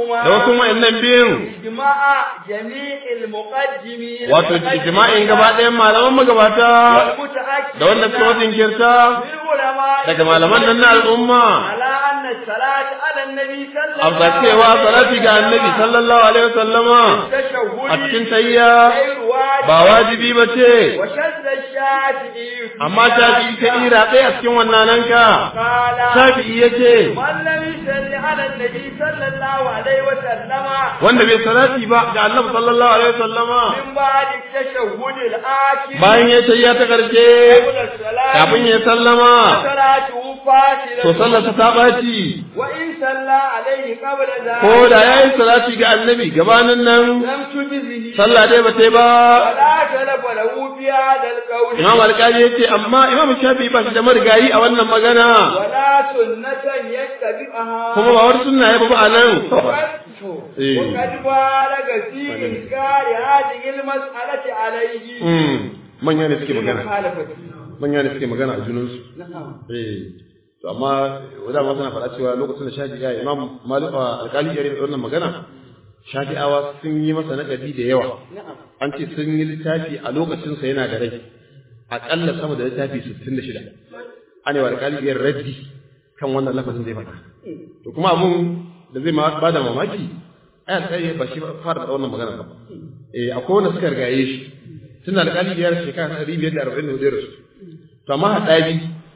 غيرهما da wasu wa'annan biyun إجماع جميع المقدمين wato ijma'in gaba ɗayan malaman magabata والمتأكد da wanda suka wasu jinkirta من العلماء daga malaman nan na al'umma على أن الصلاة على النبي صلى الله amsa cewa salati ga annabi sallallahu alaihi wasallama a cikin tayya غير واجب ba wajibi ba ce وشذ الشافعي amma shafi'i ta ira ɗaya a cikin wannan nan ka قال shafi'i yace من لم يصلي على النبي صلى الله عليه وسلم wanda bai salati ba ga annabi sallallahu alaihi wasallama من بعد التشهد الآخر bayan ya tayya ta karshe قبل الصلاة kafin ya sallama صلاته فاصلة to sallarsa ta ɓaci وإن صلى عليه قبل ذلك ko da ya yi salati ga annabi gabanin nan لم تجزه sallah dai ba ta yi ba ولا تلف له في هذا القول imam alƙali ya ce amma imam shafi ba shi da marigayi a wannan magana ولا سنة يتبعها kuma ba wani sunna ya ba a nan إيه. وقد بالغ في إنكار هذه المسألة عليه Hmm, manya ne suke magana مخالفته manya ne suke magana a junansu نعم eh to amma wadda ma suna faɗa cewa lokacin da shafi ya imam malik alƙali ya rinka wannan magana shafi'awa sun yi masa naƙadi da yawa نعم an ce sun yi littafi a lokacinsa yana da rai aƙalla sama da littafi 66 an yi wa alƙaliyar raddi kan wannan lafazin zai faɗa to kuma abun da zai ba da mamaki ai alƙali ba shi fara da wannan magana ba eh akwai wanda suka rigaye shi tun da alƙaliyar shekara 544 ya rasu to amma haɗari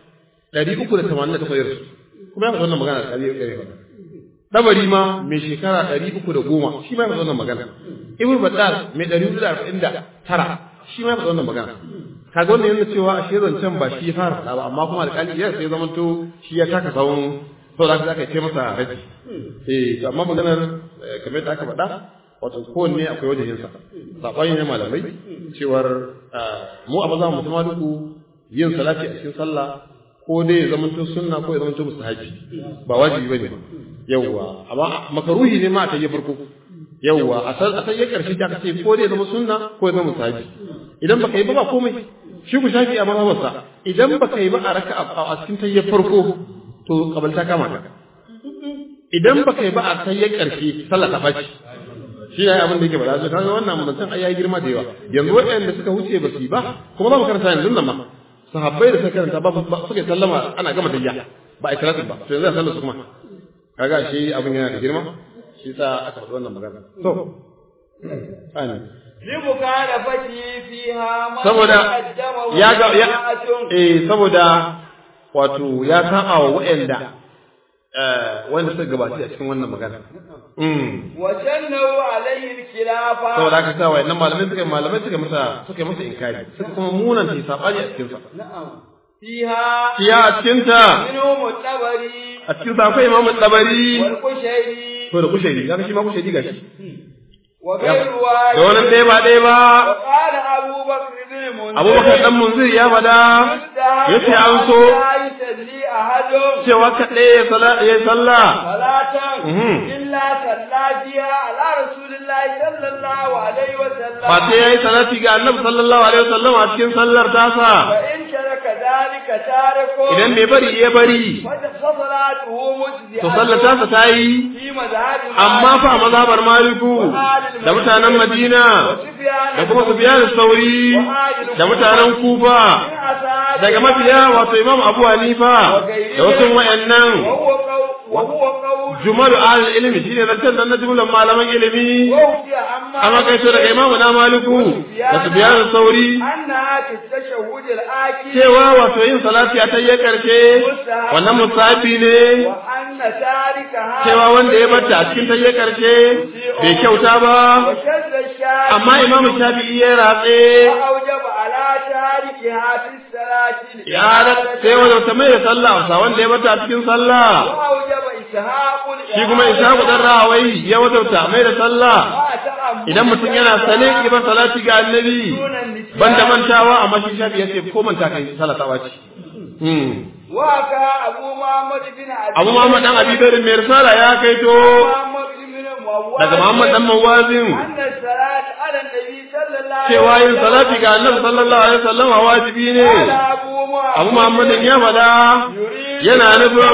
388 ya rasu kuma ya faɗa wannan magana alƙaliyar ya faɗa dabari ma mai shekara ɗari uku da goma shi ma ya faɗi wannan magana ibn battal mai ɗari hudu da arba'in da tara shi ma ya faɗi wannan magana kaga wannan yana cewa a shi zancen ba shi ya fara faɗa ba amma kuma alƙali ya sai zama to shi ya taka sawun sau da aka ce masa raji eh to amma maganar eh, kamar yadda aka faɗa wato kowanne akwai wajejinsa saɓani ne malamai cewar ah, mu a maza mutum duku yin salati a cikin sallah ko dai ya zama sunna ko ya zama mustahabi ba wajibi bane yawwa amma makaruhi ne ma a tayi farko yawwa a san a san ya karshe ta ce ko dai ya zama sunna ko ya zama mustahabi idan baka yi ba ba komai shi ku shafi a mazhabarsa idan baka yi ba a raka a cikin tayi farko to kabalta kama ka idan baka yi ba a tayi karshe sallah ta faci shi ne abin da yake bada su kaga wannan mutum ai yayi girma da yawa yanzu waɗanda suka wuce ba su yi ba kuma za mu karanta yanzu nan ma sahabbai da suka karanta ba ba suka yi sallama ana gama tayya ba a salatin ba to yanzu a sallar su kuma kaga shi abin yana da girma shi sa aka faɗi wannan magana to ani لمخالفته فيها ما saboda تقدم ya ga ya وجماعة eh saboda wato ya saba wa waɗanda eh wanda suka gabaci a cikin wannan magana mm وجنوا عليه الخلافة saboda haka sa wayannan malamai suka malamai suka masa suka masa inkari suka kuma munanta sabani a cikin sa نعم فيها kiya a cikin ta منهم الطبري a cikin sa akwai imamu tabari والقشيري to da kushairi kaga shi ma kushairi gashi وغير da واحد wannan ɗaya ba ɗaya ba وقال أبو بكر بن المنذر abubakar dan munzir ya fada yace an so لا يصلي أحد cewa kaɗai ya sala ya sallah صلاة Mhm. إلا صلى بها على رسول الله صلى الله عليه وسلم ba sai yayi salati ga annabi sallallahu alaihi wasallam a cikin sallar tasa فإن ترك ذلك تارك idan bai bari ya bari فصلاته مجزئة to sallar tasa ta yi في مذهب amma fa a mazhabar maliku da mutanen madina da kuma sufyan sauri da mutanen kufa daga mafiya wato imam abu hanifa da wasu wayannan وهو قول وهو قول jumalu ahlul ilmi shine zancen nan na jumlan malaman ilimi ووفي عما amma kai to daga imamu na maliku da sufyan sauri أنها في التشهد الآكل cewa wato yin salati a tayyar karshe wannan musafi ne وأن تاركها cewa wanda ya bata a cikin tayyar karshe bai kyauta ba وشذ الشارع amma imamu shafi'i ya ratse وأوجب على تاركها في الصلاة ya da sai wanda ta mai da sallah wasa wanda ya bata a cikin sallah وأوجب إسحاق shi kuma ishaqu dan rahawai ya wadauta mai da sallah وتأمل idan mutum yana sane ki ba salati ga annabi دون النسيان banda mantawa amma shi shafi yace ko manta kai sallah ta wace hmm وكا أبو محمد بن عبد Abu Muhammad dan Abi Bakr mai risala ya kaito محمد بن مواد daga Muhammad dan Mawazin أن الصلاة على النبي صلى الله عليه cewa yin salati ga Annabi sallallahu alaihi wasallam wajibi ne قال أبو محمد Abu Muhammad ya fada يريد yana nufin من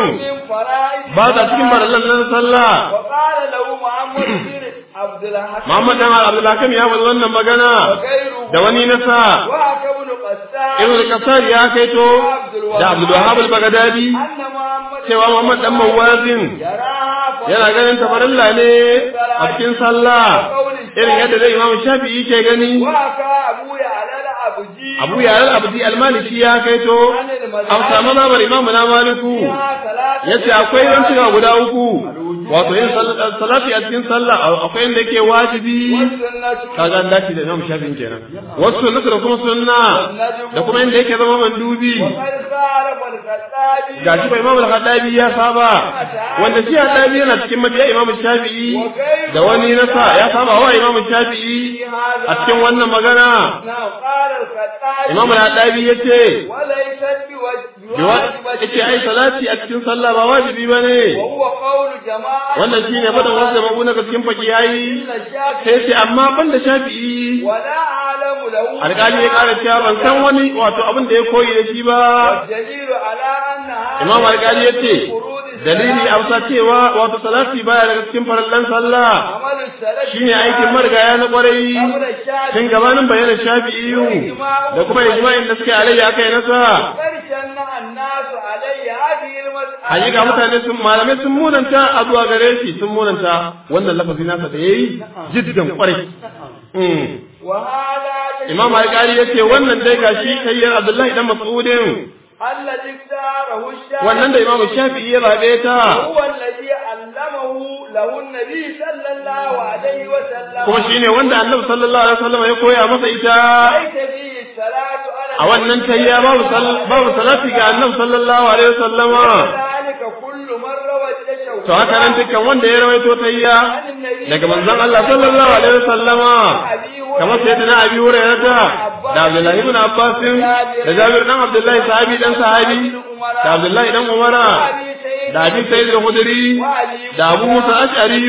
الفرائض ba ta cikin farallan nan sallah وقال له محمد بن عبد الحكيم Muhammad dan Abdulhakim ya faɗi wannan magana وغيره da wani nasa وحكى ابن قسام Ibn Kasar ya kaito da Abdul Wahhab al-Baghdadi أن محمد cewa Muhammad dan Mawazin يراها yana ganin tafarilla ne a cikin sallah irin yadda zai Imam Shafi'i ke gani وحكى أبو يعلى الأبجي Abu Ya'al Abdi al-Maliki ya kaito amsa mazhabar Imam na Maliku فيها ثلاثة yace akwai rancika guda uku wato yin sal- salati a cikin sallah akwai inda yake wajibi والسنة kaga an dace da Imam Shafi'i kenan wasu sunnatu da kuma sunna da kuma inda yake zama mandubi وقد خالف الخطابي gashi ba Imam al-Khattabi ya saba wanda shi Khattabi yana cikin mabiya Imam Shafi'i da wani nasa ya saba wa Imam Shafi'i في هذا a cikin wannan magana نعم قال الخطابي Imam al-Khattabi yace وليست biwa yace ai salati a cikin sallah ba wajibi bane وهو قول جماعة wannan shine fadan wasu da mabu daga cikin fakiyai إلا الشافعي sai sai amma banda Shafi'i ولا أعلم له alƙali ya ƙara cewa ban san wani wato abin da ya koyi da shi ba والدليل على أن هذا Imam alƙali ya ce فروض الصلاة dalili a wasa cewa wato salati baya daga cikin farallan sallah عمل السلف shine aikin marigaya na kwarai قبل الشافعي tun gabanin bayanin shafi'iyu da kuma ijma'in da suke alayya aka yi nasa وقد شنع الناس عليه هذه المسألة hakika mutane sun malamai sun munanta a zuwa gare shi sun munanta wannan lafazi nasa da yayi jiddan kwarai Mm. وهذا imam alƙali ya ce wannan dai gashi kayyar abdullahi dan mas'udin الذي اختاره الشافعي wannan da imam shafi'i ya zabe ta هو الذي علمه له النبي صلى الله عليه وسلم kuma shine wanda annabi sallallahu alaihi wasallam ya koya masa ita ليس فيه الصلاة على a wannan tayya babu sal- babu salati ga annabi sallallahu alaihi wasallama ذلك كل من روى التشهد to haka nan dukkan wanda ya rawaito tayya عن النبي daga manzon Allah sallallahu alaihi wasallama kamar sayyidina Abi Hurairah da Abdullah ibn Abbas da Jabir dan Abdullah sahabi dan sahabi da Abdullah dan Umar da Abi Sa'id al-Khudri da Abu Musa al-Ash'ari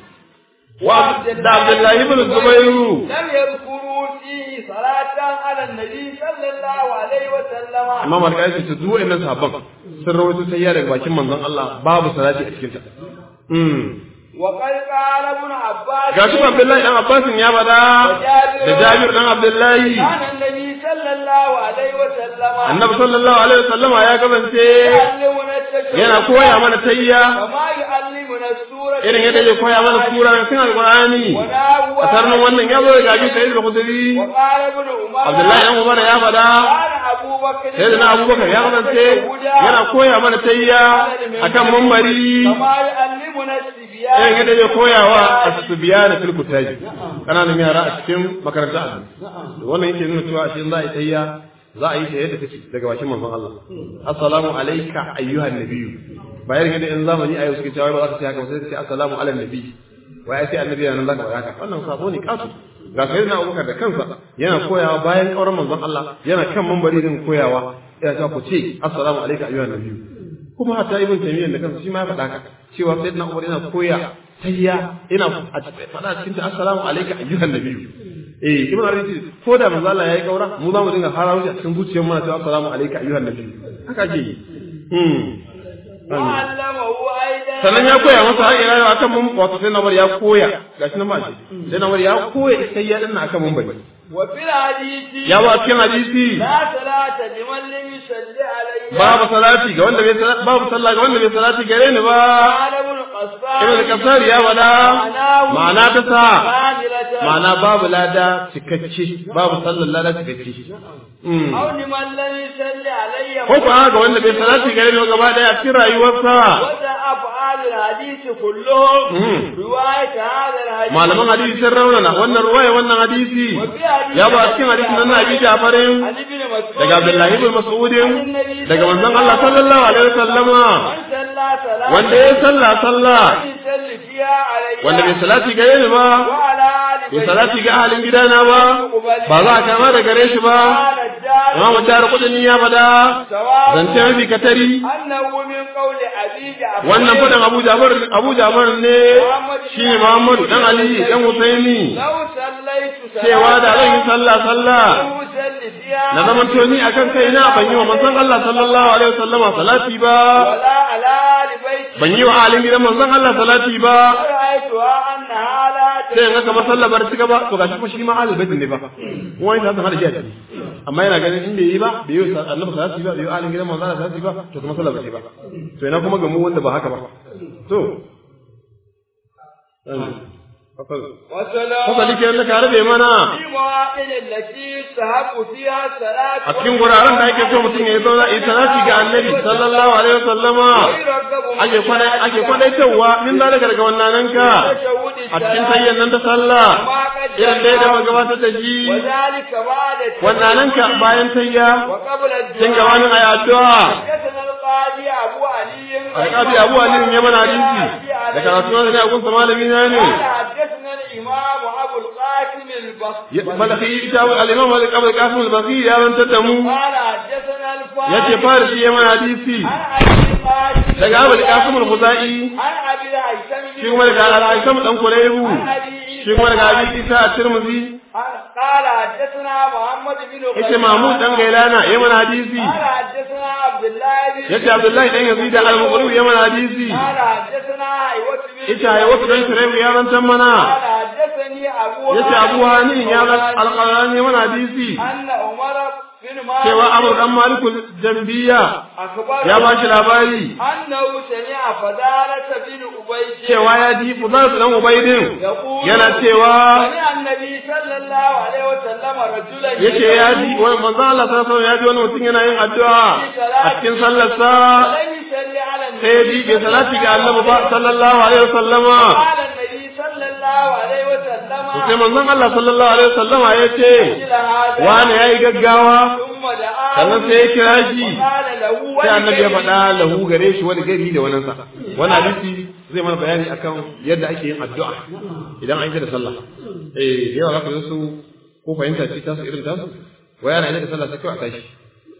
wa da Abdullah ibn Zubair لم يذكروا فيه صلاة على النبي صلى الله عليه وسلم Imam Al-Qaisi ce duk wa'annan sahabban sun rawaito tayya daga bakin manzon Allah babu salati a cikin ta mm وقد قال ابن عباس gashi Abdullahi dan Abbas ya bada da Jabir dan Abdullahi كان النبي صلى الله عليه وسلم Annabi sallallahu alaihi wasallam ya gabance يعلمنا التشهد yana koya mana tayya كما يعلمنا السورة irin yadda ya koya mana sura cikin Alqur'ani ونحوها. a tarnin wannan ya zo daga Abi Sa'id al-Khudri وقال ابن عمر Abdullahi dan Umar ya fada كان أبو بكر sayyidina Abubakar ya gabance yana koya mana tayya akan mambari كما يعلمنا الصبيان irin yadda ya koya wa asbiya da filkutaji kananan yara a cikin makaranta a wannan yake nuna cewa shi za a yi tayya za a yi ta yadda take daga bakin manzon Allah assalamu alayka ayyuhan nabiyyu bayan yadda in zamani a yau suke cewa ba za ka ce haka ba sai ka ce assalamu ala nabi wai ai sai annabi yana nan zaka faɗa haka wannan sabo ne kasu ga sayyidina Abubakar da kansa yana koyawa bayan kauran manzon Allah yana kan mambari din koyawa yana cewa ku ce assalamu alayka ayyuhan nabiyyu kuma hatta ibn taymiyyah da kansa shi ma ya faɗa haka cewa sayyidina Umar yana koya tayya ina a faɗa cikin ta assalamu alayka ayyuhan nabiyyu eh ibn arabi ko da manzo Allah yayi kaura mu za mu dinga harawo shi a cikin zuciyar mu na cewa assalamu alayka ayyuhan nabiyyu haka ake yi hmm وعلمه أيضا sannan ya koya masa har ila yau akan mun wato sai nawar ya koya gashi nan ba shi sai nawar ya koya tayya din nan akan mun bai وفي الحديث ya ba cikin hadisi لا صلاة لمن لم يصلي عليه babu salati ga wanda bai salati babu sallah ga wanda bai salati gare ni ba قال ابن القصار ibn kasar ya wada ma'ana ta sa كاملة ma'ana babu lada cikakke babu sallar lada cikakke Mm. أو لمن لم يصلي عليه ko ko ga wanda bai salati gare ni ba gaba daya a cikin rayuwarsa وده أفعال الحديث كلهم Mm. رواية هذا الحديث malaman hadisi sun raunana wannan ruwaya wannan hadisi وفي حديث ya ba a cikin hadisi nan na abi jafarin عن ابن مسعود daga abdullahi ibn mas'udin daga manzon Allah sallallahu alaihi wasallama من صلى صلاة wanda ya salla sallah يصلي فيها عليه wanda bai salati gare ni ba وعلى آل bai salati ga ahalin gidana ba ba za a kama da gare shi ba قال الدار imam jar kudin ya fada سواء zance mafi katari أنه من قول أبي جعفر wannan fadan Abu Jabir Abu Jabir ne shi ne Muhammadu dan Ali dan Husaini لو صليت صلاة cewa da zan yi sallah sallah لم أصلي فيها na zaman toni akan kaina ban yi wa manzon Allah sallallahu alaihi wasallama salati ba ولا على آل آل بيت ban yi wa alin gidan manzon Allah salati ba رأيتها أنها لا sai in ga kamar sallah bar cika ba to gashi fa shi ma ahlul bait ne ba wani ta hada shi a ciki amma yana ganin in bai yi ba bai yi wa annabi salati ba bai yi wa alin gidan manzon Allah salati ba to kuma sallah ba ce ba to ina kuma ga mu wanda ba haka ba to وسلام fasali ke da ka rabe mana في مواطن التي تهب فيها الصلاة a cikin guraren da ake so mutum ya yi zauna yi salati ga annabi sallallahu alaihi wasallama ويرغب ake kwana ake kwadaitarwa min zalika daga wannan nan ka تشهد a cikin الصلاة sayyan nan ta sallah irin da ya gabatar da shi وذلك بعد wannan nan ka bayan tayya وقبل cin الدعاء gabanin ayi addu'a حدثنا القاضي أبو علي alƙabi abu ali ne mana hadisi da karatu na ne a gunsa malami na ne قال حدثنا الإمام أبو القاسم البصري malaki ita al-imam al-qabr qasim al-baqi ya rantar da mu قال حدثنا الفارس yace farisi ya mana hadisi عن أبي القاسم daga abu al-qasim al-khuzai عن أبي الهيثم shi kuma daga al-aisam dan kuraibu عن أبي shi kuma daga abi isa at-tirmidhi قال حدثنا محمد بن yace mahmud dan gailana ya mana hadisi قال حدثنا عبد الله بن yace abdullahi dan yazid al-muqri ya mana hadisi قال حدثنا حيوة بن yace ai wasu dan kuraibu ya rantar mana قال حدثني أبو yace abu hani ya ran al-qalani ya mana hadisi أن عمر بن مالك cewa amur dan malikul jambiya أخبر ya ba shi labari أنه سمع فضالة بن أبي cewa ya ji fudar dan ubaidin يقول yana cewa سمع النبي صلى الله عليه وسلم رجلا yace ya ji wani manzo Allah sallallahu alaihi wasallam ya ji wani mutum yana yin addu'a a cikin sallar sa لم يصلي على النبي sai ya ji bai salati ga Annabi ba sallallahu alaihi wasallama قال النبي صلى الله عليه وسلم to sai manzon Allah sallallahu alaihi wasallama ya ce إلى هذا wani yayi gaggawa ثم دعاه sannan sai ya kira shi قال له sai annabi ya faɗa lahu gare shi wani gari da wannan sa wani hadisi zai mana bayani akan yadda ake yin addu'a idan an yi da sallah eh da yawa zaka ga su ko fahimta ce tasu irin tasu wai ana yi da sallah sai kawai a tashi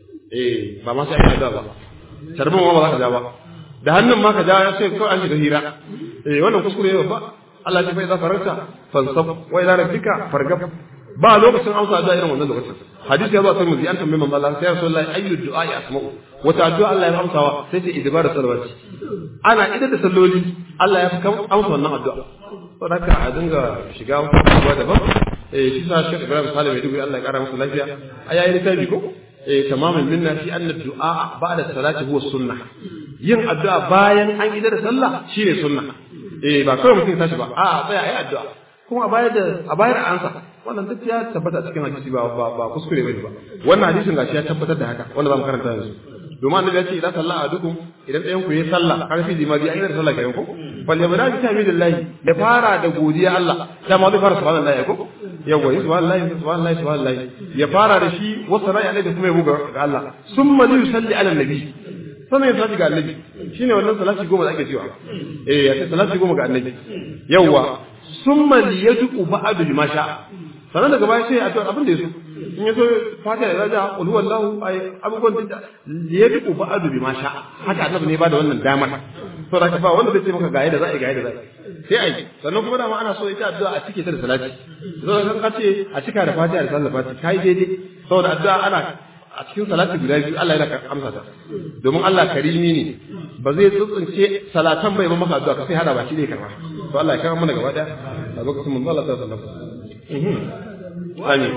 eh ba ma sai an yi addu'a ba tarbin ma ba za ka ja ba da hannun ma ka ja sai kawai an shiga hira eh wannan kuskure ne ba Allah ya fa idza faranta fansab wa ila rabbika fargab ba lokacin amsa addu'a irin wannan lokacin hadisi ya zo sai muzi an tambaye manzo Allah sai Rasulullahi ayyu du'a ya asma'u wata addu'a Allah ya amsawa sai ce idbar salawati ana idan da salloli Allah ya fi amsa wannan addu'a saboda haka a dinga shiga wata abubuwa daban eh shi sa Sheikh Ibrahim Salim ya dubi Allah ya kara masa lafiya ayayi littafi ko eh tamamin minna fi anna du'a ba'da salati huwa sunnah yin addu'a bayan an idar da sallah shine sunna eh ba kawai mutum ya tashi ba a'a tsaya ayi addu'a kuma a bayar da a bayar ansa wannan duk ya tabbata cikin hadisi ba ba, ba kuskure bane ba wannan hadisin gashi ya tabbatar da haka wanda zamu karanta yanzu domin annabi ya ce idan sallah adukum idan ɗayan ku yayi sallah karfi limadi ayi da sallah kayan ko bal yabda bi tahmidillahi ya fara da godiya Allah da ma zai fara subhanallahi ko yawa yi subhanallahi subhanallahi subhanallahi ya fara da shi wasu rai alaihi kuma ya buga ga Allah summa yusalli ala nabi sannan ya salati ga annabi shine wannan salati goma da ake cewa eh ya ce salati goma ga annabi yawa summa liyad'u ba'du lima sha sannan daga baya sai addu'a abin da yaso in yaso fatiha da raja qul huwallahu ay abubuwan da liyad'u ba'du bima sha haka annabi ne ba da wannan damar to da ba wanda zai ce maka ga yadda za a yi ga yadda za a yi sai ai sannan kuma dama ana so ita addu'a a cike ta da salati zan kan kace a cika da fatiha da sallah fatiha kai daidai saboda addu'a ana a cikin salati guda biyu Allah yana amsa ta domin Allah karimi ne ba zai tsuntsunce salatan bai ba maka addu'a ka sai hada baki ne karba to Allah ya kama mana gaba daya a lokacin mun Allah sallallahu alaihi wasallam Amin.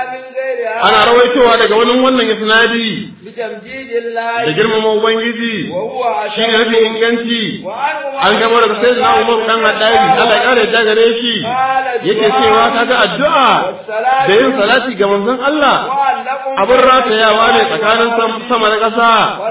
Ana rawaitowa daga wani wannan isnadi da girmama Ubangiji shi ne mafi inganci an gama daga sai na Umar dan Haddari Allah ya kare da gare shi yake cewa kaga addu'a da yin salati ga manzon Allah abin ratayawa ne tsakanin sama da ƙasa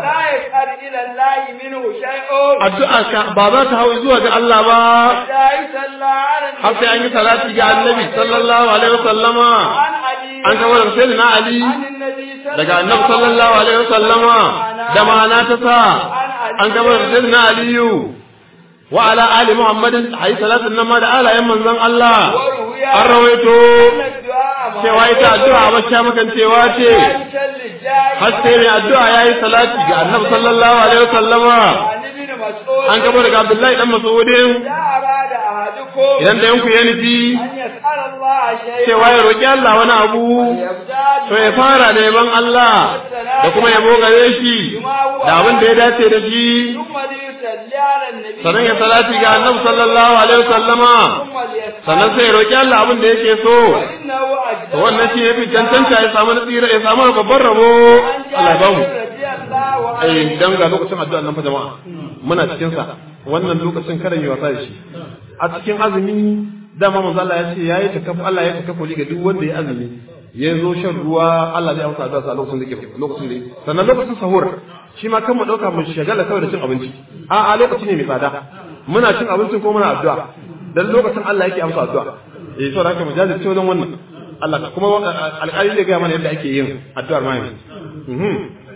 addu'a ka ba za ta hau zuwa ga Allah ba har sai an yi salati ga Annabi sallallahu alaihi wasallama an gama daga sai na Ali daga Annabi sallallahu alaihi wasallama da ma'ana ta sa an gama daga sai na Aliyu wa ala ali Muhammadin ayi salatin nan ma da alayen manzon Allah an rawaito cewa ita addu'a ba sha makan cewa ce har sai mai addu'a yayi salati ga Annabi sallallahu alaihi wasallama an gaba daga Abdullahi dan Mas'udin arada ahadukum idan da yanku ya nufi an yas'ala Allah shay'an cewa ya roƙi Allah wani abu yabda'u to ya fara da yaban Allah da kuma yabo gare shi da abin da ya dace da shi ثم ليصلي على النبي sannan ya salati ga annabi sallallahu alaihi wasallama ثم ليسأل sannan sai ya roƙi Allah abin da yake so وإنه أجدر to wannan shi yafi cancanta ya samu nasira ya samu babban rabo Allah ya ba mu رضي الله عنه eh dan ga lokacin addu'a nan fa jama'a muna cikin sa wannan lokacin kada mu yi wasa da shi a cikin azumi dama manzo Allah ya ce yayi takafu Allah ya takafu ga duk wanda ya azumi ya zo shan ruwa Allah zai amsa addu'a a lokacin da yake lokacin da sannan lokacin sahur shi ma kan mu dauka mu shagala kawai da cin abinci a a lokaci ne mai tsada muna cin abincin ko muna addu'a dan lokacin Allah yake amsa addu'a eh saboda haka mu jajirce wajen wannan Allah kuma alƙali zai ga mana yadda ake yin addu'ar mai mhm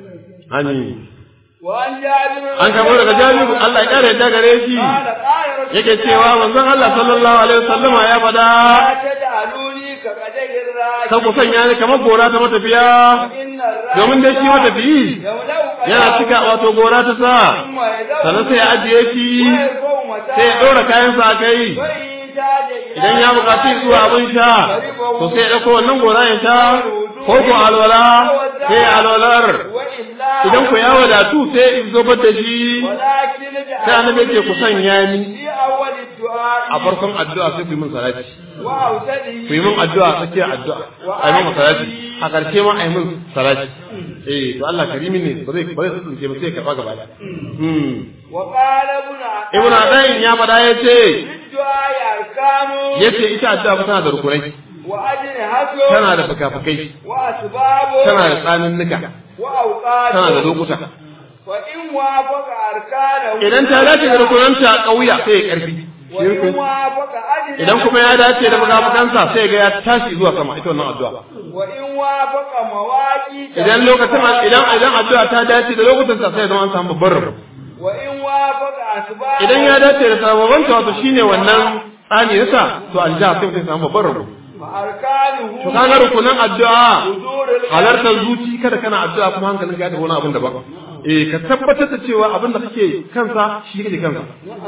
amin وعن جابر an kamo daga jami'u Allah ya kare yadda gare shi قال قال رسول yake cewa manzon Allah sallallahu alaihi wasallama ya fada لا تجعلوني كقدر الراجل kan ku sanya ni kamar gora ta matafiya إن الراجل domin dai shi matafiyi يولو yana cika wato gora ta sa ثم يدور sannan sai ya ajiye shi ويرفع متاعه sai ya ɗora kayansa a kai وإن احتاج إلى idan ya buƙaci zuwa abin sha to sai ya ɗauko wannan gora ya sha ko ko alwala sai ya alwalar وإلا idan ku ya wadatu sai in zobar da shi ولكن sai annabi ya ce ku sanya ni في أول الدعاء a farkon addu'a sai ku yi min salati وأوسطه ku yi min addu'a tsakiyar addu'a a yi min salati a ƙarshe ma a yi min salati eh to Allah karimi ne ba zai ba zai tsinke ba sai ya karɓa gaba ɗaya hmm وقال ابن عطاء ibn adayin ya faɗa ya ce للدعاء أركان ya ce ita addu'a fa tana da rukunai وأجنحة tana da fukafukai وأسباب tana da tsanannuka وأوقات tana da lokuta وإن وافق أركانه idan ta dace da rukunanta ƙauya sai ya ƙarfi وإن وافق أجنحة idan kuma ya dace da fukafukansa sai ga ya tashi zuwa sama ita wannan addu'a وإن وافق مواقيت idan lokacin idan idan addu'a ta dace da lokutan sa sai ya zama an samu babbar rabo وإن وافق أسباب idan ya dace da sababan ta wato shine wannan tsani nasa to alja sai mutum ya samu babbar rabo فأركانه to kaga rukunan addu'a حضور القلب halartar zuci kada kana addu'a kuma hankalinka ya tafi wani abin daban eh ka tabbatar da cewa abin da kake kansa shi kake kansa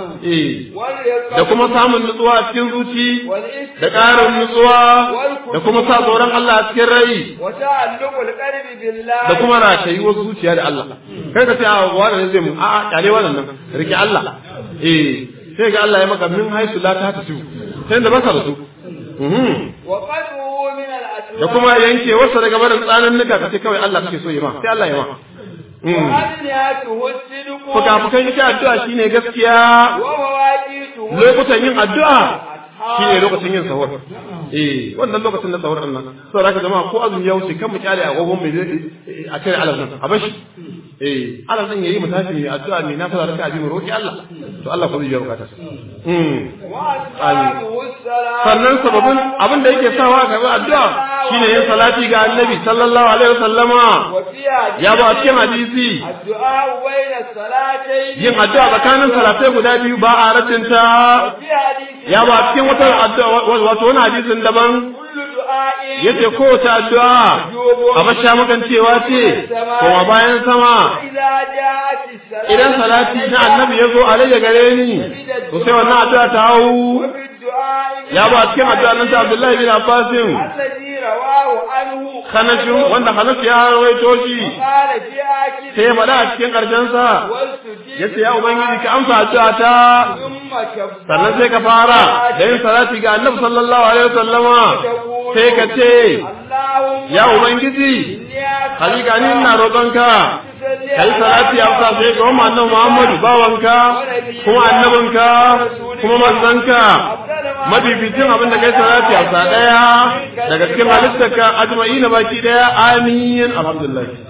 eh واليقظة da kuma samun nutsuwa a cikin zuci والاستقامة da ƙarin nutsuwa da kuma sa tsoron Allah a cikin rai وتعلق القلب بالله da kuma ratayuwar zuciya da Allah kai ka ce a wani ne zai mu a a kyale wannan nan rike Allah eh sai ga Allah ya maka min haisu la ta tasu sai da baka da su Mhm. وقلبه من الأسباب da kuma yanke wasa daga barin tsanan nuka ka ce kawai Allah kake so yi ma sai Allah ya ma Mhm. وأجنحته الصدق fuka-fukan ita addu'a shine gaskiya ومواقيته lokutan yin addu'a shine lokacin yin sahur eh wannan lokacin na sahur nan saboda haka jama'a ko azumi ya wuce kan mu kyale agogon mai a kai alal nan a bashi eh alal nan yayi mu tashi mai addu'a mai nafila da kaji mu roki Allah to Allah ko zai yi bukata mm وأسبابه السلام sannan sababin abin da yake sawa ga addu'a shine yin salati ga annabi sallallahu alaihi wasallama وفي حديث ya ba a cikin hadisi الدعاء بين الصلاتين yin addu'a tsakanin salatai guda biyu ba a ratinta وفي حديث ya ba cikin wata addu'a wato wani hadisin daban كل دعاء yace kowace addu'a a basha magancewa ce kuma bayan sama إذا جاءت الصلاة idan salati na annabi ya zo alayya gare ni to sai wannan addu'a ta hau وفي الدعاء ya ba cikin addu'a nan ta Abdullahi bin Abbasin الذي رواه عنه kanashin wanda Hanas ya rawaito shi قال في آخر sai ya faɗa a cikin ƙarshen sa والسجود yace ya ubangiji ka amsa addu'a ta ثم كبر sannan sai ka fara da yin salati ga annabi sallallahu alaihi wasallama sai ka ce اللهم ya ubangiji إني أسألك hakika ni ina roƙonka تصلي kai salati ya sa sai ga wannan annabi Muhammadu bawanka kuma annabinka kuma manzanka mabibitin abin da kai salati ya sa daya daga cikin halittarka ajma'ina baki daya amin alhamdulillah